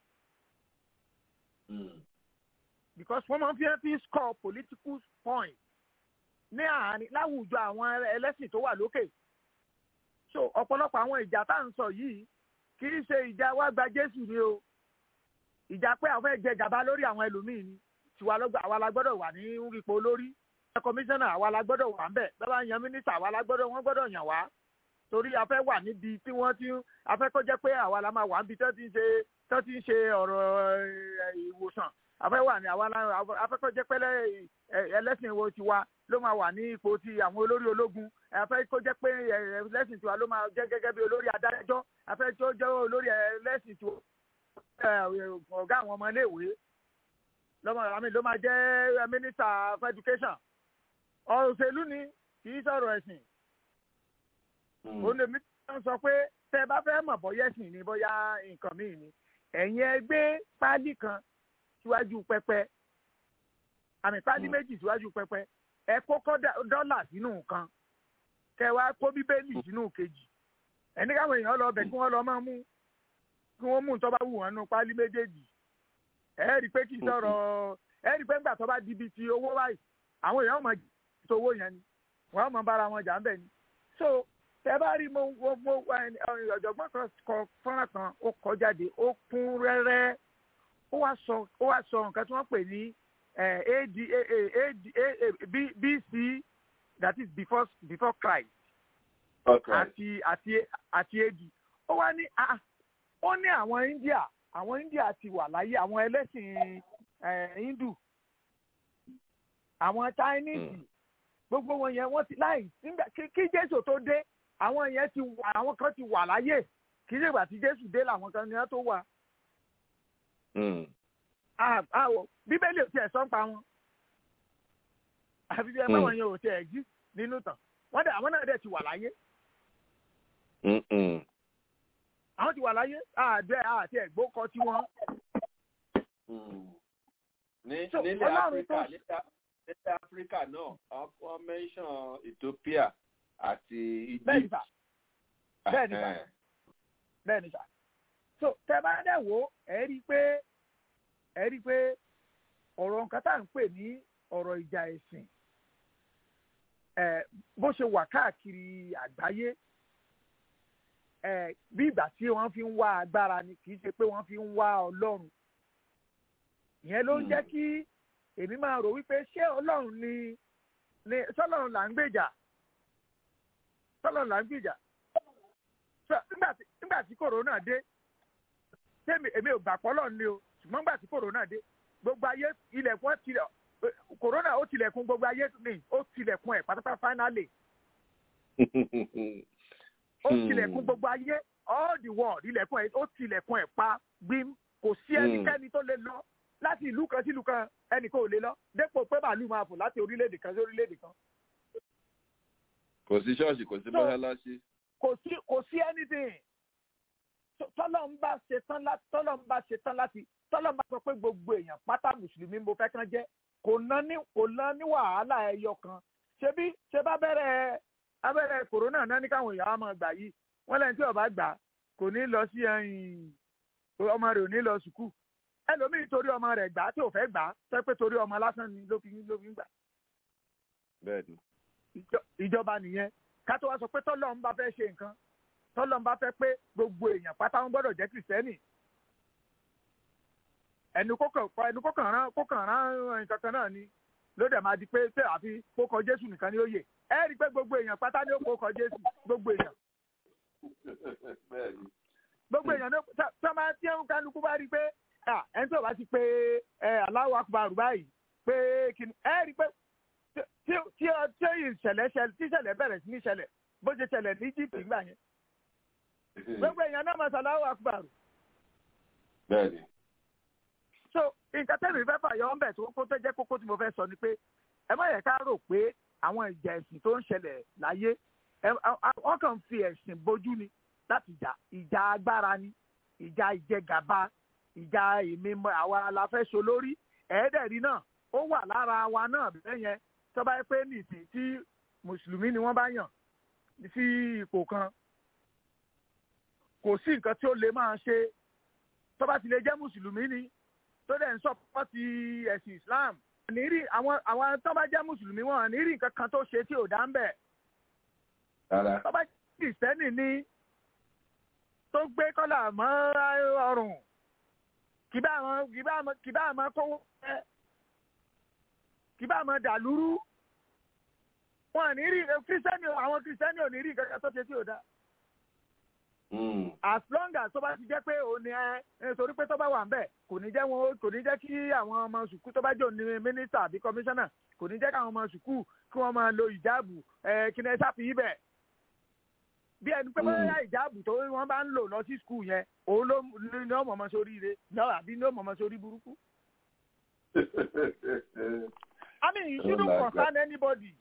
because wọ́n máa ń fi fi score political point ní àárín láwùjọ àwọn ẹlẹ́sìn tó wà lókè so ọ̀pọ̀lọpọ̀ àwọn ìjà tá à ń sọ yìí kì í ṣe ìjà wá gba Jésù ni o ìjà pé àwọn fẹ́ jẹ gàba lórí àwọn ẹlòmíì ni tiwa lọ́gbà àwa la gbọ́dọ̀ wà ní ipò lórí kọmíṣánná àwa la gbọ́dọ̀ wà ń bẹ̀ bàbá yan mínísítà àwa la gbọ́dọ̀ wọ́n gbọ́dọ̀ yàn wá torí a fẹ́ wà níbi tí wọ́n ti a fẹ́ kó jẹ́ pé àwa la máa wà níbi tó ti ń ṣe tó ti ń ṣe ọ̀rọ̀ ìwòsàn a fẹ́ wà ní àwa la a fẹ́ kó jẹ́ pé ẹlẹ́sìn wo tiwa ló máa wà ní ipò ti àwọn olórí ológun a fẹ́ kó jẹ́ pé ẹlẹ́sìn tiwa ló máa jẹ́ gẹ́gẹ́ bí olórí adájọ́ a fẹ́ tó jẹ́ olórí ẹlẹ́sìn tiwa ọ̀gá àwọn ọmọ iléèwé lọ́mọ àmì ló máa jẹ́ minister for education ọ̀rọ̀ òṣèlú ni kì í sọ̀rọ̀ ẹ̀sìn òun lèmi ń sọ pé tẹ́ ẹ bá fẹ́ mọ̀ bọ́yá ẹ̀sìn ni bóyá nǹkan míì ni ẹ̀yin ẹ gbé páálí kan síwájú pẹpẹ àmì páálí méjì síwájú pẹpẹ ẹ kókó dọ́là sínú nǹkan kẹ wá kó bíbélì sínú kejì ẹni káwọn èèyàn lọ bẹ kí wọ́n lọ máa mú kí wọ́n mú un tó bá wù wọ́n nù páálí méjèèjì ẹ rí i pé kì í sọ̀rọ̀ ẹ rí i pé ńgbà tó bá di ibi ti owó báyìí àwọn èèyàn máa tó owó yẹn ni wọ́n máa bára wọn jà ń bẹ̀ ni so tẹ bá rí mo mo ọ̀jọ̀gbọ́n kan kọ fọ́nrán kan ó kọ jáde ó kún rẹ́rẹ́ ó wá sọ ó wá sọ nǹkan tí wọ́n pè ní ad ad bc that is before before christ àti àti àti ad ó wá ní ó ní àwọn india àwọn india ti wà láyé àwọn ẹlẹ́sìn hindu àwọn chinese gbogbo wọn yẹn wọ́n ti láì kí jésù tó dé àwọn yẹn ti wà àwọn kan ti wà láyé kì í ṣe ìgbà tí jésù dé làwọn kan ní wọn tó wà. bíbélì ò tiẹ̀ sọ ń pa wọn àfi bí ẹ bá wọn yẹn ò tiẹ̀ exist nínú tàn wọ́n dẹ̀ àwọn náà dẹ̀ ti wà láyé. àwọn ti wà láyé àdé àti ẹ̀gbọ́kọ tí wọ́n. nílẹ̀ áfíríkà nílẹ̀ áfíríkà náà wọ́n mẹ́ńsàn ethiopia àti egypt. bẹ́ẹ̀ni sà bẹ́ẹ̀ni sà bẹ́ẹ̀ni sà so tẹ bá dẹ̀ wò ẹ rí i pé ẹ rí i pé ọ̀rọ̀ nǹkan tá à ń pè ní ọ̀rọ̀ ìjà ẹ̀sìn ẹ bó ṣe wà káàkiri àgbáyé ẹ bí ìgbà tí wọ́n fi ń wá agbára ni kì í ṣe pé wọ́n fi ń wá ọlọ́run ìyẹn ló ń jẹ́ kí èmi máa rò wípé ṣé ọlọ́run ni ni sọlọ́run là ń gbèjà sọlọ́run là ń gbèjà nígbà tí kòrónà dé tẹ́mi èmi ò gbà pọ́lọ́ ni o ṣùgbọ́n nígbà tí kòrónà dé gbogbo ayé ilẹ̀kùn tilẹ̀ kòrónà ó tilẹ̀kùn gbogbo ayé ni ó tilẹ̀kùn ẹ̀ pátápátá fáínálì ó tilẹ̀kùn gbogbo ayé all the world ilẹ̀kùn ẹ̀ ó tilẹ̀kùn ẹ̀ pa gbím kò sí ẹnikẹ́ni tó lè lọ láti ìlú kan sí ìlú kan ẹnìkan ò lè lọ dépò pé màálù máa fò láti orílẹ̀-èdè kan sí orílẹ̀-èdè kan. kò sí ṣọ́ọ̀ṣì kò sí mọ́ṣáláṣí. kò sí kò sí anything tọ́lọ́ ń bá ṣe tán láti tọ́lọ́ ń bá ṣe tán láti tọ́lọ́ ń bá sọ pé gbogbo èèyàn pátá mùsùlùmí mo fẹ́ kán jẹ́ kò ná ní kò ná ní wàhálà ẹyọ kan ṣebí ṣe bá bẹ̀rẹ̀ abẹ́rẹ́ kòrónà náà ní káwọn èèyàn á máa gbà yìí wọ́n lẹ́yìn tí ó bá gbà kò ní lọ sí ọmọ rẹ̀ ò ní lọ sùkúù ẹlòmíì torí ọmọ rẹ̀ gbà tí ò fẹ́ gbà sọ pé torí ọmọ lásán ni ló fi ló fi ń gbà. bẹ́ẹ̀ni. ìjọba nìyẹn ká tó wá sọ pé tọ́lọ́ ń bá fẹ́ ṣe nǹkan tọ́lọ́ ń bá fẹ́ pé gbogbo èèyàn pátá wọn gbọ́dọ̀ jẹ́ kìrìsìtẹ́nì. ẹnu kókàn ẹnu kókàn rán kókàn rán nǹkan kan náà ni ló dẹ̀ máa di pé ṣé àfi kókọ jésù nìkan ni ó yè ẹ rí i pé gbogbo èèyàn pátá ni ó kókọ jésù gbogbo èèyàn. gbogbo èèyàn ní sọ máa tí ẹ̀hún kálukú bá rí i pé ẹni tó bá ti pé aláwọ̀ akùbárù báyìí pé kìnnì ẹ rí i pé tí tí ìṣẹ̀lẹ̀ tí ìṣẹ̀lẹ̀ bẹ̀rẹ̀ sí ní ìṣẹ̀lẹ̀ bó ṣe ṣẹlẹ̀ ní Egypt nígbà yẹn gbogbo èèyàn náà máa ṣàláwọ̀ akùbárù. bẹ́ẹ̀ni. so nǹkan tẹ́lẹ̀ fẹ́ fàyọ̀ ń bẹ̀ tó kó tó jẹ́ kókó tí mo fẹ́ sọ ni pé ẹ má yẹ ká rò pé àwọn ìjà ẹ̀sìn tó ń ṣẹlẹ̀ láyé wọ́n kàn ń fi ẹ̀sìn bójú ni láti jà ìjà agbára ni ìjà ìjẹgàba ìjà èmi àwa la fẹ́ so lórí ẹ̀ẹ́dẹ̀rí náà ó wà lára wa náà bẹ́ẹ̀ yẹn tó bá yẹ pé nìsín tí mùsùlùmí ni wọ́n bá yàn sí ipò kan kò sí nǹkan tí ó lè máa ṣe tó bá ti lè jẹ́ mùsùlùmí ni tó dẹ̀ ń sọ́pọ́tì ẹ̀sìn Islam nírí àwọn àwọn tó bá jẹ́ mùsùlùmí wọn nírí nǹkan kan tó ṣe tí ò dá ń bẹ̀. tó bá jẹ́ kìrìsìtẹ́nì ni tó gbé kọ́là mọ́ ọrùn kì bá àwọn kì bá àwọn kì bá àwọn kówó ẹ kì bá àwọn dàlúrú wọn ní rí kírísítẹ́nì àwọn kírísítẹ́nì ò ní rí nǹkan kan tó ṣe tí ò dá. as long as tó bá ti jẹ́ pé òun ni ẹ torí pé tó bá wà ń bẹ̀ kò ní jẹ́ wọn kò ní jẹ́ kí àwọn ọmọ sùkúù tó bá jẹ́ òní mínísítà àbí kọmíṣánná kò ní jẹ́ káwọn ọmọ sùkúù kí wọ́n máa lo ìjáàbù ẹ kí ni ẹ sáfì yí bẹ̀. bí ẹni pé bóyá ìjáàbù tó wọ́n bá ń lò lọ sí skul yẹn òun ló ní ọmọ ọmọ sórí ire náà àbí ní ọmọ ọmọ sórí burúkú. I mean, it shouldn't Oh my concern anybody.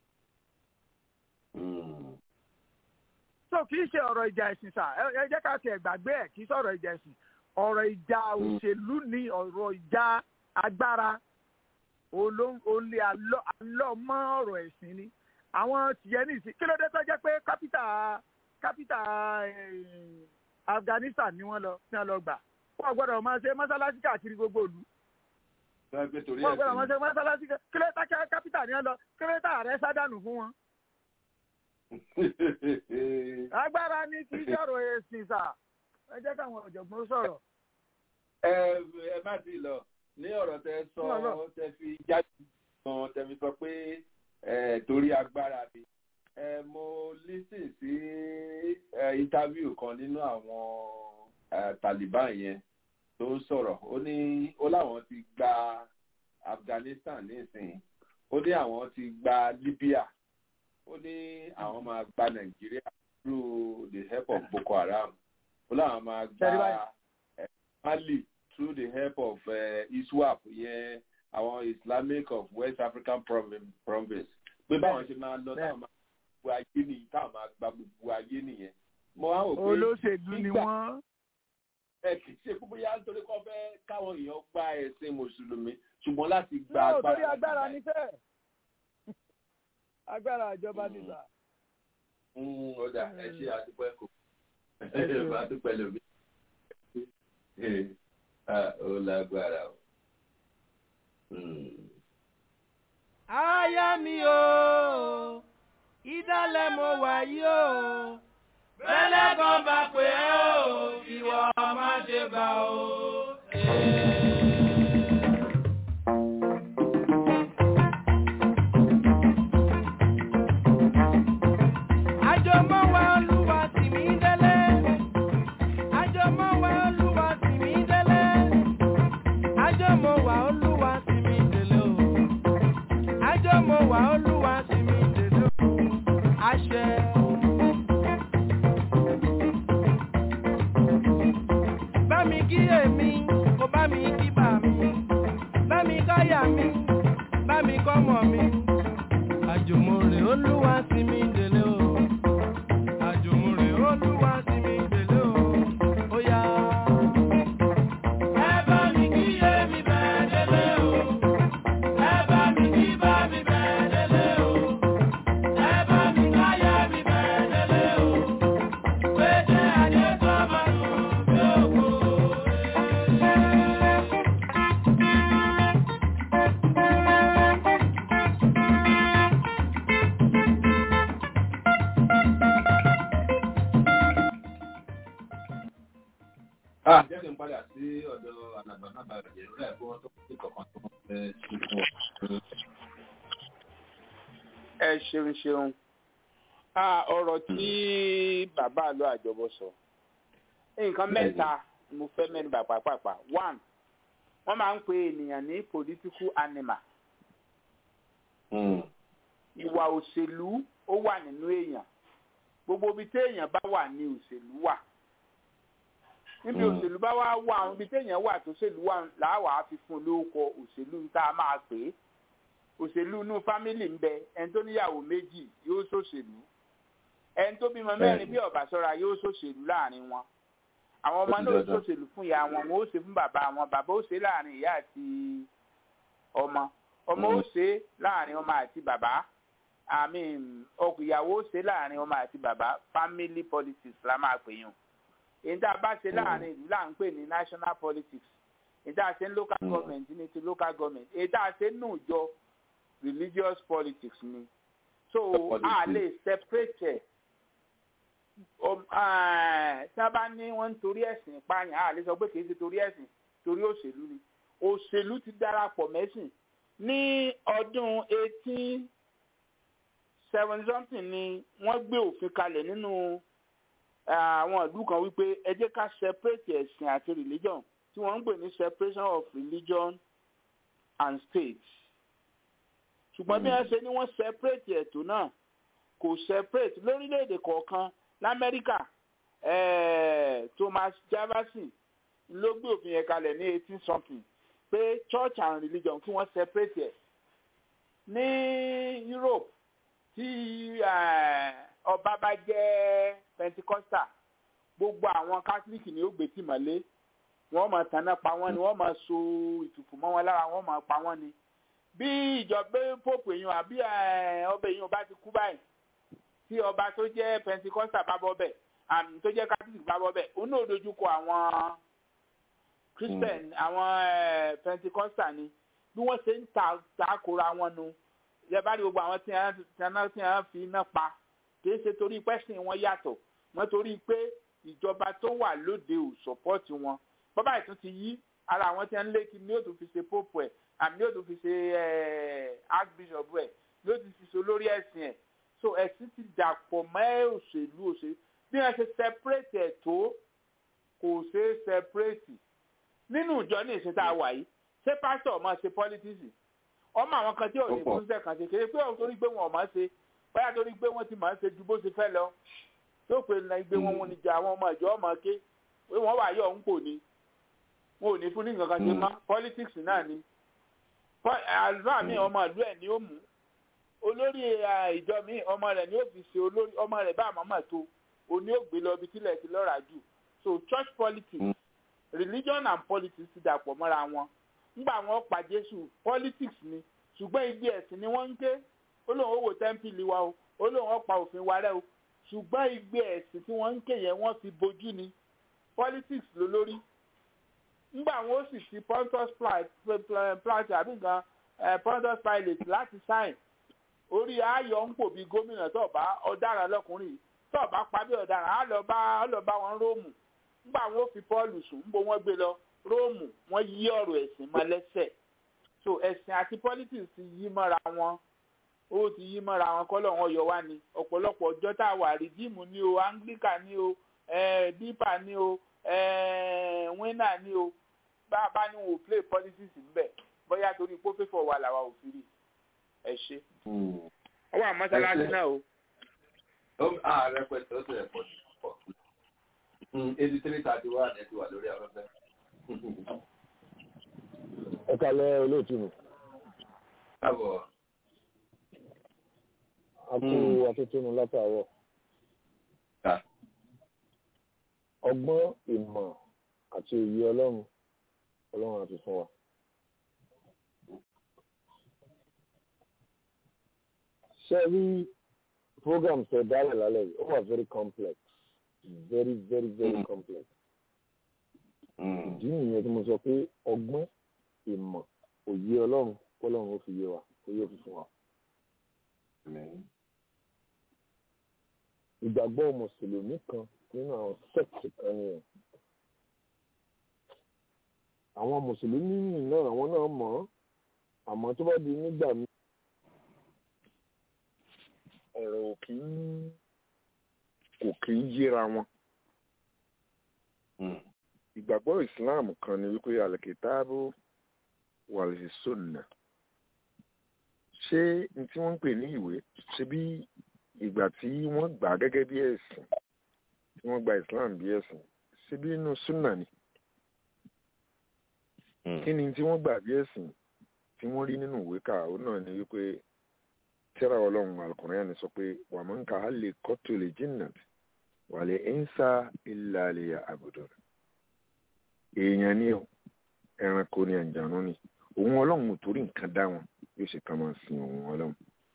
so kì í ṣe ọ̀rọ̀ ìjà ẹ̀sìn sà ẹ ẹ jẹ́ ká tiẹ̀ gbàgbé ẹ̀ kì í sọ̀rọ̀ ìjà ẹ̀sìn ọ̀rọ̀ ìjà òṣèlú ni ọ̀rọ̀ ìjà agbára olè alọ́ mọ́ ọ̀rọ̀ ẹ̀sìn ni àwọn tìyẹ́ nìsín kí ló dé tó jẹ́ pé kápítà kápítà eh, Afghanistan ni wọ́n lọ ní wọ́n lọ gbà wọ́n gbọ́dọ̀ máa ṣe mọ́sálásí káàkiri gbogbo ìlú wọ́n gbé torí wọ́n gbọ́dọ̀ ẹ̀sìn máa ṣe mọ́sálásí kí ló dé tá kápítà ni wọ́n lọ kí ló dé tá ààrẹ sádànù fún wọn. agbára ni kì í sọ̀rọ̀ ẹ̀sìn sà ẹ jẹ́ káwọn ọ̀jọ̀gbọ́n sọ̀rọ̀. ẹ ẹ má ti lọ ní ọ̀rọ̀ tẹ sọ Lọ, lọ. tẹ fi jáde gan tẹ fi sọ pé ẹ torí agbára mi ẹ mo lísìn sí ẹ interview kan nínú àwọn ẹ Taliban yẹn tó ń sọ̀rọ̀ ó ní ó láwọn ti gba Afghanistan nísìnyí ó ní àwọn ti gba Libya ó ní àwọn máa gba Nàìjíríà through the help of Boko Haram ó láwọn máa Ṣẹ́rí báyìí. gba ẹ, Mali through the help of uh, ISWAP yẹn àwọn Islamic of West African Provin- province pé báwọn ṣe máa lọ táwọn máa gbogbo ayé nìyí táwọn máa gba gbogbo ayé nìyẹn mo wá wò pé olóṣèlú ni nígbà- wọ́n. ẹ kì í ṣe púpọ̀ yá nítorí kọ́ fẹ́ káwọn èèyàn gba ẹ̀sìn mùsùlùmí ṣùgbọ́n láti gba náà agbára torí agbára ní fẹ́ agbára ìjọba nígbà. Mm, ó dà ẹ ṣe àdúpẹ́ kò Ẹ ṣeun. bá dúpẹ́ lómi Ah, ó lágbára o. Mm. Aya mi o, ìdálẹ̀ mo wà yìí o. Bẹ́lẹ̀ kan bá pè é o, ìwọ má ṣe bá o. Àjọmọ́ wa Olúwa tì mí délé. Àjọmọ́ wa Olúwa tì mí délé. Àjọmọ́ wa Olúwa tì mí délé o àjọmọ̀ wà olúwa sí mi dèdè o àṣẹ. bá mi kí èmi kó bá mi kí bà mí bá mi káyà mi bá mi kọ́mọ mi. àjùmọ̀ rè olúwa sí mi dèlè o àjùmọ̀ rè olúwa sí mi dèlè o ó yá. ẹ bá mi kí èmi bẹ́ẹ̀ délé o. Ẹ bá mi kí bá mi bẹ́ẹ̀ délé o. Ẹ bá mi káyà mi bẹ́ẹ̀ délé o. Pété adé tó bá nù bí òkú. Ah, jẹ́ kí n padà sí ọ̀dọ̀ àlàbà náà bàbá jẹ́ rẹ̀ kí wọ́n tó kí kankan tó wọ́n fẹ́ ṣe fún ọ. ẹ ṣeun ṣeun Ah, ọ̀rọ̀ tí bàbá àlọ́ àjọbọ sọ nǹkan mẹ́ta mo fẹ́ mẹ́nu bà pàápàá one wọ́n máa ń pe ènìyàn ní political animal ìwà òṣèlú ó wà nínú èèyàn gbogbo ibi téèyàn bá wà ní òṣèlú wà níbi Mm. òṣèlú bá wá wà àwọn ibi téèyàn wà tó òṣèlú wà làwà á fi fún un lórúkọ òṣèlú tá a máa pè é òṣèlú inú fámìlì ń bẹ ẹni tó níyàwó méjì yóò ṣòṣèlú ẹni tó bímọ mẹ́rin bí ọ̀bà sọ́ra yóò ṣòṣèlú láàrin wọn àwọn ọmọ Ó ti náà ó dandan. ṣòṣèlú fún ìyá wọn wọn ó ṣe fún bàbá wọn bàbá ó ṣe láàrin ìyá àti ọmọ ọmọ ó ṣe láàrin ọmọ àti bàbá àmì ọkọ ìyàwó ó ṣe láàrin ọmọ àti bàbá family politics la máa pè yàn èyí tá a bá ṣe láàrin ìlú là ń pè ní national politics èyí tá a ṣe ní local government ní ti local government èyí tá a ṣe nù jọ religious politics ni so a lè separate ẹ̀ Um, ah, tí wọ́n bá ní wọ́n ń torí ẹ̀sìn pààyàn a lè sọ pé kì í ṣe torí ẹ̀sìn torí òṣèlú ni òṣèlú ti darapọ̀ mẹ́sìn ní ọdún eighteen seven something ni wọ́n gbé òfin kalẹ̀ nínú ah, àwọn ìlú kan wípé ẹ jẹ́ ká separate ẹ̀sìn àti religion tí wọ́n ń pè ní separation of religion and state ṣùgbọ́n bí wọ́n ṣe ní wọ́n separate ẹ̀tọ́ náà kò separate lórílẹ̀‐èdè kọ̀ọ̀kan lamẹ́ríkà eh, thomas jefferson ló gbé òfin yẹn kalẹ̀ ní eighteen something pé church and religion kí wọ́n separate ẹ̀ ní europe tí eh, ọba bá jẹ́ pentecostal gbogbo àwọn catholic ni ó gbé tì mọ́lé wọ́n máa tanná pa wọ́n ni wọ́n máa so ìtùkù mọ́ wọn lára wọ́n máa pa wọ́n ni bí ìjọba pope èèyàn àbí eh, ọba èèyàn bá ti kú báyìí tí ọba tó jẹ́ pentecostal bá bọ́ bẹ̀ àmì tó jẹ́ catholic bá bọ́ bẹ̀ òun náà dojú kọ àwọn christian àwọn eh, pentecostal ni bí wọ́n ṣe ń ta takora wọn nu yẹba ní gbogbo àwọn tí wọ́n tí wọ́n fi iná pa kì í ṣe torí pẹ́sìn wọn yàtọ̀ wọ́n torí pé ìjọba tó wà lóde ò sọ́pọ́ọ̀tì wọn bọ́bá ìtún ti yí ara àwọn tí wọ́n ń lé kí ni yóò tún fi ṣe pope ẹ̀ àmì yóò tún fi ṣe archbishop ẹ̀ yóò tún fi ṣe olórí ẹ̀sìn ẹ̀ so ẹ̀sìn ti dàpọ̀ mọ́ òṣèlú òṣèlú bí wọ́n ṣe separate ẹ̀ tó kò ṣe é separate nínú ìjọ ní ìṣẹ́ tá a wà yìí ṣé pásítọ̀ ọmọ ṣe politics ọmọ àwọn kan tí ò ní fúnṣẹ́ kan ṣe kéré pé òun torí pé wọn ò mọ̀ ṣe báyà torí pé wọ́n ti mọ̀ ṣe ju bó ṣe fẹ́ lọ yóò pé ní gbé wọn wọn níjà àwọn ọmọ ìjọ ọmọ ké pé wọ́n wà yọ̀ ń pò ní wọn ò ní fún ní nǹkan kan ṣe mọ́ politics náà ni àlùfáà mi ọmọ ìlú ẹ̀ ni ó mú olórí ìjọ mi ọmọ rẹ̀ ni ó fi ṣe olórí ọmọ rẹ̀ bá àmọ́mọ́ tó òní ó gbé lọ ibi tílẹ̀ ti lọ́ra jù so church politics religion and politics ti dàpọ̀ mọ́ra wọn ńgbà wọn pa jésù politics ni ṣùgbọ́n ibi ẹ̀sìn ni wọ́n ń ké ó lóun ó wò tẹ́ḿpìlì wa o ó lóun ó pa òfin wa rẹ́ o ṣùgbọ́n ibi ẹ̀sìn tí wọ́n ń ké yẹn wọ́n fi bojú ni politics ló lórí ńgbà wọn ó sì ti pontus plate àbí nǹkan pontus pilate láti sign orí ayọ̀ ń pò bí gómìnà tó bá ọ̀daràn lọkùnrin tó bá pa bí ọ̀daràn á lọ bá á lọ bá wọn róòmù ńgbà wọn ó fi pọ́ọ̀lù sùn ńbọ wọn gbé lọ róòmù wọn yí ọ̀rọ̀ ẹ̀sìn mọ́ lẹ́sẹ̀ so ẹ̀sìn àti politics ti yí mọ́ra wọn ó ti yí mọ́ra wọn kọ́lọ̀ wọn yọ wá ni ọ̀pọ̀lọpọ̀ ọjọ́ tá a wà rìdíìmù ni o anglican ni o dípà ni o wínà ni o bá a bá ní wọn ò play politics ńbẹ bóyá torí pé ó fẹ́ fọ̀ wà làwa ò fi rí ẹ ṣe. ọwọ́ àmọ́sálásí náà o. ààrẹ pẹ̀lú ó sì rẹ̀ pọ̀ pọ̀ eighty three thirty one ẹ̀ ti wà lórí afẹ́fẹ́. ẹ kalẹ̀ olóòtú mi. káàbọ̀. a kú atótónu látàárọ̀. ọgbọ́n ìmọ̀ àti òye ọlọ́run ọlọ́run àti fún wa. ṣé rí program tẹ dálẹ̀ lálẹ́ yìí ó wà very complex very very very complex. ìdí nìyẹn tí mo sọ pé ọgbọ́n ìmọ̀ òye ọlọ́run kọ́lọ́run ó fi yé wa ó yé fi fún wa. ìgbàgbọ́ mùsùlùmí kan nínú àwọn sẹ́ẹ̀tì kan nìyẹn. àwọn mùsùlùmí náà àwọn náà mọ̀ ọ́ àmọ́ tó bá di nígbà míì ọ̀rọ̀ kì í kò kì í yéra wọn. ìgbàgbọ́ islam kan ni wípé alikitaabu wàlìsónà ṣé n tí wọ́n ń pè ní ìwé ṣe bí ìgbà tí wọ́n gbà gẹ́gẹ́ bí ẹ̀sìn tí wọ́n gba islam bí ẹ̀sìn ṣe bí inú súnà ni kí ni tí wọ́n gbà bí ẹ̀sìn tí wọ́n rí nínú ìwé kà ó náà ni wípé tíra ọlọ́run alukùnrin sọ pé wà máa ń ka á lè kọ́tù lè jìnnà wà lè ń sa ilà lè àbùdó èèyàn ni o ẹranko ni àjànú ni òun ọlọ́run ò torí nǹkan dá wọn yóò ṣe ká máa sin òun ọlọ́run.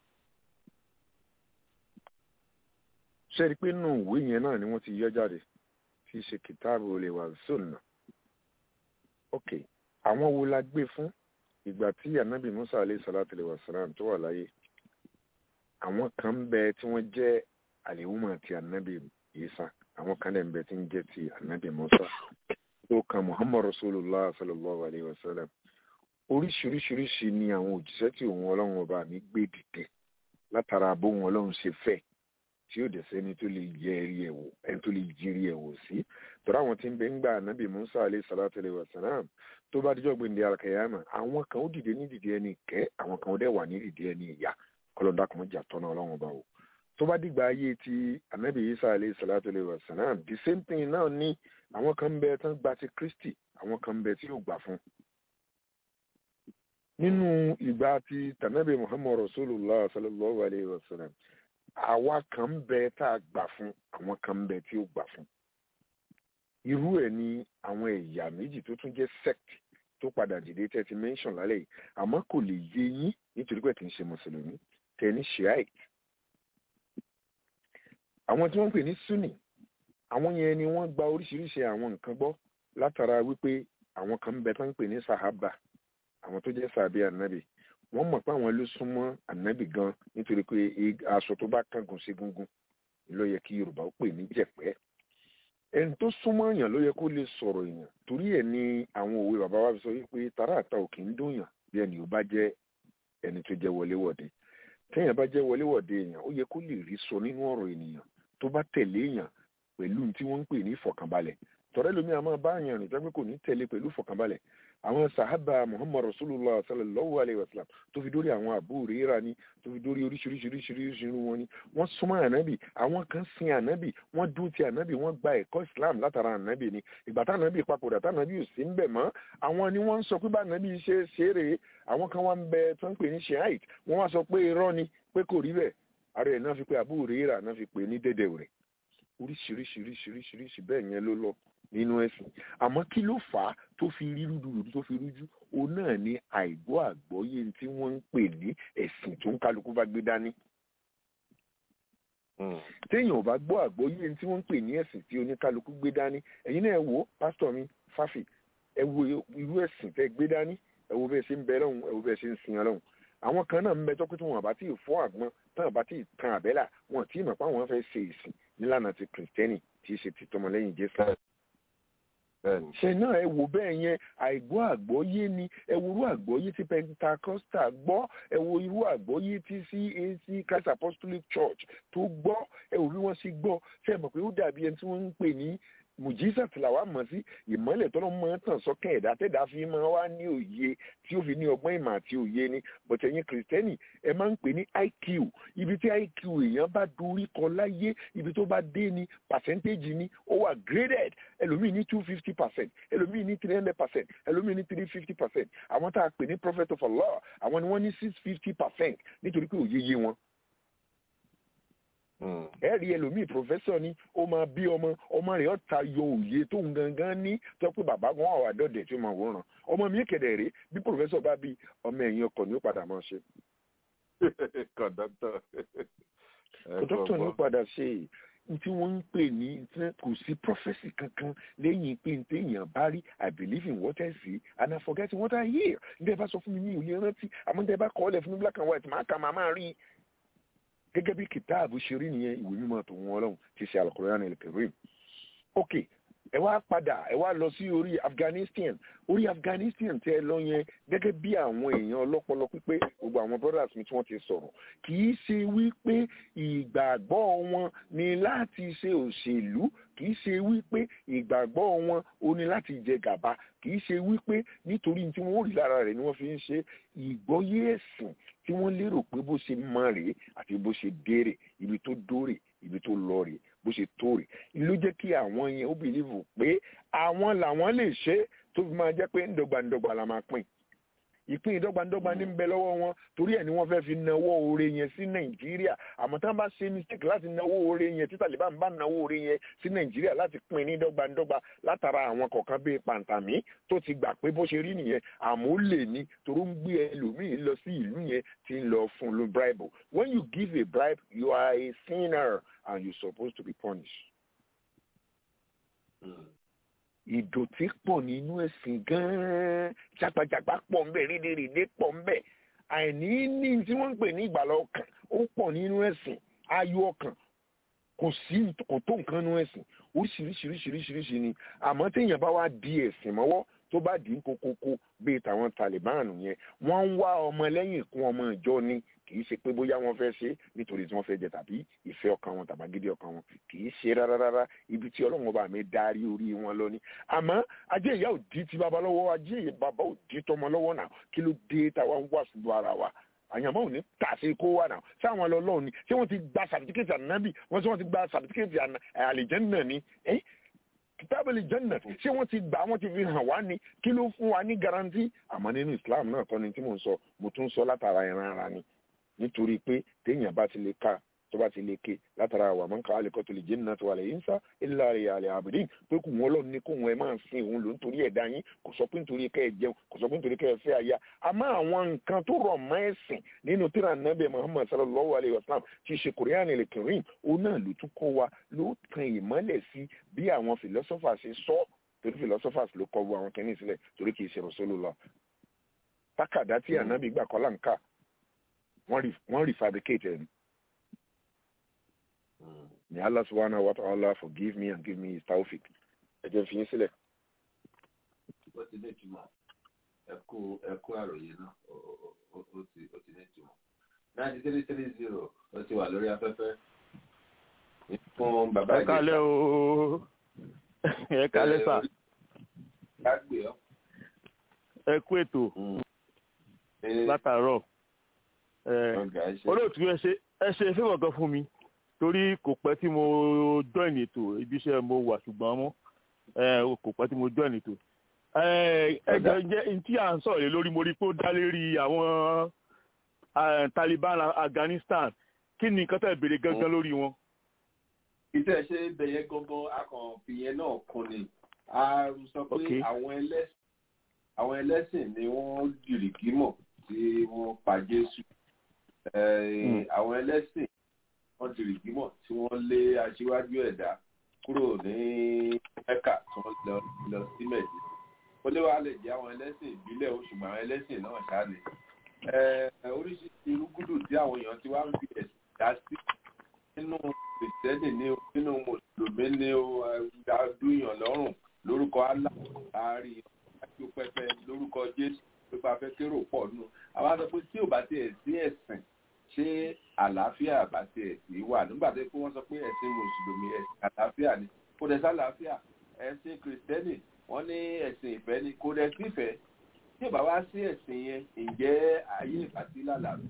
ṣẹ́ni pé nínú ìwé yẹn náà ni wọ́n ti yọ jáde tí í ṣe kìtáàbù lè wà sóònà. ok àwọn wo la gbé fún ìgbà tí anabi musa alayhi salatu alayhi wa salam tó wà láyé àwọn kan ń bẹ tí wọ́n jẹ́ àlèwùmọ̀ ti anabi isa àwọn kan lè ń bẹ tí ń jẹ́ ti anabi musa tó kan muhammad rasulullah sallallahu alayhi wa sallam oríṣiríṣiríṣi ni àwọn òjíṣẹ́ tí òun ọlọ́run ọba mi gbé dìde látara bóun ọlọ́run ṣe fẹ́ tí yóò dẹ̀ sẹ́ni tó lè yẹ ẹ̀rí ẹ̀ wò ẹni tó lè jírí ẹ̀ wò sí tọ́ra àwọn tí ń bẹ ń gba anabi musa alayhi salatu alayhi wa salam tó bá dijọ́ gbé ní alkayama àwọn kan ó dìde ní dìde ẹni kẹ́ àwọn kan ó dẹ̀ wà ní dìde ẹni ìyá kọlọ́dà kan jà tọ́nà ọlọ́run ọba o tó tó bá dìgbà ayé ti anabi isa alayhi salatu alayhi wa salam the same thing náà ní àwọn kan ń bẹ tán gba ti kristi àwọn kan ń bẹ tí yóò gbà fún nínú ìgbà tí tànàbí muhammad rasulullah sallallahu alayhi wa sallam àwa kan ń bẹ tá a gbà fún àwọn kan ń bẹ tí ó gbà fún irú ẹ̀ ní àwọn ẹ̀yà méjì tó tún jẹ́ sect tó padà dìde tẹ́ ti mention lálẹ́ yìí àmọ́ kò lè yé yín nítorí pé kì í ṣe mùsùlùmí tẹ́ ní shiite àwọn tí wọ́n ń pè ní sunni àwọn yẹn ni wọ́n gba oríṣiríṣi àwọn nǹkan gbọ́ látara wípé àwọn kan ń bẹ tó ń pè ní sahaba àwọn tó jẹ́ sàbí ànábì wọ́n mọ̀ pé àwọn ló súnmọ́ ànábì gan nítorí pé aṣọ tó bá kángun sí gungun ló yẹ kí yorùbá ó pè ní jẹ̀pẹ́ ẹni tó súnmọ́ èèyàn ló yẹ kó lè sọ̀rọ̀ èèyàn torí ẹ̀ ni àwọn òwe bàbá wa fi sọ wípé tàrà àta ò kì í dùnyàn bí ẹni ò bá jẹ́ ẹni tó jẹ́ wọléwọ̀de téèyàn bá jẹ́ wọléwọ̀de èèyàn ó yẹ kó lè rí sọ nínú ọ̀rọ̀ ènìyàn tó bá tẹ̀lé èèyàn pẹ̀lú tí wọ́n ń pè ní ìfọ̀kànbalẹ̀ tọ́rẹ́ lomi àmọ́ bá àyàn rìn tẹ́gbẹ́ kò ní tẹ̀lé pẹ̀lú ìfọ̀kànbalẹ̀ àwọn sahaba muhammad rasulullah sallallahu alayhi wa sallam tó fi dórí àwọn àbú rírà ni tó fi dórí oríṣiríṣiríṣiríṣi irú wọn ni wọ́n súnmọ́ ànábì àwọn kan sin ànábì wọ́n dúró ti ànábì wọ́n gba ẹ̀kọ́ islam látara ànábì ni ìgbà tá ànábì papòdà tá ànábì ò sí ń bẹ̀ mọ́ àwọn ni wọ́n ń sọ pé bá ànábì ṣe ṣeré àwọn kan wá ń bẹ tó ń pè ní shiite wọ́n wá sọ pé irọ́ ni pé kò rí bẹ́ẹ̀ ara ẹ̀ náà fi pé àbú rírà náà fi pè ní dédé rẹ̀ oríṣiríṣiríṣiríṣi bẹ́ẹ̀ yẹn ló lọ nínú ẹ̀sìn àmọ́ kí ló fà á tó fi rí rúdurùdu tó fi rújú òun náà ní àìgbọ́ àgbọ́yé tí wọ́n ń pè ní ẹ̀sìn tó ń kálukú bá gbé dání. téèyàn ò bá gbọ́ àgbọ́yé tí wọ́n ń pè ní ẹ̀sìn tí oníkálukú gbé dání ẹ̀yin náà ẹ wo pásítọ̀ mi fáfì ẹ wo irú ẹ̀sìn tẹ́ gbé dání ẹ wo bẹ́ẹ̀ ṣe ń bẹ lọ́hùn ẹ wo bẹ́ẹ̀ ṣe ń sin ọlọ́hùn àwọn kan náà ń bẹ tọ́kítù wọn àbá tí ì fọ́ àgbọn tán àbá tí ì kan àbẹ́là wọn tí ì mọ̀ pé àwọn fẹ́ ṣe ìsìn nílànà ti kìrìtẹ́nì tí í ṣe ti tọmọlẹ́yìn jésù ṣe náà ẹ wò bẹ́ẹ̀ yẹn àìgbọ́ àgbọ́yé ni ẹ wo irú àgbọ́yé tí pentacostal gbọ́ ẹ wo irú àgbọ́yé tí cac christ apostolic church tó gbọ́ ẹ wò bí wọ́n ṣe gbọ́ ṣe mọ̀ pé ó dàbí ẹni tí wọ́n ń pè ní mùjísà tí làwa mọ̀ sí ìmọ́lẹ̀ tọ́lọ́ mọ́ tàn sọ́kàn ẹ̀dá tẹ́dá fi máa wá ní òye tí ó fi ní ọgbọ́n ìmọ̀ àti òye ni bọ̀tẹ̀ yín kìrìsìtẹ́nì ẹ máa ń pè ní iq ibi tí iq èèyàn bá dorí kọ láyé ibi tó bá dé ni percentage ni ó wà graded ẹlòmíì ní two fifty percent ẹlòmíì ní three hundred percent ẹlòmíì ní three fifty percent àwọn tá a pè ní prophet of allah àwọn ni wọ́n ní six fifty percent nítorí pé òye yé wọn ẹ rí ẹlòmíì pòfẹ́sọ̀ ni ó máa bí ọmọ ọmọ rẹ̀ ó ta yọ òye tó ń gangan ní tó pé bàbá gan wà dọ́dẹ̀ tí ó máa wòran ọmọ mi kẹ̀dẹ̀ rèé bí pòfẹ́sọ̀ bá bí ọmọ ẹ̀yìn ọkọ̀ ni ó padà máa ṣe. kọ̀dọ́tọ̀ kọ̀dọ́tọ̀ ni ó padà ṣe tí wọ́n ń pè ní kò sí prophecy kankan lẹ́yìn pé ní téèyàn bá rí i believe in what I see and I forget what I hear ní ẹ bá sọ fún mi ní òye rántí àmọ́ ní ẹ bá kọ́ ọ́ lẹ̀ fún mi black and white máa kà máa máa rí i gẹ́gẹ́ bí kìtáàbù ṣe rí nìyẹn ìwé mímọ́ tó wọn ọlọ́run ti ṣe Al-Qur'an al-Karim ok ẹ wá padà ẹ wá lọ sí orí Afghanistan orí Afghanistan tẹ ẹ lọ yẹn gẹ́gẹ́ bí àwọn èèyàn ọlọ́pọlọ pípé gbogbo àwọn brothers mi tí wọ́n ti sọ̀rọ̀ kì í ṣe wípé ìgbàgbọ́ wọn ni láti ṣe òṣèlú kì í ṣe wípé ìgbàgbọ́ wọn ò ní láti jẹ gàba kì í ṣe wípé nítorí tí wọ́n rí lára rẹ̀ ni wọ́n fi ń ṣe ìgbọ́yé ẹ̀sìn tí wọ́n lérò pé bó ṣe mọ rèé àti bó ṣe dérè ibi tó dórè ibi tó lọ rèé bó ṣe tó rèé ló jẹ́ kí àwọn yẹn ó bìlíìfù pé àwọn làwọn lè ṣe tó fi máa jẹ́ pé ńdọ́gbandọ́gba la máa pín ìpín ìdọ́gbandọ́gba ní ń bẹ lọ́wọ́ wọn torí ẹ̀ ni wọ́n fẹ́ fi nawọ́ oore yẹn sí nàìjíríà àmọ́ tí wọ́n bá ṣe mistake láti nawọ́ oore yẹn tí Taliban bá nawọ́ oore yẹn sí nàìjíríà láti pín ní dọ́gbandọ́gba látara àwọn kọ̀ọ̀kan bíi pàǹtàmí tó ti gbà pé bó ṣe rí nìyẹn àmọ́ ó lè ní torí ń gbé ẹlòmíín lọ sí ìlú yẹn tí ń lọ fún un bribe when you give a bribe you are a sinner and you supposed to be punished. Mm ìdọ̀tí pọ̀ nínú ẹ̀sìn gan-an jágbajàgba pọ̀ ńbẹ̀ rédèrèdè pọ̀ ńbẹ̀ àìní ní tí wọ́n ń pè ní ìgbàlá ọkàn ó pọ̀ nínú ẹ̀sìn ayọ̀ ọkàn kò sí kò tó nǹkan nínú ẹ̀sìn oríṣiríṣiríṣiríṣi ni àmọ́ téèyàn bá wá di ẹ̀sìn mọ́wọ́ tó bá dín kókókó bíi tàwọn Taliban yẹn wọ́n ń wá ọmọ lẹ́yìn kún ọmọ ìjọ ni kì í ṣe pé bóyá wọ́n fẹ́ ṣe nítorí tí wọ́n fẹ́ jẹ tàbí ìfẹ́ ọkàn wọn tàbágídí ọkàn wọn kì í ṣe rárá rárá ibi tí Ọlọ́run ọba mi darí orí wọn lọ ni àmọ́ ajé ìyá ò di ti bàbá lọ́wọ́ ajé bàbá ò di tọmọ lọ́wọ́ náà kí ló dé táwa ń wà sùn ara wa àyànmọ́ ò ní tà sí kó wà náà ṣé àwọn ọlọ́run ni ṣé wọ́n ti gba sàbítíkẹ́tì ànábì wọ́n ṣé wọ́n ti gba sàbítíkẹ́tì àlìjẹ́nà ni ẹ́ kìtàbílì jẹ́nà ṣé wọ́n ti gbà wọ́n ti fi hàn wá ní kí ló fún wa ní garanti àmọ́ nínú islam náà tọ́ ni tí mò ń sọ mo tún sọ látara ìran ara ni nítorí pé téèyàn bá ti lè ka tó bá ti lè ké látara àwọn àmọ́ nǹkan àlekọ́ tó lè jẹ́ nínú àtiwálẹ̀ yìí ń sá ilé àrẹ àlẹ́ àbùdín pé kò wọ́n lọ́ọ̀ ní kó wọn ẹ máa sin òun ló ń torí ẹ̀dá yín kò sọ pé nítorí kẹ́ ẹ jẹun kò sọ pé nítorí kẹ́ ẹ fẹ́ aya àmọ́ àwọn nǹkan tó rọ̀ mọ́ ẹ̀sìn nínú tíra nàbẹ̀ muhammad sallallahu alayhi wa sallam ti ṣe korean electorin òun náà ló tún kọ́ wa ló tan ìmọ́lẹ̀ sí bí àwọn philosophers ṣe sọ torí philosophers ló kọ́ bu àwọn kẹ́ni sílẹ̀ torí kì í ṣe Rasulullah tákàdá tí ànábì gbà kọ́ láǹkà wọ́n refabricate ẹ̀ May Allah subhanahu wa ta'ala forgive me and give me his tawfiq. Ẹ jẹ́ fi yín sílẹ̀. Ó ti ní ìtumọ̀. Ẹ̀kú ẹ̀kú àròyé náà ó ti ó ti ní ìtumọ̀. Ninety three three zero ó ti wà lórí afẹ́fẹ́. Fún bàbá Ẹ kálẹ̀ o. Ẹ kálẹ̀ sà. Ká gbé ọ́. Ẹ kú ètò. Látàárọ̀. Olóòtú ẹ ṣe ẹ ṣe fíwọ̀n kan fún mi torí kò pẹ́ tí mo join ètò ibi iṣẹ́ mo wà ṣùgbọ́n mọ́ kò pẹ́ tí mo join ètò. ẹjọ jẹ́ tí à ń sọ̀rọ̀ lé lórí mo rí pé ó dá lérí àwọn Taliban Afghanistan kí ni nǹkan tẹ̀ béèrè gangan lórí wọn. iṣẹ́ ṣe bẹ̀yẹ gangan akànfìyẹn náà kún ni a sọ pé àwọn ẹlẹ́sìn ni wọ́n jìrìkì mọ̀ tí wọ́n pa Jésù àwọn ẹlẹ́sìn wọ́n ti rì gbímọ̀ tí wọ́n lé aṣíwájú ẹ̀dá kúrò ní mẹ́kà tí wọ́n lọ lọ sí mẹ́jì ó lé wàá lè jẹ́ àwọn ẹlẹ́sìn ìbílẹ̀ o ṣùgbọ́n àwọn ẹlẹ́sìn náà ṣáàlẹ̀ oríṣiríṣi irúgúdù tí àwọn èèyàn ti wá ń fi ẹ̀sìn dá sí nínú kìrìsìtẹ́nì ní o nínú mùsùlùmí ní o adúyàn lọ́rùn lórúkọ Allah àárín àti pẹpẹ lórúkọ Jésù pípa fẹ́ kérò pọ̀ nù àwọn àti pé tí ò bá tiẹ̀ sí ẹ̀sìn ṣé àlàáfíà àbàtì ẹ̀sìn wà nígbà tó pé wọ́n sọ pé ẹ̀sìn mùsùlùmí ẹ̀sìn àlàáfíà ni kò dẹ̀ sálàáfíà ẹ̀sìn kìrìsìtẹ́nì wọ́n ní ẹ̀sìn ìfẹ́ ni kò dẹ̀ sífẹ̀ẹ́ tí ò bá wá sí ẹ̀sìn yẹn ǹjẹ́ ayé ìbátí lálàáfíà.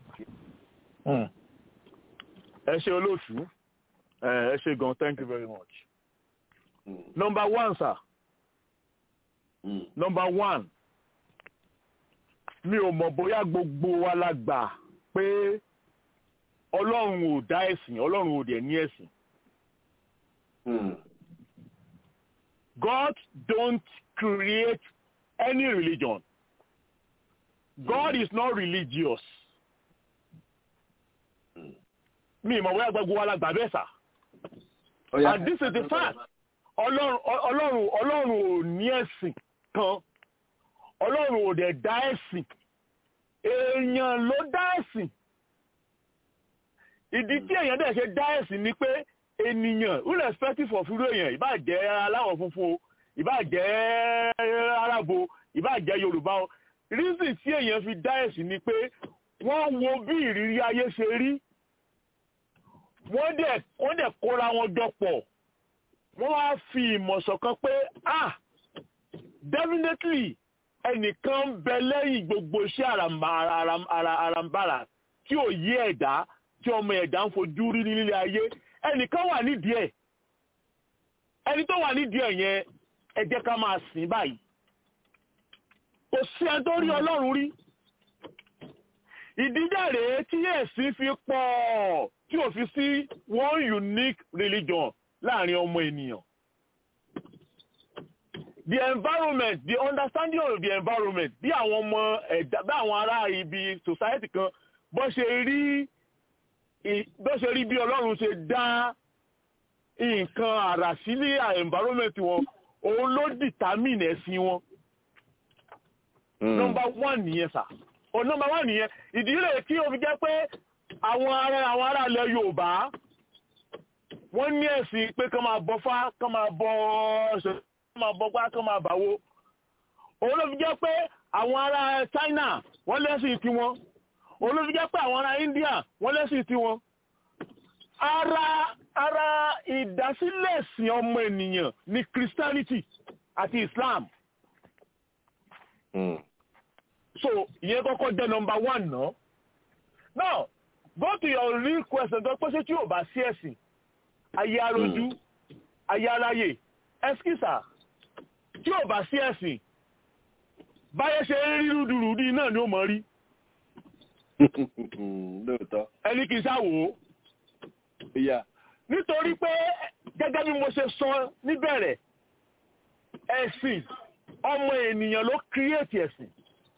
ẹ ṣe olóòtú ẹ ṣe gan thank you very much. number one sir number one mi ò mọ̀ bóyá gbogbo wa la gbà pé ọlọ́run ò dá ẹ̀sìn ọlọ́run ò dẹ̀ ní ẹ̀sìn. God don't create any religion. God is not religious. Mi ìmọ̀ bóyá gbogbo wa la gbà bẹ́ẹ̀ sà. And this is the fact. Ọlọ́run ọlọ́run ọlọ́run ò ní ẹ̀sìn kan. Ọlọ́run ò dẹ̀ dá ẹ̀sìn èèyàn ló dá ẹ̀sìn ìdí tí èèyàn dẹ̀ ṣe dá ẹ̀sìn ni pé ènìyàn irrespective of irú èèyàn ìbá jẹ́ aláwọ̀ funfun o ìbá jẹ́ arábo ìbá jẹ́ yorùbá o reason tí èèyàn fi dá ẹ̀sìn ni pé wọ́n wo bí ìrírí ayé ṣe rí wọ́n dẹ̀ wọ́n dẹ̀ kóra wọn jọ pọ̀ wọ́n wá fi ìmọ̀ ṣọ̀kan pé ah definitely ẹnìkan ń bẹ lẹ́yìn gbogbo iṣẹ́ àràǹbarà tí ò yí ẹ̀dá tí ọmọ ẹ̀dá ń fojú rí ní lílé ayé ẹnìkan wà nídìí ẹ̀ ẹni tó wà nídìí ẹ̀ yẹn ẹ jẹ́ ká máa sìn báyìí kò sí ẹni tó rí ọlọ́run rí ìdíjà rèé tí ẹ̀sìn fi pọ̀ tí ò fi sí one unique religion láàrin ọmọ ènìyàn the environment the understanding of the environment bí àwọn ọmọ ẹ̀dá bí àwọn ará ibi society kan bó ṣe rí bó ṣe rí bí ọlọ́run ṣe dá nǹkan àrà sílé environment wọn òun ló determine ẹ̀sìn wọn. number one nìyẹn sà o number one nìyẹn ìdílé tí o fi jẹ́ pé àwọn ará àwọn ará ilẹ̀ yorùbá wọ́n ní ẹ̀sìn pé kán máa bọ fá kán máa bọ ṣe máa bọ́gbá kán máa bàwó òun ló fi jẹ́ pé àwọn ará China wọ́n lẹ́sìn tí wọ́n òun ló fi jẹ́ pé àwọn ará India wọ́n lẹ́sìn tí wọ́n ara ara ìdásílẹ̀sìn ọmọ ènìyàn ní Christianity àti Islam so ìyẹn kọ́kọ́ jẹ́ number one náà now go to your real question tó pé ṣé tí ò bá sí ẹ̀sìn ayé arojú ayé aráyè ẹskísà tí ò bá sí ẹ̀sìn báyẹ̀ ṣe ń rí rúdurùdí náà ni ó mọ̀ rí lóòótọ́. ẹni kì í sáwò ó ìyá. nítorí pé gẹ́gẹ́ bí mo ṣe sọ níbẹ̀rẹ̀ ẹ̀sìn ọmọ ènìyàn ló create ẹ̀sìn.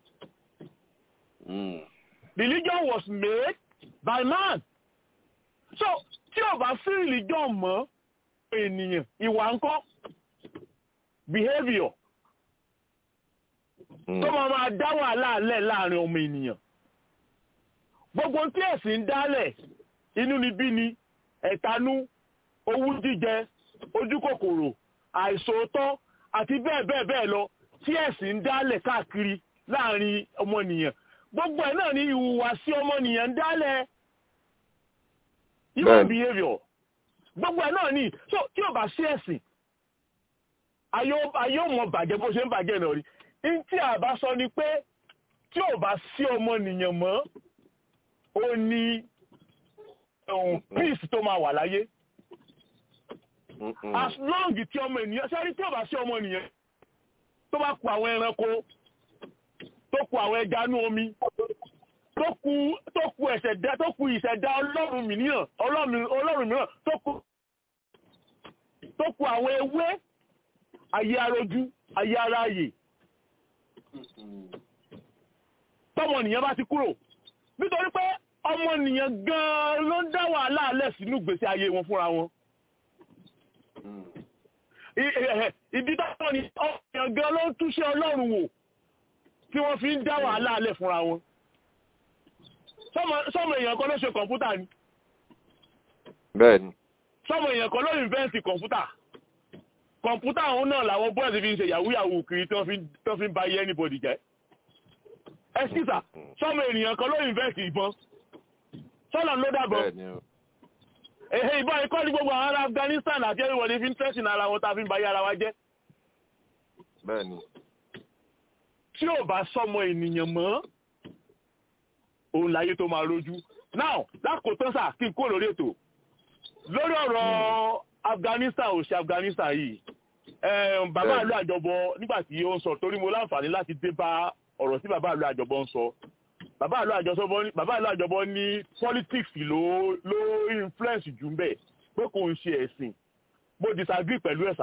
religion was made by man. so tí ò bá sí religion mọ́ ènìyàn ìwà ńkọ́ behaviour tó máa máa dá wàhálà lẹ̀ láàrin ọmọ ènìyàn gbogbo tí ẹ̀sìn ń dálẹ̀ inú ni bí ni ẹ̀tanú owú jíjẹ ojúkòkòrò àìsòótọ́ àti bẹ́ẹ̀ bẹ́ẹ̀ bẹ́ẹ̀ lọ tí ẹ̀sìn ń dálẹ̀ káàkiri láàrin ọmọnìyàn gbogbo ẹ̀ náà ni ìhùwàsí ọmọnìyàn ń dálẹ̀ human behaviour gbogbo ẹ̀ náà ni so tí ò bá sí ẹ̀sìn ayé ò mọ bàjẹ́ bó ṣe ń bàjẹ́ náà rí ní tí a bá sọ ni pé tí ò bá sí ọmọnìyàn mọ́ ó ní ohun peace tó máa wà láyé as long tí ọmọ ènìyàn sẹ́rí tí ò bá sí ọmọ ènìyàn tó bá kù àwọn ẹranko tó kù àwọn ẹja inú omi tó kù tó kù ẹ̀ṣẹ̀dá tó kù ìṣẹ̀dá ọlọ́run mìíràn ọlọ́run mìíràn tó kù tó kù àwọn ewé ayé arojú ayé aráyè tọmọnìyàn bá ti kúrò nítorí pé ọmọnìyàn gan-an ló ń dá wàhálà alẹ́ sínú ìgbésí ayé wọn fúnra wọn. ìdí táwọn ni ọmọnìyàn gan-an ló ń túṣe ọlọ́run wò tí wọ́n fi ń dá wàhálà alẹ́ fúnra wọn. sọmọ èèyàn kan ló ṣe kọ̀ǹpútà ni. bẹ́ẹ̀ni. sọmọ èèyàn kan ló invent kọ̀ǹpútà. kọ̀ǹpútà òun náà làwọn bọ́ọ̀sì fi ń ṣe yahoo yahoo kiri tí wọ́n fi ń ba iye anybody jẹ́. ẹ sísà sọmọ ènìyàn kan ló invent ìbọn sọ́nà ló dàbọ̀. Èhè ìbọn ikọ́ ní gbogbo àwọn ará Afghanistan àti everybody fi ń tẹ́sìn ara wọn ta fi ń bayé ara wa jẹ́. Bẹ́ẹ̀ni. Tí ò bá sọmọ ènìyàn mọ́, òun láyé tó máa rójú. Now, lákòótán sà kí n kó lórí ètò. Lórí ọ̀rọ̀ Afghanistan ò ṣe Afghanistan yìí. Bàbá àlọ́ àjọbọ nígbà tí ó ń sọ torí mo láǹfààní láti dé bá ọ̀rọ̀ tí bàbá àlọ́ àjọbọ ń sọ bàbá àlọ́ àjọsọ́bọ́ ní bàbá àlọ́ àjọbọ́ ní politics ló ló influence jù ń bẹ̀ pé kò ń ṣe ẹ̀sìn mo disagree pẹ̀lú ẹ̀ sà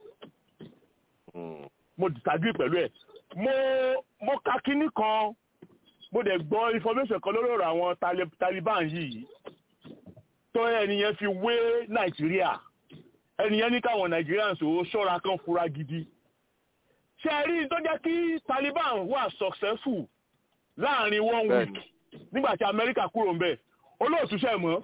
mo disagree pẹ̀lú ẹ̀ mo mo ka kínní kan mo dẹ̀ gbọ́ information kan lórí ọ̀rọ̀ àwọn Taliban yìí tó ẹnìyẹn fi wé Nàìjíríà ẹnìyẹn ní káwọn Nigerians ò ṣọ́ra kan fura gidi ṣe rí tó jẹ́ kí Taliban wà successful láàrin one week nígbà tí amẹ́ríkà kúrò ń bẹ̀ olóòtú ṣe mọ́.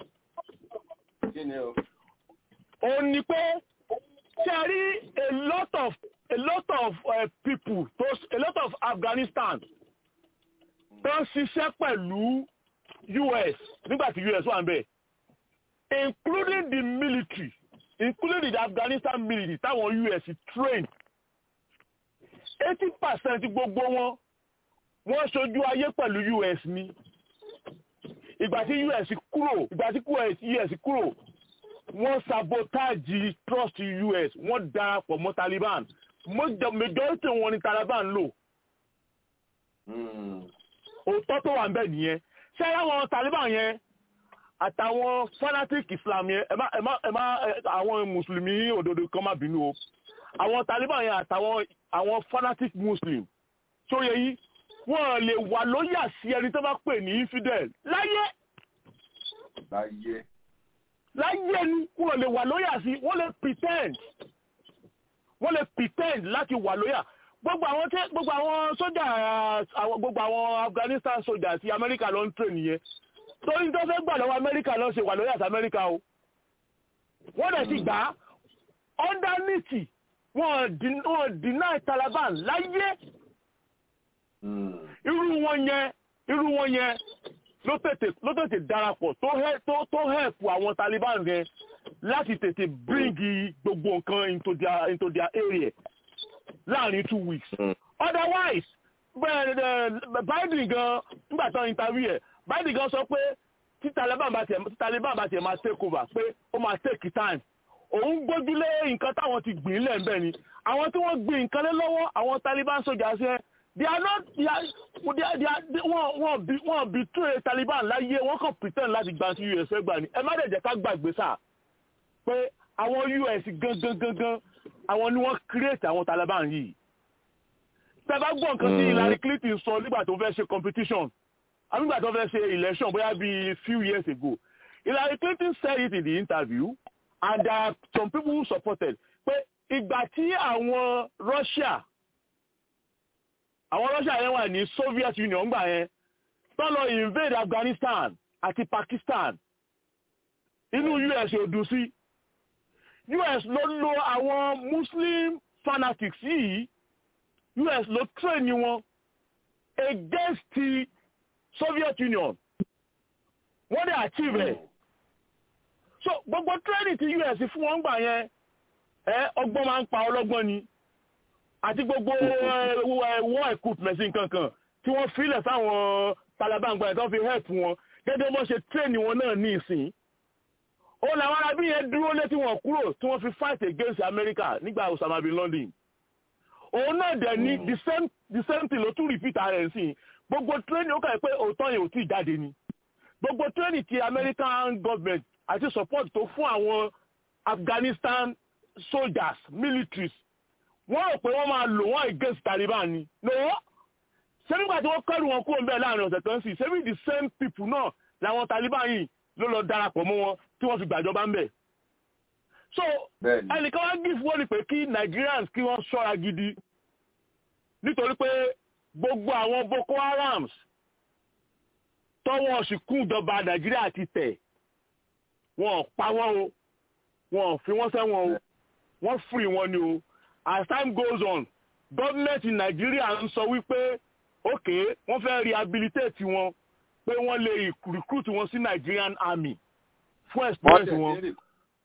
ó ní pé ṣe rí a lot of a lot of uh, people to, a lot of Afghanistan tó ń ṣiṣẹ́ pẹ̀lú US nígbà tí US wà ń bẹ̀ including the military including the Afghanistan military táwọn US train eighty percent gbogbo wọn wọ́n ṣojú ayé pẹ̀lú US ni ìgbà tí US kúrò ìgbà tí US kúrò wọ́n sabotage trust US wọ́n darapọ̀ mọ́ Taliban majority wọn ni Taliban lò òótọ́ tó wà ń bẹ̀ nìyẹn ṣé àwọn Taliban yẹn àtàwọn fanatic Islam yẹn ẹ má ẹ má ẹ má àwọn mùsùlùmí òdodo kan má bínú o àwọn Taliban yẹn àtàwọn àwọn fanatic Muslim tó yẹ yìí wọ́n lè wà lóyà sí ẹni tó bá pè ní infidel láyé. láyé. láyé ni wọ́n lè wà lóyà sí wọ́n lè pretend wọ́n lè pretend láti wà lóyà gbogbo àwọn tẹ gbogbo àwọn sójà àwọn gbogbo àwọn Afghanistan sójà àti Amẹ́ríkà ló ń train nìyẹn torí tó fẹ́ gbà lọ́wọ́ Amẹ́ríkà ló ṣe wà lóyà sí Amẹ́ríkà o wọ́n dẹ̀ ti gbà á underneath wọ́n deny Taliban láyé irú wọn yẹn irú wọn yẹn ló tètè ló tètè darapọ̀ tó hẹ́ tó tó help àwọn Taliban yẹn láti tètè bring gbogbo nǹkan into their into their area láàrin two weeks. otherwise Biden gan nígbà tó interview ẹ̀ biden gan sọ pé tí taliban bá tiẹ̀ tí taliban bá tiẹ̀ máa take over pé ó máa take time òun gbójúlé nǹkan táwọn ti gbìn lẹ̀ ń bẹ̀ ni àwọn tí wọ́n gbìn nǹkan lé lọ́wọ́ àwọn taliban sójà ṣe they are not they are they are they are they wọ́n wọ́n bí wọ́n bí tún ẹ taliban láyé wọ́n kàn pretend láti gba sí us gbà ni ẹ má dẹ̀ jẹ́ ká gbàgbé sá pé àwọn us gangan gangan àwọn ni wọ́n create àwọn taliban yìí tẹ́ bá gbọ́ nǹkan tí Hillary Clinton sọ nígbà tó fẹ́ ṣe competition àbí nígbà tó fẹ́ ṣe election bóyá bíi few years ago Hillary Clinton said it in the interview and there are some people who supported pé ìgbà tí àwọn Russia àwọn Russia yẹn wà ní Soviet Union gbà yẹn tó lọ invade Afghanistan àti Pakistan inú US ò dùn sí US ló lo àwọn Muslim fanatics yìí US ló train wọn against the Soviet Union wọ́n dẹ̀ achieve ẹ̀ so gbogbo training ti US fún wọn gbà yẹn ẹ ọgbọ́n máa ń pa ọlọ́gbọ́n ni àti gbogbo war equipment nǹkankan tí wọ́n filẹ̀ fáwọn Taliban gbà yẹn tó fi help wọn gẹ́gẹ́ bó ṣe train wọn náà ní ìsìn ó làwọn arábí yẹn dúró létí wọn kúrò tí wọ́n fi fight against America nígbà Osama bin Laden òun náà dẹ̀ ní the same the same thing ló tún repeat ara ẹ̀ sí gbogbo training ó kà pé òótọ́ yẹn ò tí ì jáde ni gbogbo training ti American government àti support tó fún àwọn Afghanistan soldiers militaries wọ́n rò pé wọ́n máa lò wọ́n against Taliban ni no ṣé nígbà tí wọ́n kẹ́rù wọn kúrò ń bẹ̀ láàrin ọ̀sẹ̀ kan sí ṣé the same people náà làwọn Taliban yìí ló lọ darapọ̀ mọ́ wọn tí wọ́n fi gbàjọba ń bẹ̀ so ẹnìkan wá gíf wọ́n ní pé kí Nigerians kí wọ́n ṣọ́ra gidi nítorí pé gbogbo àwọn Boko Harams tọ́wọ́ ṣìkún ìjọba Nàìjíríà ti tẹ̀ wọ́n pa wọ́n o wọ́n fi wọ́n sẹ́wọ̀n o wọ́n free wọn ni o as time goes on government in Nigeria ń sọ wípé ok wọ́n fẹ́ rehabilitate wọn pé wọ́n lè recruit wọn sí Nigerian army fún experience wọn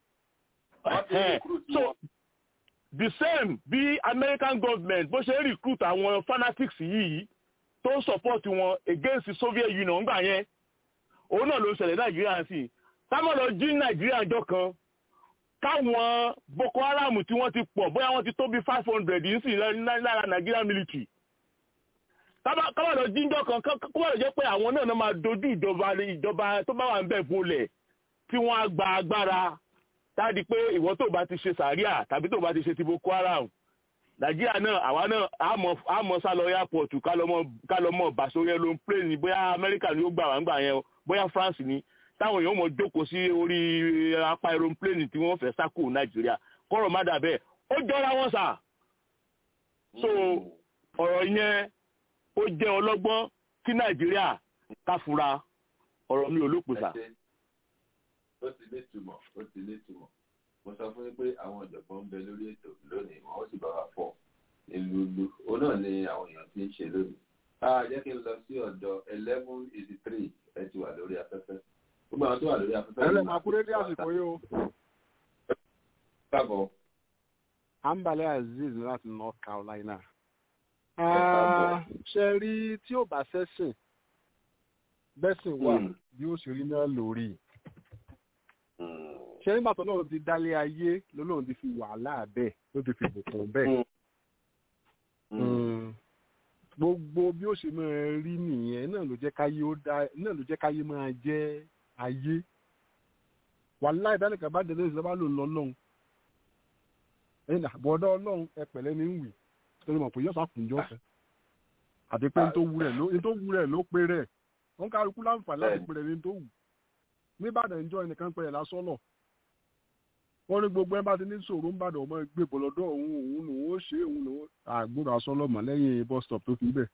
so the same bí American government bó ṣe recruit àwọn fanatics yìí tó ń support wọn against the Soviet Union gbà yẹn òun náà ló ń ṣẹlẹ̀ Nàìjíríà sí táwọn lọ jí Nàìjíríà jọ kan káwọn Boko Haram tí wọ́n ti pọ̀ bóyá wọ́n ti tó bí five hundred yìí sì lára Nigerian military káwọn lọ jí jọ kan kó wà lọ jẹ́ pé àwọn náà máa dojú ìjọba ìjọba tó bá wà ń bẹ̀ bolẹ̀ tí wọ́n á gba agbára táàdì pé ìwọ tó bá ti ṣe sàríà tàbí tó bá ti ṣe ti Boko Haram nàìjíríà náà àwa náà àmọ́ sálọ airport kálọ́mọ bàṣọyẹ ló ń plé ní bóyá amẹ́ríkà ni ó gbà wá ń gbà yẹn bóyá france ni táwọn èèyàn mọ̀ jókòó sí orí apá aeroplane tí wọ́n fẹ́ sákò nàìjíríà kọ́rọ̀ má dà bẹ́ẹ̀ ó jọra wọn sà so ọ̀rọ̀ yẹn ó jẹ́ ọlọ́gbọ́n kí nàìjíríà káfura ọ̀rọ̀ mi ò lópin sà. ó ti ní ìtumọ̀ ó ti ní ìtumọ̀ mo sọ fún yín pé àwọn ọ̀jọ̀gbọ́n ń bẹ lórí ètò lónìí wọn ó sì bá wa fọ̀ ìlúlu òun náà ni àwọn èèyàn ti ń ṣe lónìí. a jẹ́ kí n lọ sí ọ̀dọ̀ eleven eighty three ẹ ti wà lórí afẹ́fẹ́ gbogbo àwọn tó wà lórí afẹ́fẹ́. ẹ lè máa kúrẹ́ dé àsìkò yìí o. káàbọ̀. ambale azeez láti north carolina. ṣe rí tí ò bá ṣẹ̀sìn bẹ́sìn wà bí ó ṣe rí náà lórí ṣe nígbà tó lóun ti dálé ayé lóun ti fi wàhálà bẹ́ẹ̀ ló ti fi bùkún bẹ́ẹ̀. gbogbo bí ó ṣe máa rí nìyẹn náà ló jẹ́ káyé ó dá náà ló jẹ́ káyé máa jẹ́ ayé. wàhálà ìdánìkan bá délé ìṣẹ́ bá lò lọ lọ́hùn. ẹ̀yìn àbọ̀dọ́ ọlọ́run ẹ pẹ̀lẹ́ ní wì torí mọ̀ pé yọ̀sà kùnjọ́ fẹ́. àti pé nítorí wù rẹ̀ ló pé rẹ̀ wọ́n kálukú láǹfààní láti pé rẹ̀ ní tó wù nìbàdàn ìjọ ẹnìkan pẹ̀lẹ́ lásọ̀nà wọ́n ní gbogbo ẹ bá ti ní sòrò ń bàdàn ọmọ gbé bọ̀lọ́dọ̀ òun òun lòun ó ṣe òun lòun àgbòrò asọ́lọ́mọ lẹ́yìn bus stop tó fi bẹ̀.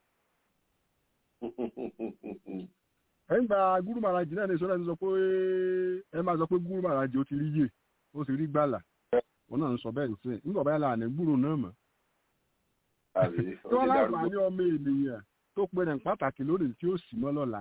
ẹ ń gba gúrú màràjì náà ní ìṣọ́lá ti sọ pé ẹ máa sọ pé gúrú màràjì ó ti rí yè ó sì rí gbàlà wọn náà ń sọ bẹ́ẹ̀ sí nígbà báyà là ní gbúrò náà mọ̀. tí wọ́n láǹfààní ọmọ ènìyàn tó pe rẹ̀ pàtàkì lónìí tí ó sì mọ́ lọ́la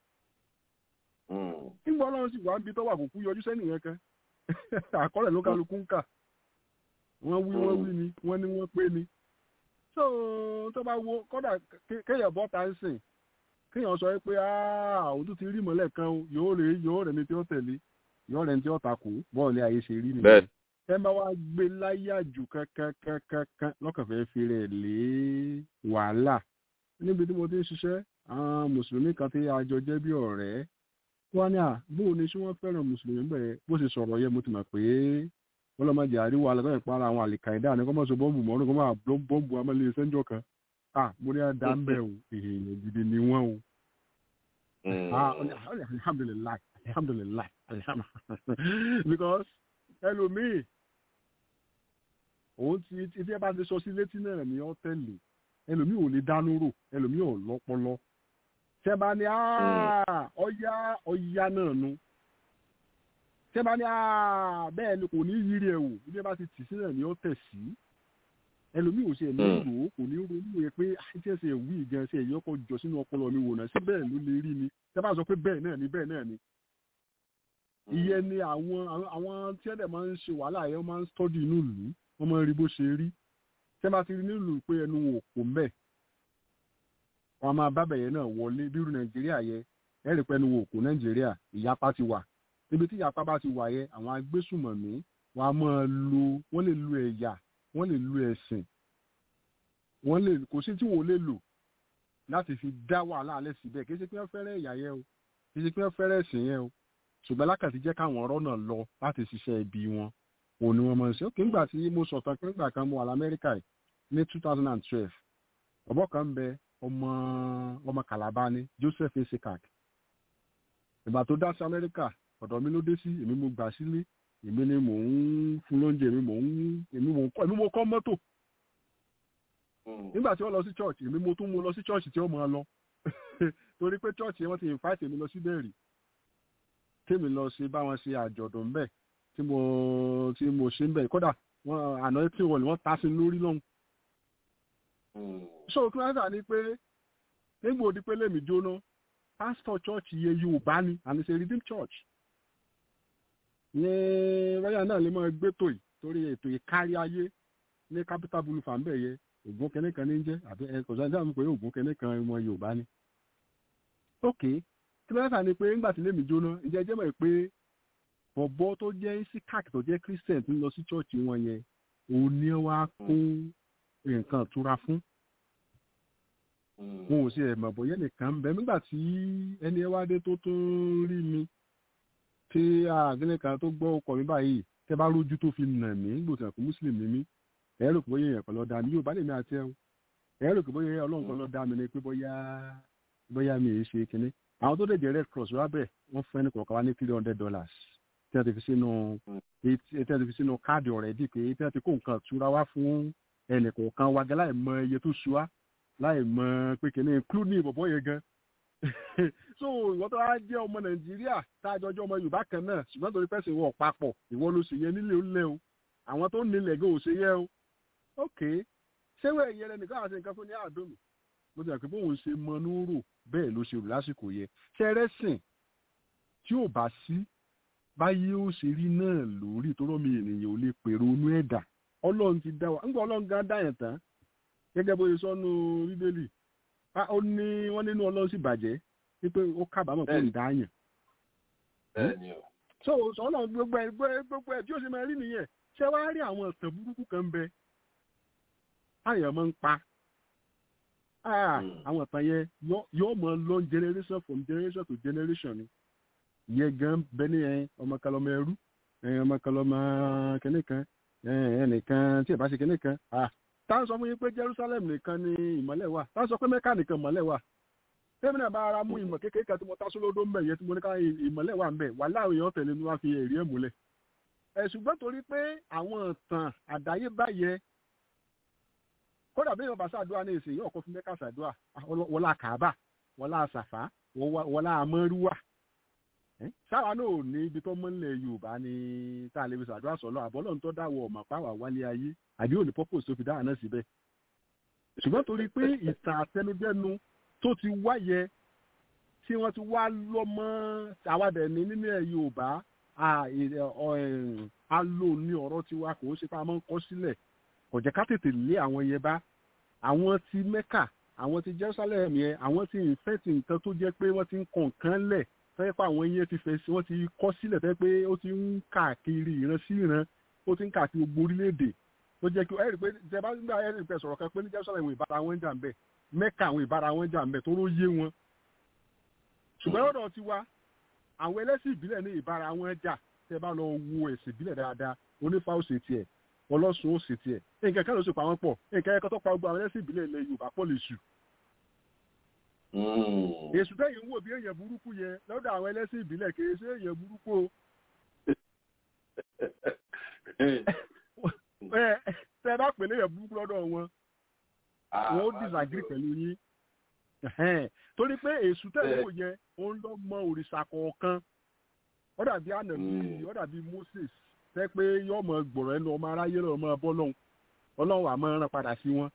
nígbà ọlọ́run sì wá ń bi tọ́wọ́ àkókò yọjú sẹ́nì yẹn kan àkọọ́lẹ̀ ló kálukú ń kà wọ́n wí wọ́n wí ni wọ́n ní wọ́n pé ni so tó bá wo kọ́dà kéèyàn bọ́ ta ń sìn kéèyàn sọ pé àwọn tó ti rí mọ́lẹ̀ kan o yóò rè yóò rẹ̀ ní tí ó tẹ̀lé yóò rẹ̀ ní tí ó takò bọ́ọ̀lù ayé ṣe rí nìyẹn bẹ́ẹ̀ ẹ bá wá gbé láyà jù kankankankan lọ́kàn fẹ́ fi rẹ̀ lé wàhálà níbi tí mo ti ń ṣiṣẹ́ àwọn mùsùlùmí kan tí a jọ jẹ́ bí ọ̀rẹ́ wọ́n ní à bóun ni ṣé wọ́n fẹ́ràn mùsùlùmí bẹ̀rẹ̀ bó ṣe sọ̀rọ̀ yẹ mo ti mọ̀ pé wọ́n lọ́ máa jẹ́ àríwá alẹ́ ìpara àwọn àlìkàìdá ní kọ́ máa sọ bọ́ǹbù mọ́rún kọ́ máa bọ́ǹbù amẹ́lẹ́ sẹ́ńjọ́ kan à mo ní àdá ń bẹ̀ o èèyàn gidi ni wọ́n o. alhamdulilayi alhamdulilayi alhamdulilayi because ẹlòmíì òun ti tí ẹ bá ti sọ sí létí náà ní ọ́tẹ̀lì ẹlòmíì ò lè dánú rò ẹlòmíì ò lọ́pọlọ tẹ́ bá ní ọ̀yá ọ̀yá náà nu tẹ́ bá ní bẹ́ẹ̀ ni kò ní yírí ẹ̀ wò bí ẹ bá ti tì sí náà ní ọ́tẹ̀ sí ẹlòmíì ò ṣe ẹ̀ ní rò ó kò ní ronú ẹ pé ṣé ṣe wí gan ṣe èyí ọkọ̀ jọ sínú ọpọlọ mi wò náà sí bẹ́ẹ̀ ló lè rí ni tẹ́ bá sọ pé bẹ́ẹ̀ náà ni bẹ́ẹ̀ náà ni ìyẹn ni àwọn àwọn tí ẹ̀dẹ̀ máa ń ṣe wàhálà yẹn máa ń stọ́dì inú ìlú wọ́n máa ń rí bó ṣe rí tẹ́ bá ti rí nílùú pé ẹnu wò kò mẹ́ wọ́n máa bá bẹ̀yẹ náà wọlé bírú nàìjíríà yẹ ẹ̀rì pẹ́nu wò kò nàìjíríà ìyapa ti wà níbi tí ìyapa bá ti wà yẹ àwọn agbésùmọ̀mí wọ́n á máa lo wọ́n lè lu ẹ̀yà wọ́n lè lu ẹ̀sìn wọ́n lè kò sí tí wọ́n lè lò láti fi dá wàhálà alẹ́ síbẹ̀ kì í ṣe pé wọ́n fẹ́rẹ̀ ẹ̀yà yẹ o kì í ṣe pé wọ́n fẹ́rẹ̀ ẹ̀sìn yẹ o ṣùgbọ́n lákàtí jẹ́ káwọn ọ̀rọ̀ náà lọ láti ṣiṣẹ́ ibi wọn òun ni wọ́n máa ń ṣe. ókè nígbà tí mo sọ̀tàn pé nígbà kan mo wà lamẹ́ríkà yìí ní two thousand and twelve ọ̀bọ̀ kan bẹ ọmọ ọmọ Calabar ni Joseph esekak ìgbà tó dá sí Amẹ́ríkà ọ̀dọ̀ mi ló dé sí èmi mo gbà sílé èmi ni mò ń fún lóúnjẹ èmi mò ń èmi mò ń kọ́ èmi mo kọ́ mọ́tò nígbà tí wọ́n lọ sí church èmi mo tún mo lọ sí church tí ó máa lọ torí pé church yẹn wọ́n ti invite èmi lọ síbẹ̀ rí tèmi lọ ṣe báwọn ṣe àjọ̀dún bẹ́ẹ̀ tí mo tí mo ṣe ń bẹ̀ kódà wọn àná tí wọ́n wọ́n ta sí lórí lọ́hùn. so kí wọ́n sà ní pé nígbà òdi pé lèmi jóná pastor church yẹ Yorùbá ni and it's a redeemed church. ní wáyà náà lè máa gbé tò yìí torí ètò ìkárí ayé ní capital boulevard ń bẹ̀ yẹ ògùn kẹ́nẹ́ kan ní jẹ́ àbí ẹ kò sáà pé ògùn kẹ́nẹ́ kan ọmọ Yorùbá ni. okay tí wọ́n fà ní pé ńgbà tí lèmi jóná ǹjẹ́ jẹ́ mọ̀ pé bọ̀bọ́ tó jẹ́ isaac tó jẹ́ christian tó ń lọ sí chọ́ọ̀chì wọn yẹn òun ni wá kó nǹkan túra fún wọn ò sí ẹ̀mọ̀ bóyá nìkan ń bẹ nígbà tí ẹni ẹ wá dé tó tún rí mi tí àgbẹ̀lẹ̀ kan tó gbọ́ ọkọ̀ mi báyìí tẹ́ bá rójú tó fi nà mí gbòtàn fún muslim mi ẹ rò pé bóyá èèyàn kan lọ dá mi yóò bá lè mi àti ẹ o ẹ rò pé bóyá ọlọ́run kan lọ dá mi ni pé bóyá bóyá mi ì ṣe kinní àwọn tó dẹ̀jẹ̀ red cross wá bẹ̀ wọ́n fún ẹni kọ̀ọ̀kan wá ní three hundred dollars tí wọ́n ti fi sínú tí wọ́n ti fi sínú káàdì ọ̀rẹ́dì pé tí wọ́n ti kó nǹkan túra wá fún ẹnì kọ̀ọ̀kan wa gan láì mọ iye tó ṣu wá láì mọ pé kìíní include ìbọ̀bọ̀ yẹn gan so ìwọ́n tó wá jẹ́ ọmọ nàìjíríà tá a jọjọ́ ọmọ yorùbá kan náà ṣùgbọ́n torí pẹ́sìn wọ̀ papọ̀ ìwọ ló ṣe yẹ nílé ó lẹ́ o àwọn tó nílẹ̀ gan ò ṣe yẹ o ok ṣé wẹ́ẹ̀ yẹrẹ nìkan àti nǹkan fún ní àdómi mo ti rà pé bóun ṣe mọ núrò bẹ́ẹ̀ ló ṣe rò lásìkò yẹ ṣẹrẹ́sìn tí ò bá sí báyé ó ṣe rí náà lórí tó rọ́ mi ènìyàn ò lè pèrò inú ẹ̀dá ọlọ́run ti dá wa ńgbà ọlọ́run gan dá yẹn tán gẹ́gẹ́ bó ṣe sọ́nu bíbélì ó ní wọ́n nínú ọlọ́run sì bàjẹ́ wípé ó kábàámọ̀ pé ń dá yàn. so ọlọ́run gbogbo ẹ̀ gbogbo ẹ̀ tí ó ṣe máa rí nìyẹn ṣé wàá rí àwọn ọ̀sẹ̀ burúkú kan bẹ táyà máa ń pa àwọn ìtàn yẹn yóò mọ lọ generation from generation to generation ni ìyẹn gan bẹ ní ọmọ kan lọmọ ẹrú ọmọ kan lọmọ kìnní kan ẹnìkan tí ẹ bá ṣe kìnní kan tá a sọ fún yín pé Jerusalem nìkan ni ìmọ́lẹ̀ wà tá a sọ pé Mẹ́kà nìkan ìmọ́lẹ̀ wà tẹ́mi náà bá ara mú ìmọ̀ kékeré kan tí mo tá sólódó ń bẹ̀ yẹn tí mo ní ká ìmọ́lẹ̀ wà ń bẹ̀ wà láwọn èèyàn tẹ̀lé ni wọ́n fi èrè ẹ̀ múlẹ̀ ẹ̀ ṣùgbọ́n torí pé àwọn ìtàn àdáyébá yẹ kódà bí yorùbá ṣàdúrà ní ìsìn yóò kó fún mẹ́ka ṣàdúrà wọlá kàábà wọlá àṣàfà wọlá amọ́rúwà sáwa náà ò ní ibi tó mọ́lẹ̀ yorùbá ní tá a lè fi ṣàdúrà sọ̀lọ́ àbọ́lọ́ tó dáwọ̀ ọ̀mọ̀ páwà wálé ayé àbí òní purpose tó fi dáhà náà síbẹ̀ ṣùgbọ́n torí pé ìtàn àtẹnudẹ́nu tó ti wáyẹ tí wọ́n ti wá lọ́mọ àwàdẹ̀ ní nílẹ̀ yorùbá a lò ní ọ̀rọ̀ tiwa kò ó ṣe pé a máa ń kọ́ sílẹ̀ kò jẹ́ ká tètè lé àwọn yẹn bá àwọn ti mẹ́kà àwọn ti jerusalem yẹn àwọn ti infect nǹkan tó jẹ́ pé wọ́n ti ń kàn kán lẹ̀ fẹ́ pé àwọn yẹn ti fẹ́ sí wọ́n ti kọ́ sílẹ̀ fẹ́ pé ó ti ń káàkiri ìran sí ìran ó ti ń káàkiri gbogbo orílẹ̀-èdè ó jẹ́ kí ẹ̀rí pé ìjọba nígbà ẹ̀rí pé sọ̀rọ̀ kan pé ní jerusalem ìbára wọn jà ń bẹ̀ mẹ́ka àwọn ìbára wọn jà ń bẹ̀ tó ló yé wọn ṣùgbọ́n lọ́dọ̀ ti wa àwọn ẹlẹ́sìn ìbílẹ̀ ní ìbára wọn jà tẹ́ bá lọ wo ẹ̀sìn ìbílẹ̀ dáadáa onífà ó ṣe tiẹ̀ ọlọ́sùn ó ṣe tiẹ̀ nǹkan kan ló ṣe pa wọ́n pọ̀ nǹkan ẹ̀kọ́ tó pa gbogbo àwọn ẹlẹ́sìn ìbílẹ̀ ilẹ̀ yorùbá pọ̀ lè ṣù. èṣù tẹ́yìn ń wò bí èèyàn burúkú yẹn lọ́dọ̀ àwọn ẹlẹ́sìn ìbílẹ̀ kì í ṣe èèyàn burúkú o. tẹ́ bá pè léèyàn burúkú lọ́dọ̀ wọn wọn ó disagree pẹ̀lú yín torí pé èṣù tẹ́yìn wò yẹn ó ń lọ mọ òrìṣà kọ̀ọ̀kan ó dàbí ànàbí ó dàbí moses tẹ́ pé yóò mọ gbọ̀rọ̀ ẹnu ọmọ aráyé lọ́wọ́ mọ bọ́ lọ́hùn ọlọ́run àmọ́ rán padà sí wọn.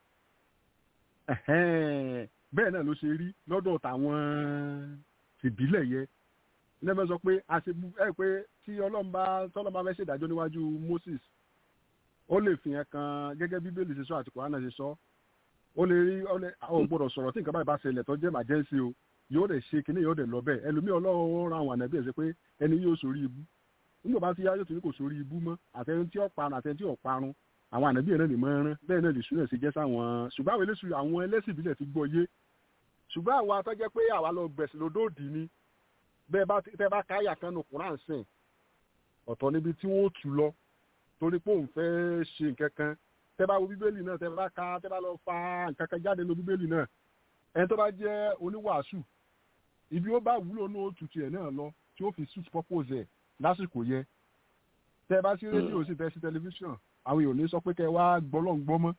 bẹ́ẹ̀ náà ló ṣe rí lọ́dọ̀ tàwọn tìbílẹ̀ yẹ lẹ́fẹ̀ẹ́ sọ pé àṣebú ẹ pé tí ọlọ́run bá tọ́lọ́run bá fẹ́ ṣèdájọ́ níwájú moses ó lè fi hàn kan gẹ́gẹ́ bí bíbélì ṣe sọ àti kòránà ṣe sọ ó lè rí ó gbọ́dọ̀ sọ̀rọ̀ tí nǹkan báyìí bá ṣẹlẹ̀ tó jẹ́ màjẹ́sí o yóò dẹ̀ ṣe kíní yóò dẹ̀ lọ bẹ́ẹ̀ ẹlòmíì ọlọ́run ra àwọn ànàbí ẹ̀ ṣe pé ẹni yóò sórí ibú nígbà bá ti yá yóò tún ní kò sórí ibú mọ́ àtẹni tí ó parun àtẹni tí ó parun àwọn ànàbí ẹ̀ náà lè mọ́ ẹran bẹ́ẹ̀ náà lè sún ẹ̀ sí jẹ́ sáwọn ṣùgbọ́n àwọn eléṣù àwọn ẹlẹ́sìn ìbílẹ̀ ti gbọ́ yé ṣùgbọ́n àwọn atọ́jẹ́ pé àwa lọ gbẹ̀sìn lódòdì ni bẹ́ẹ̀ bá tẹ́ bá káyà kan nù kúrán sìn ọ̀tọ̀ níbi tí wọ́n tù lọ torí pé òun fẹ́ ṣe nǹkan kan tẹ́ bá wo bíbélì náà tẹ́ bá ka tẹ́ bá lọ fa nǹkan kan jáde lọ bíbélì náà ẹni tó bá jẹ́ oníwàásù ibi ó bá wúlò ní òtútù ẹ̀ náà lọ tí ó fi suit purpose ẹ̀ lásìkò yẹ tẹ́ bá sí rédíò sí tẹ́ sí tẹlifíṣàn àwọn èèyàn ní sọ pé kẹ́ wá gbọ́lọ́ ń gbọ́ mọ́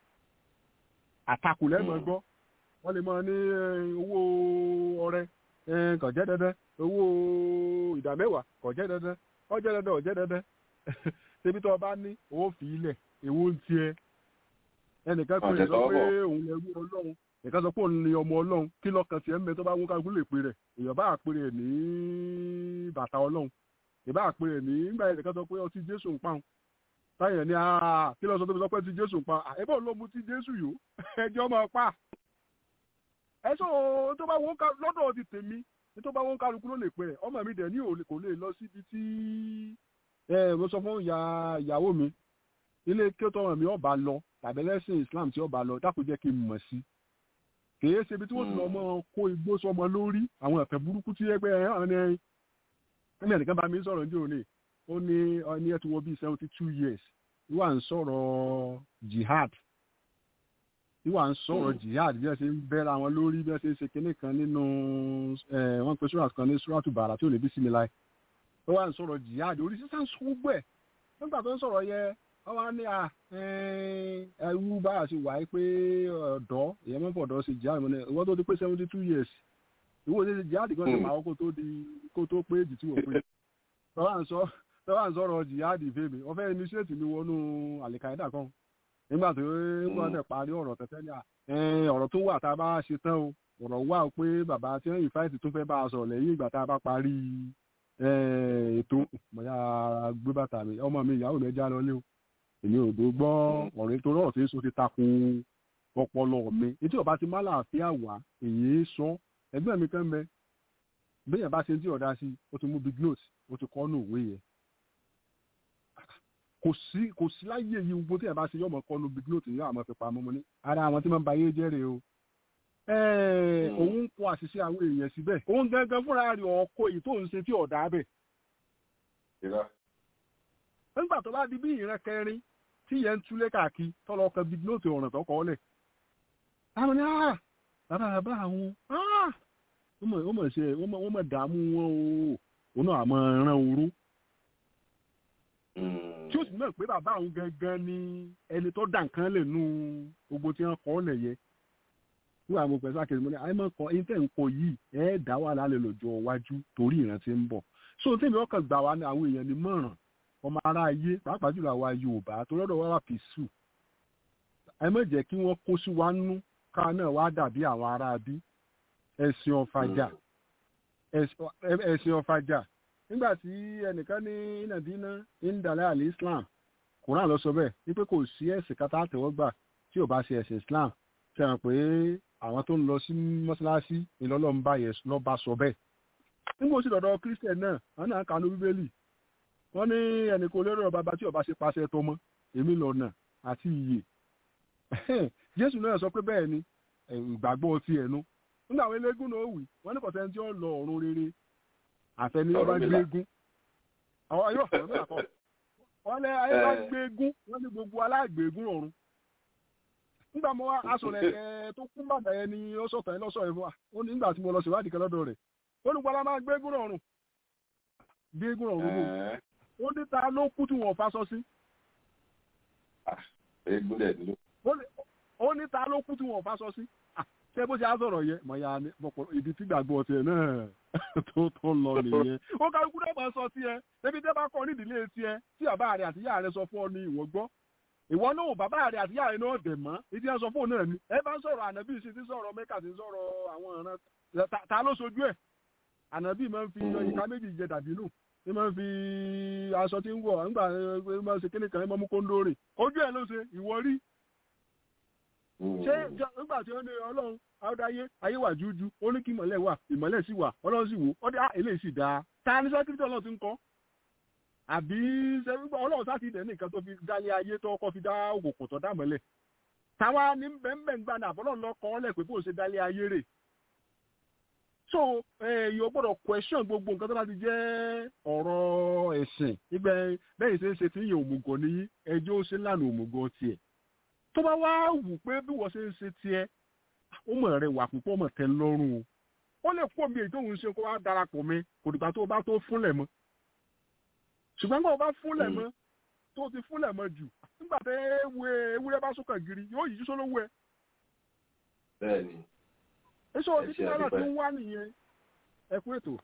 àtakò lẹ́nu gbọ́ wọ́n lè máa ní owó ọrẹ kò jẹ́ dandan owó ìdámẹ́wàá kò jẹ́ dandan ó jẹ́ dandan ó jẹ́ dandan ṣebí tó o bá ní owó fi ilẹ̀ èwo ń tiẹ̀ ẹnìkan pé sọ pé òun lè wú ọlọ́run nìkan sọ pé òun ni ọmọ ọlọ́run kí lọ́kàn tiẹ̀ ń bẹ tó bá wọ́n kálukú lè pe rẹ̀ èèyàn bá àpè rẹ̀ ní bàtà ọlọ́run ìbá àpè rẹ̀ ní nígbà yẹn nìkan sọ pé ọtí jésù ń pàun táyẹ̀ ní kí lọ́sọ tó fi sọ pé ti jésù ń pa ẹ̀bọ̀ ló mu ti jésù yó ẹjọ́ máa pa ẹ̀sọ́ tó bá wọ́n lọ́dọ̀ ti tèmi ní tó bá wọ́n kálukú ló lè pe rẹ̀ ọmọ mi dẹ̀ ní kò lè lọ síbi tí mo sọ fún ìyàwó mi ilé kí ó tọrọ mi ọba lọ tàbí ẹlẹ́sìn islam tí ọba lọ dákun jẹ́ kí n mọ̀ sí kìí ṣe ibi tí wọ́n ti lọ mọ́ kó igbó sọmọ lórí àwọn ẹ̀fẹ̀ burúkú tí ẹgbẹ́ ẹ̀hán ni ẹni ẹnìkan bá mi sọ̀rọ̀ ní òní ó ní ẹni ẹ̀ tí wọ́n bíi seventy two years ìwà ń sọ̀rọ̀ jihad ìwà ń sọ̀rọ̀ jihad bí wọ́n ṣe ń bẹ́ra wọn lórí bí wọ́n ṣe ń ṣe kinní kan nínú wọ́n pe surat kan ní suratu bàrà tí ò lè bí sinmi láì ó wà ń sọ̀rọ̀ jihad orí sísá ń sọ gbogbo ẹ̀ nígbà tó ń sọ̀rọ̀ yẹ wọ́n wá ní à ẹ̀rú bá a ṣe wà á pé ọ̀dọ́ ìyẹn mọ́ fọ̀dọ́ ṣe jihad mọ́ ní ìwọ́n tó ti pé seventy two years ìwọ́n ti ṣe jihad kan ṣe máa kó tó di kó tó pé èjì tí wọ́n pé tọ́wọ́ à ń sọ̀rọ̀ jihad fèmí wọ́n fẹ́ initiate mi wọnú àlìkàídà kan nígbà tó wọ́n tẹ̀ parí ọ̀rọ̀ tẹ̀tẹ̀ ní à ọ̀rọ̀ tó wà tá a bá ṣe tán o ọ̀rọ̀ wà pé bàbá tí wọ́n yìí fáìtì tó fẹ́ bá a sọ̀rọ̀ lẹ́yìn ìgbà tá a bá parí ètò bóyá gbé bàtà mi ọmọ mi ìyàwó mi já lọ lé o èmi ò dó gbọ́ ọ̀rẹ́ tó rọ̀ tí èso ti takun ọpọlọ mi etí ọba ti má láàfin àwà èyí sọ ẹgbẹ́ mi kan bẹ bẹ́yẹn bá ṣe ń tí ọ̀dà sí o ti mú big note o ti kọ́ nù òwe yẹn kò sí kò sí láyé yìí gbogbo tí ẹ bá ṣe yọmọ kọ́ nù big note yìí àmọ́ fi pamọ́ mo ní ara àwọn tí wọ́n ba ayé jẹ́ rèé o òun ń kó àṣìṣe àwọn èèyàn síbẹ̀ òun gangan fúnra rẹ̀ ọkọ̀ èyí tó ń ṣe tí ọ̀dà bẹ̀ nígbà tó bá di bí ìran kẹrin tí yẹn ń túlé káàkiri tọ́lọ kan big note ọ̀ràn tó kọ́ lẹ̀. àwọn ní ah bàbá bàbá àwọn ah wọ́n mọ̀ ṣe wọ́n mọ̀ dààmú wọn o òun náà àmọ́ ran oró. tí ó sì mọ̀ pé bàbá àwọn gangan ni ẹni tó dà nǹkan lè nu gbogbo tí wọ́n kọ́ lẹ̀ yẹ. wíwá àwọn pẹ̀sẹ̀ àkèrè mọ́ ni àyè máa kọ ẹni tẹ̀ ń kọ yìí ẹ̀ dá wà lálẹ́ lọ́jọ́ iwájú torí ìran tí ń bọ̀. so tèmi ọkàn gbà wá ní àwọn èèyàn ní mọ̀ràn ọmọ ará ayé pàápàá jùlọ àwa yorùbá tó lọ́dọ̀ wá wà pìṣù ẹ má jẹ́ kí wọ́n kó sí wa nú ká náà wá dàbí àwọn ará bí ẹ̀sìn ọ̀fàjà ẹ̀sìn ọ̀fàjà nígbà tí ẹnìkan ní nàdínà indalẹ́ àlẹ́ islam quran lọ sọ bẹ́ẹ̀ wípé kò sí ẹ̀sìn kátà àtẹ̀wọ́gbà tí ò bá ṣe ẹ̀sìn islam ṣe hàn pé àwọn tó ń lọ sí mọ́ṣáláṣí ìlọ́lọ́run bá yẹn lọ́ bá sọ bẹ́ẹ̀ nígbà tí dọ̀dọ̀ christian náà wọn náà kanú bíbélì wọn ní ẹnì kò lérò bàbá tí ọba ṣe pàṣẹ tọmọ èmi lọ́nà àti ìyè jésù náà sọ pé bẹ́ẹ̀ ni ìgbàgbọ́ ti ẹ̀nu nígbà àwọn eléégún náà wì wọ́n ní kọ̀sẹ́ tí ó lọ ọ̀run rere àfẹni ọba gbégún àwọn ayé ọ̀fẹ́ náà kọ́ wọ́n lé ayé bá gbégún wọ́n ní gbogbo alágbégún ọ̀run nígbà mo wá aṣọ rẹ̀ ẹ̀ tó kún bàtà yẹn ni ó sọ̀tàn yẹn lọ́sọ̀ yẹn fún wa ó ní nígbà tí mo lọ ṣèwádìí kan lọ́dọ̀ rẹ̀ olùgbàlà máa gbégún ọ̀run gbégún ọ̀run wò ó ní ta ló kú tí wọ́n fa sọ sí. ó ní ta ló kú tí wọ́n fa sọ sí ṣé bó ṣe á sọ̀rọ̀ yẹ mọ̀ ya ibi tí gbàgbọ́ tiẹ̀ náà tó tó lọ nìyẹn. ó ká ikú náà sọ tiẹ̀ débi tẹ́ bá kọ́ nídìílé tiẹ̀ tí bàbá rẹ̀ àti ìyá rẹ̀ sọ fún ọ ní ìwọ gbọ́. ìwọ náà bàbá rẹ̀ àti ìyá rẹ̀ náà dẹ̀ mọ́ ìdí ẹ̀ sọ fún òun náà ni. ẹ bá ń sọ̀rọ̀ ànábì sí ti sọ̀rọ̀ mẹ́kà ti sọ̀rọ̀ àwọn ọ̀ràn ta ló sojú ẹ̀. ànábì máa ń fi ìka méjì jẹ dàbí nù ní máa ń fi aṣọ tí ń wọ̀ nígbà máa ń ṣe kíní kan ní máa mú kóńdó rè ojú ẹ̀ ló ṣe ìwọ rí ṣé nígbà tí ó ní ọlọ́run àwòdáyé ayé wà jújú ó ní kí ìmọ̀lẹ̀ wà ìmọ̀lẹ̀ sì wà ọlọ́run sì wò ó dé eléyìí sì dáa ta ni sẹ́kírítì ọlọ́run ti ń kọ́ àbí ọlọ́run sáà ti dẹ̀ nìkan tó fi dálé ayé tó kọ́ fi dá òkùnkùn tó dàmọ́lẹ̀ táwa ní bẹ́ẹ̀ gbà náà àbọ̀lọ́run lọ kọ́ ọ́lẹ̀ pé bó ṣe dálé ayé rè so èèyàn gbọ́dọ̀ question gbogbo nǹkan tó bá ti jẹ́ ọ̀rọ̀ ẹ̀sìn nígbà bẹ́ẹ̀ ṣe ń ṣe tí yẹn òmùgọ̀ ní ẹjọ́ ó ṣe lánàá òmùgọ̀ tiẹ̀ tó bá wá wù pé bí wọ́n ṣe ń ṣe tiẹ̀ ó mọ̀ rẹ̀ wà púpọ̀ mọ̀ tẹ́ lọ́rùn o ó lè kó mi èyí tó ń ṣe kó wá darapọ̀ mi kò dìgbà tó bá tó fúnlẹ̀ mọ́ ṣùgbọ́n gbọ́dọ̀ bá fúnlẹ̀ mọ́ tó ti fúnlẹ̀ mọ́ jù nígbà tẹ́ ewúrẹ́ bá sókàn gírí yóò yíjú sólówó ẹ. bẹ́ẹ̀ni. èso òbí tí náírà ti ń wá nìyẹn ẹ kú ètò.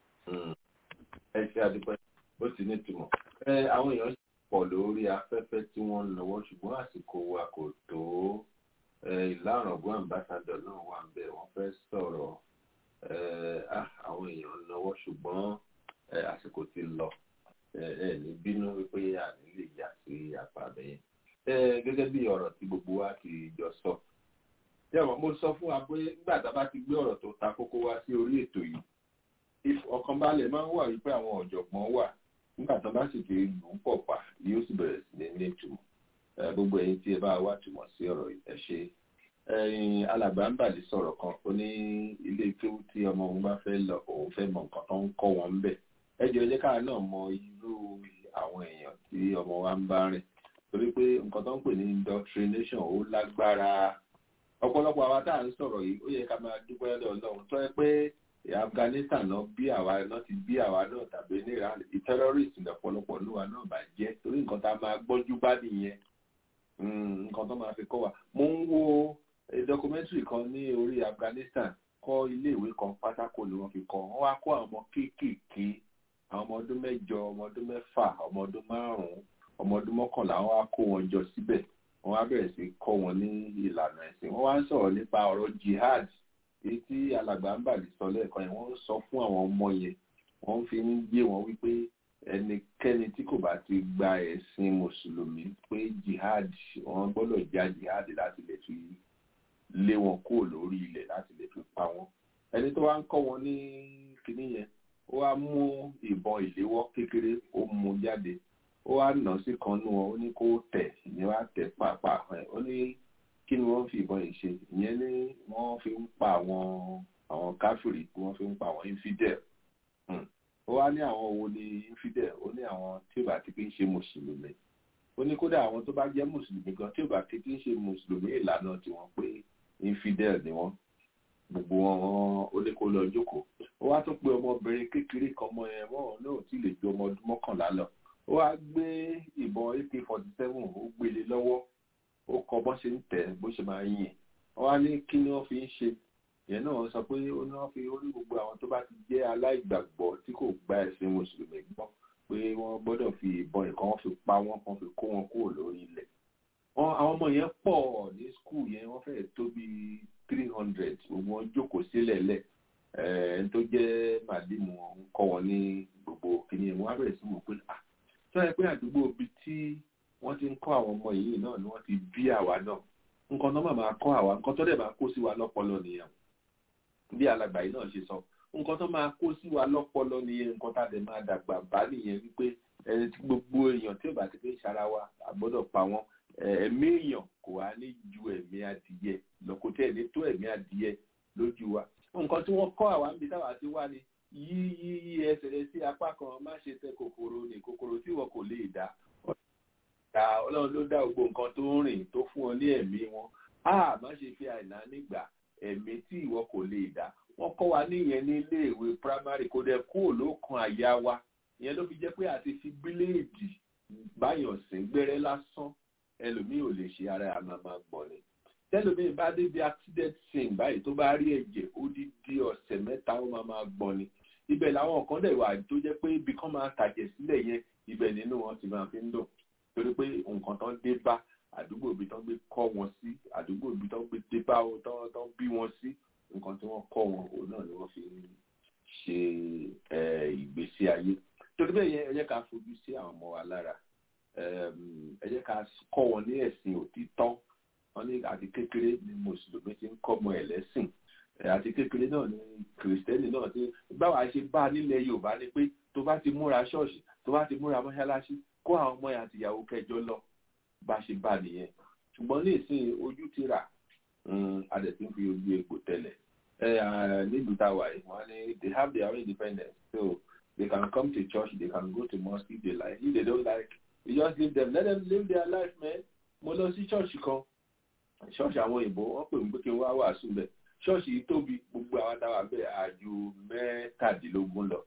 ẹ ṣe àdúpẹ́ ó ti ní ìtumọ̀ àwọn èèyàn pọ̀ lórí afẹ́fẹ́ tí wọ́n ń lọ́wọ́ ṣùgbọ́n àsìkò wa kò tó ìlàrọ̀gbọ́n ambassadọ̀ náà wà ń bẹ̀ wọ́n fẹ́ sọ̀rọ̀ àwọn èèyàn ń lọ́wọ́ ṣùgbọ́n àsìkò ti lọ ẹ ní bínú wípé àní lè yà sí àpàbẹ̀ yẹn gẹ́gẹ́ bí ọ̀rọ̀ tí gbogbo wa ti jọ sọ yẹ́wọ̀n mo sọ fún wa pé nígbà tá a bá ti gbé ọ̀rọ̀ tó ta kókó wá sí orí ètò yìí ọkàn balẹ̀ máa ń wà wípé àwọn ọ̀jọ̀gbọ́n wà nígbà tó bá sì ti lù ú pọ̀ pa yóò sì bẹ̀rẹ̀ sí ní ní ìtumọ̀ gbogbo ẹ̀yin tí ẹ bá wá túmọ̀ sí ọ̀rọ̀ ẹ ṣe ẹ̀yin alàgbà ń bàlẹ̀ sọ̀rọ̀ kan ó ní ilé kéwú tí ọmọ òun bá fẹ́ lọ òun fẹ́ mọ nǹkan tó ń kọ́ wọn ń bẹ̀ ẹ jẹ́ ọjọ́ káà náà mọ irú àwọn èèyàn tí ọmọ wa ń bá rìn torí pé nǹkan tó ń pè ní indoctrination ó lágbára ọ̀pọ̀lọpọ̀ àwa tá à ń sọ̀rọ̀ yìí ó yẹ ká máa dúpẹ́ lọ́dọ̀ Ọlọ́run tó yẹ pé Afghanistan náà bí àwa náà ti bí àwa náà tàbí ní Iran terrorist lọ́pọ̀lọpọ̀ níwa náà bá jẹ́ torí nǹkan tá a máa gbọ́njú bá nìyẹn nǹkan tó máa fi kọ́ wa mo ń wo documentary kan ní orí Afghanistan kọ́ iléèwé kan pátákó ni wọ́n fi kọ́ wọ́n wá kó àwọn ọmọ kéékèèké àwọn ọmọ ọdún mẹ́jọ ọmọ ọdún mẹ́fà ọmọ ọdún márùn-ún ọmọ ọdún mọ́kànlá wọ́n wá kó wọn jọ síbẹ̀ wọ́n wá bẹ̀rẹ̀ sí kọ́ wọn ní ìlànà ẹ̀sìn wọ́n wá ń sọ̀rọ̀ nípa ọ̀rọ̀ jihad èyí tí alàgbà ń bàlẹ̀ sọ lẹ́ẹ̀kan yẹn wọ́n ń sọ fún àwọn ọmọ yẹn wọ́n fi ń gbé wọn wípé ẹnikẹ́ni tí kò bá ti gba ẹ̀sìn mùsùlùmí pé jihad wọ́n gbọ́dọ̀ já jihad láti lè fi lé wọn kúrò lórí ilẹ̀ láti lè fi pa wọn ẹni tó wá ń kọ́ wọn ní kinní yẹn ó wá mú ìbọn ìléwọ́ kékeré ó mú jáde ó wá nà sí kan nú wọn ó ní kó tẹ̀ ìyẹn wá tẹ̀ pàápàá ẹ̀ ó ní kí ni wọ́n fi ìbọn yìí ṣe ìyẹn ní wọ́n fi ń pa àwọn àwọn káfíìrì tí wọ́n fi ń pa àwọn infidel ó wá ní àwọn wo ni infidel ó ní àwọn tí ò bá ti fi ń ṣe mùsùlùmí ó ní kódà àwọn tó bá jẹ́ mùsùlùmí gan tí ò bá ti fi ń ṣe mùsùlùmí ìlànà tiwọn pé infidel ni wọ́n gbogbo wọn ó ní kó lọ jókòó ó wá tún pé ọmọbìnrin kékeré kan mọ ẹ wọn náà tí lè ju ọmọ ọdún mọ́kànlá lọ ó wá gbé ìbọn ak forty seven ó gbélé lọ́wọ́ ó kọ bó ṣe ń tẹ̀ bó ṣe máa yìn wọ́n wá ní kí ni wọ́n fi ń ṣe ìyẹn náà sọ pé ó ní wọ́n fi orí gbogbo àwọn tó bá ti jẹ́ aláìgbàgbọ́ tí kò gba ẹ̀sìn mùsùlùmí gbọ́ pé wọ́n gbọ́dọ̀ fi ìbọn ìkan wọ́n fi pa wọ́n kan fi kó wọn kúrò lórí ilẹ̀ wọn àwọn ọmọ yẹn pọ̀ ní skul yẹn wọ́n fẹ́ẹ̀ tó bí three hundred gbogbo wọn jókòó sílẹ̀ lẹ̀ ẹ̀ẹ́n tó jẹ́ màdìmù ń kọ́ wọn ní gbogbo kìnìún wọn á bẹ̀rẹ̀ sí wò pé ah tó yẹ pé àdúgbò bíi tí wọ́n ti ń kọ́ àwọn ọmọ yìí náà ni wọ́n ti bí àwa náà nǹkan tó máa máa kọ́ àwa nǹkan tó dẹ̀ máa kó sí wa lọ́pọlọ nìyẹn bí alàgbà yìí náà ṣe sọ nǹkan tó máa kó sí wa lọ́pọlọ nìyẹn nǹkan tá a dẹ̀ máa dàgbà bá nìyẹn wípé ẹni tí gbogbo èèyàn tí ò bá ti fi ń ṣara wa àgbọ́dọ̀ pa wọ́n ẹ̀mí èèyàn kò wá ní ju ẹ̀mí adìyẹ lọ́kọ tẹ̀ ní tó ẹ̀mí adìyẹ lójú wa nǹkan tí wọ́n kọ́ àwa níbi táwa ti wá ni yí yí yí ẹsẹ̀ rẹ sí apá kan má ṣe tẹ kòkòrò ní kòkòrò tí wọn kò lè dá ọlọ́run ló dá gbogbo nǹkan tó ń rìn tó fún ọ ní ẹ̀mí wọn a má ṣe fi àìná nígbà ẹ̀mí tí ìwọ kò lè dá wọ́n kọ́ wa níyẹn ní iléèwé primary kò dẹ̀ kúrò lókan àyà wa ìyẹn ló fi jẹ́ pé àti fi bíléèdì báyọ̀ sí gbẹ́rẹ́ lásán ẹlòmíì ò lè ṣe ara àmàmà gbọ̀n ni tẹlòmíì bá débi accident scene báyìí tó bá rí ẹ̀jẹ̀ ó di di ọ̀sẹ̀ mẹ́ta ó máa máa gbọ̀n ni ibẹ̀ làwọn kan dẹ̀ wà tó jẹ́ pé ibi kan máa tàjẹ̀ sílẹ̀ yẹn ibẹ̀ nínú wọn ti máa fi ń dùn torí pé nǹkan tán dé bá àdúgbò ibi tán gbé kọ́ wọn sí àdúgbò ibi tán gbé dé bá wọn tán tán bí wọn sí nǹkan tí wọ́n kọ́ wọn òun náà ni wọ́n fi ń ṣe ìgbésí ayé torí bẹ́ẹ̀ yẹn ẹ jẹ́ ká fojú sí àwọn ọmọ wa lára ẹ jẹ́ ká kọ́ wọn ní ẹ̀sìn òtítọ́ wọn ní àti kékeré ni mùsùlùmí ti ń kọ́ ọmọ ẹ̀ lẹ́sìn àti kékeré náà ni kìrìsìtẹ́nì náà ti báwa ṣe bá nílẹ̀ yorùbá ni pé tó bá ti múra ṣọ́ọ̀ṣì tó bá ti múra mọ́ṣáláṣí kó àwọn ọmọ yẹn àti ìyàwó kẹjọ lọ bá ṣe bá nìyẹn ṣùgbọ́n ní ìsìn ojú ti rà adẹ̀tí ń fi ojú egbò tẹ́lẹ̀ nílùú táwa yìí wọ́n ní they have their own independence so they can come to church they can go to mosque if they like if they don't like you just leave them let them live their life man mo lọ sí church kan ṣọ́ọ̀ṣì àwọn òyìnbó wọ́n pè mí pé kí n wá wàásù bẹ́ẹ̀ ṣọ́ọ̀ṣì yìí tóbi gbogbo àwọn táwa bẹ́ẹ̀ àjò mẹ́tàdínlógún lọ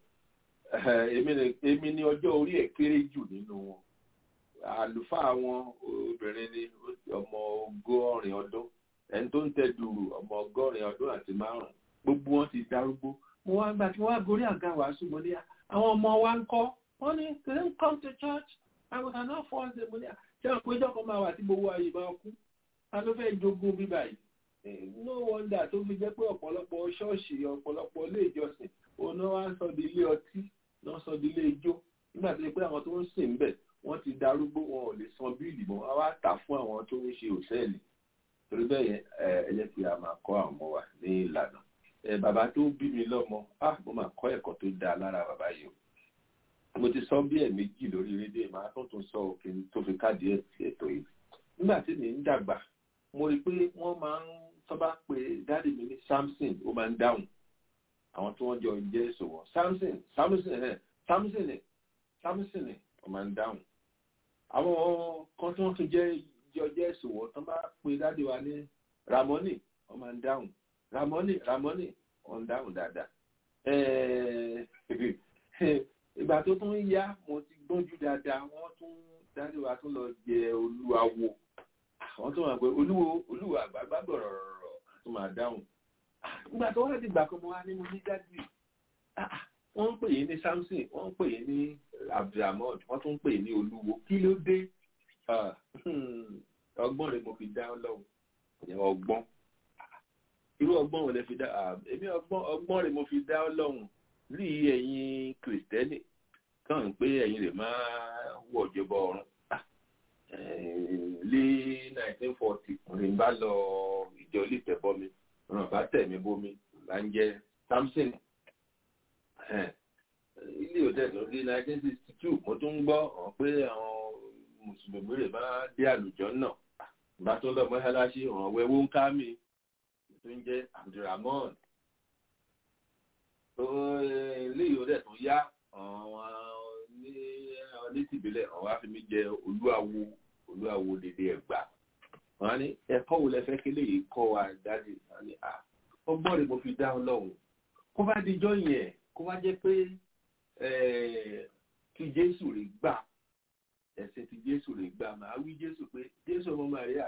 èmi ni ọjọ́ orí ẹ̀ kéré jù nínú wọn àlùfáà wọn obìnrin ni ọmọ ọgọ́rin ọdún ẹni tó ń tẹ dùrù ọmọ ọgọ́rin ọdún àti márùn gbogbo wọn ti darúgbó mo wá gbà tí wọ́n á gorí àga wàásù mo ní àwọn ọmọ wa ń kọ́ wọ́n ní they don't come to church and we cannot force them mo ní ṣé àwọn péjọ kan máa wà tí gbogbo ayé máa kú ta ló fẹ́ jogún bíbá yìí no wonder tó fi jẹ́ pé ọ̀pọ̀lọpọ̀ ṣọ́ọ̀ṣì ọ̀pọ̀lọpọ̀ ilé ìjọsìn òun náà wá ń sọ di ilé ọtí náà sọ di ilé ijó nígbà tó yẹ pé àwọn tó ń sìn bẹ̀ wọ́n ti darúgbó wọn ò lè san bíìlì mọ́ wọ́n wá tà fún àwọn tó ń ṣe òṣèlú torí bẹ́ẹ̀ yẹn ẹ jẹ́ kí a máa kọ́ àwọn ọmọ wa ní ìlànà bàbá tó bí mi lọ́mọ ah mo máa kọ́ ẹ̀kọ́ tó dáa lára bàbá yìí o mo ti sọ bí ẹ̀ méjì lórí rédíò máa tó tún sọ òkè tó fi káàdì ètò yìí nígbà tí mi ń dàgbà mo rí i pé wọ́n máa ń tọ́ba pé dáàdì mi ní samson ó máa ń dáhùn àwọn tí wọ́n jọ jẹ́ ìṣòwò samson samson ẹ̀ samson ẹ̀ samson ẹ̀ ó máa ń dáhùn àwọn kan tí wọ́n tún jẹ́ jọ jẹ́ ìṣòwò tó bá pé dáàdì wa ní ramoni ó máa ń dáhùn ramoni ramoni ó ń dáhùn dáadáa ìgbà tó tún yá mo ti gbọ́njú dáadáa wọ́n tún dáàdì wa tún lọ jẹ olúwawo àwọn tó máa pẹ olúwo olúwo àgbàgbà gbọ̀rọ̀rọ̀ tó máa dáhùn nígbà tó wá dìgbà kan mo wá nínú ní dájú wọ́n ń pè yín ní samson wọ́n ń pè yín ní abdulhamid wọ́n tún ń pè yín ní olúwo kí ló dé ọgbọ́n rẹ̀ mo fi dá ọlọ́run ọgbọ́n irú ọgbọ́n wo lẹ fi dá èmi ọgbọ́n rẹ̀ mo fi dá ọlọ́run rí ẹ̀yin kìrìsìtẹ́nì kàn ń pé ẹ̀yin rẹ̀ máa wọ̀ jọba ọ̀run lé 1940 rìn bá lọ ìjọ olùtẹ̀ bọ́mi ràn bá tẹ̀mí bómi là ń jẹ́ samson ilé òtẹ́ tó di 1962 mo tún ń gbọ́ hàn pé àwọn mùsùlùmí rẹ̀ bá dé àlùjọ náà bá tó lọ mọ́ṣáláṣí ọ̀ràn wẹ́wọ́ ń ká mi tó ń jẹ́ abdulrahman ilé òtẹ́ tó yá àwọn onítìbílẹ̀ àwọn afẹ́mi jẹ́ olúwawo olúwawo dédé ẹ̀gbà wọn ní ẹ̀kọ́ wo lẹ fẹ́ kí léyìí kọ́ wa dájú wọn ní à ọgbọ́n rẹ̀ mo fi dá ọlọ́run kó bá dijọ́ yẹn kó bá jẹ́ pé kí jésù rè gbà ẹ̀sìn tí jésù rè gbà máa wí jésù pé jésù ọmọ maria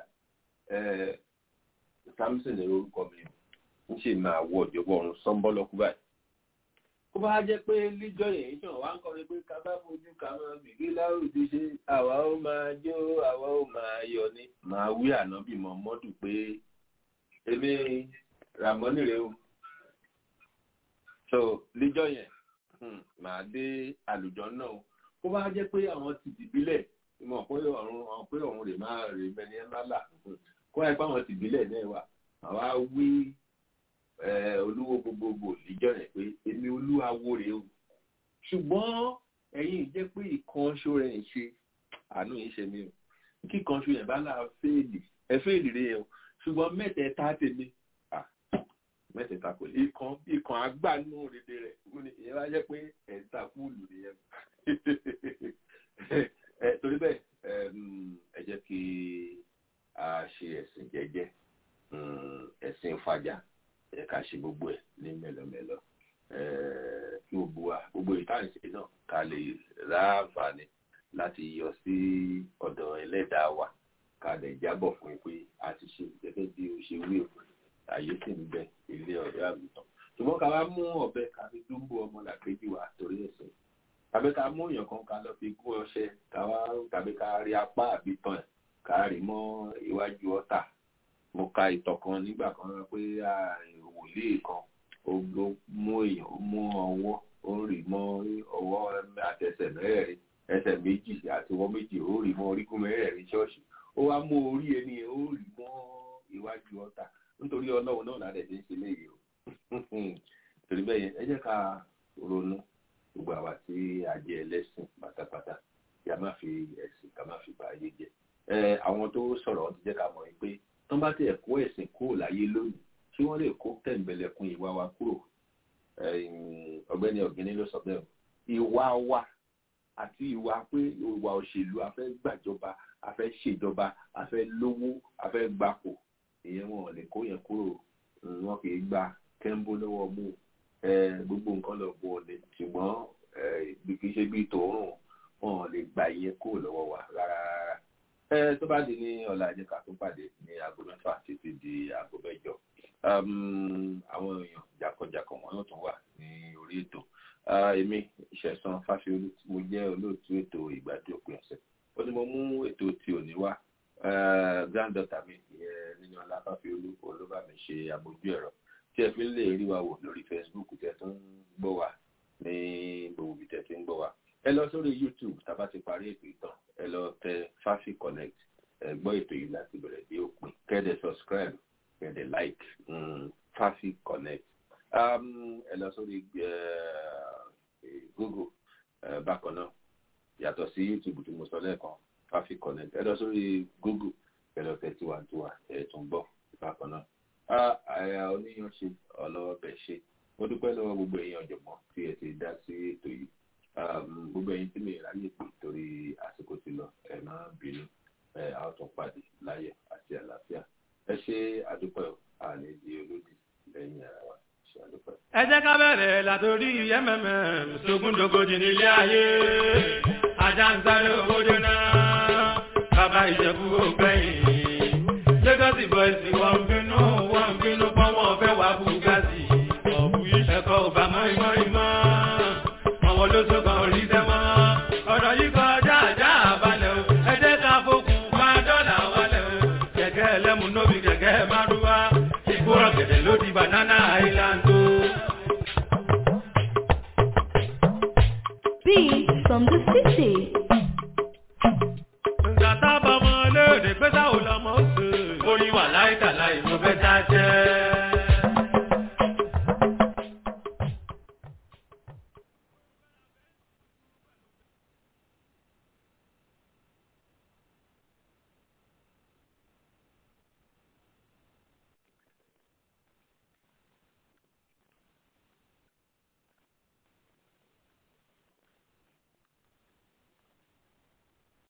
samson ní orúkọ mi ń ṣe máa wọ ìjọba ọ̀run sọ́ńbọ́lọ́kú báyìí kó bá jẹ́ pé líjọ́ yẹn ṣàn wá ń kọrin pé ká bá fojú ká máa bìbí láwùjọ ṣe àwa ó máa jó àwa ó máa yọ ní máa wí ànábì mọ́ mọ́dù pé èmi ràmọ́nì rẹ o so líjọ́ yẹn màá dé àlùjọ náà o kó bá jẹ́ pé àwọn ti dìbílẹ̀ mọ̀ pé ọ̀run àwọn pé ọ̀run rè máa rè mẹ́ni ẹ̀ má là kó kó ẹ pàwọn tìbílẹ̀ náà wà àwa wí olúwo gbogbogbò níjọ́ yẹn pé èmi olúwawo rèé o ṣùgbọ́n ẹ̀yin jẹ́ pé ìkànṣó rẹ̀ ń ṣe àánú yìí ṣe mí o kí ìkànṣó yẹn bá là fèèlì ẹ fèèlì rèé o ṣùgbọ́n mẹ́tẹ̀ẹ̀ta tèmi mẹ́tẹ̀ẹ̀ta kò lè kan ikàn agbánú rèé rẹ̀ ìyẹn wá jẹ́ pé ẹ̀ta fúlù nìyẹn torí bẹ́ẹ̀ ẹ jẹ́ kí a ṣe ẹ̀sìn jẹ́jẹ́ ẹ̀sìn fàjà ẹ ká ṣe gbogbo ẹ̀ ní mẹ́lọmẹ́lọ kí gbogbo wa gbogbo ìtànṣe náà ká lè ráǹfààní láti yọ sí ọ̀dọ̀ ẹlẹ́dàá wa ká lè jábọ̀ fún yín pé a ti ṣe gẹ́gẹ́ bí o ṣe wí òkú àyè sì ń bẹ ilé ọ̀dọ́ àgùntàn ṣùgbọ́n ká wá mú ọ̀bẹ ká fi dúnbò ọmọ làkejì wa torí ẹ̀sìn tàbí ká mú èèyàn kan ká lọ fi gún ọṣẹ ká wá tàbí ká rí apá àbí tán ẹ̀ ká rí mọ́ iwájú ọ̀tà mo ka ìtàn kan nígbà kan pé wòlíì kan ó mú èèyàn ó mú ọwọ́ ó rì mọ́ ọwọ́ àtẹsẹ̀ mẹ́rẹ̀ẹ̀rin ẹsẹ̀ méjì àti ọwọ́ méjì ó rì mọ́ orígun mẹ́rẹ̀ẹ̀rin ṣọ́ọ̀ṣì ó wá mú orí ẹni ó rì mọ́ iwájú ọ̀tà nítorí ọlọ́run náà ládẹ̀ tí ń ṣe léyìí o torí bẹ́ẹ̀ yẹn ẹ jẹ́ ká ronú gbogbo àwa tí a jẹ́ ẹlẹ́sìn pátápátá kí a má fi ẹ̀sìn ká má fi bà ayé jẹ́ àwọn tó sọ̀rọ̀ ti jẹ́ ká mọ̀ pé tán bá tẹ̀ kó ẹ̀sìn kúrò láyé lónìí tí wọ́n lè kó tẹ̀m̀bẹ̀lẹ̀kun ìwà wa kúrò ọ̀gbẹ́ni ọ̀gbẹ́ni ló sọ bẹ́ẹ̀ ìwà wa àti ìwà pé ìwà òṣèlú a fẹ́ gbàjọba a fẹ́ ṣèjọba a fẹ́ lówó a fẹ́ gbapò ìyẹn wọn ò lè kó yẹn kúrò wọn kì í gba kẹ́ńbó lọ́wọ́ mú gbogbo nǹkan lọ bó o lè ṣùgbọ́n kì í ṣe bí tòórùn wọn ò lè gba ìyẹn kúrò lọ́wọ́ wa rárá rárá tó bá di ní ọ̀la àjẹká tó pàdé ní aago mẹ́fà títí di aago mẹ́jọ àwọn èèyàn jàkọjàkọ̀ wọn yóò tún wà ní orí ètò èmi ìṣẹ̀sán fásiolú tí mo jẹ́ olóòtú ètò ìgbádùn òpin ọ̀sẹ̀ ó ní mo mú ètò tí ò ní wá granddaughter mi ìyẹn nínú ọlá fásiolú olóbá mi ṣe àbójú ẹ̀rọ tí ẹ fi lè rí wa wò lórí facebook tẹ tó ń gbọ́ wa ní gbogbo ibi tẹ ti ń gbọ́ wa ẹ lọ sórí youtube tá a bá ti parí ètò ìtàn ẹ lọ tẹ fafi connect ẹ gbọ́ ètò yìí láti bẹ̀rẹ̀ dé òpin kẹ́dẹ̀ subscribe kẹ́dẹ̀ like um, fafi connect um, ẹ lọ sórí google uh, bákan náà yàtọ̀ sí youtube tí mo sọ lẹ́ẹ̀kan fafi connect ẹ lọ sórí google ẹ lọ tẹ tiwantiwa ẹ tún gbọ́ bákan náà àyà oníyan ṣe ọlọ́wọ́ bẹ̀ ṣe mo dúpẹ́ lọ́wọ́ gbogbo èèyàn ọ̀jọ̀gbọ́n tí ẹ ti dá sí ètò yìí gbogbo ẹ̀yin tí mi ráyè pè torí àsìkò ti lọ ẹ má bínú ẹ a ó tún pàdé láyọ̀ àti àlàáfíà ẹ ṣe àdúpẹ́ àlè di olódì lẹ́yìn ara wa ṣe àdúpẹ́. ẹ jẹ́ ká bẹ̀rẹ̀ látòrí mmm sógúndógójì nílé ayé ajá ń sáré owó jóná bàbá ìjẹ̀bú ògbẹ́yìn lagos boys wọ́n bínú wọ́n bínú pọ́n wọ́n fẹ́ wá bugatti ọ̀bù ẹ̀kọ́ ò bá mọ́ ìmọ̀ ìmọ̀ àwọn olóṣogbo rí sẹ́mọ́ ọ̀rọ̀ yìí kọjá àjá àbálẹ̀ o ẹ jẹ́ ká fokùn bá dọ́là wálẹ̀ o kẹ̀kẹ́ ẹlẹ́mu nóbi kẹ̀kẹ́ márúwá ìgbóràn gẹ̀dẹ̀ ló di banana island o. Beats from the city.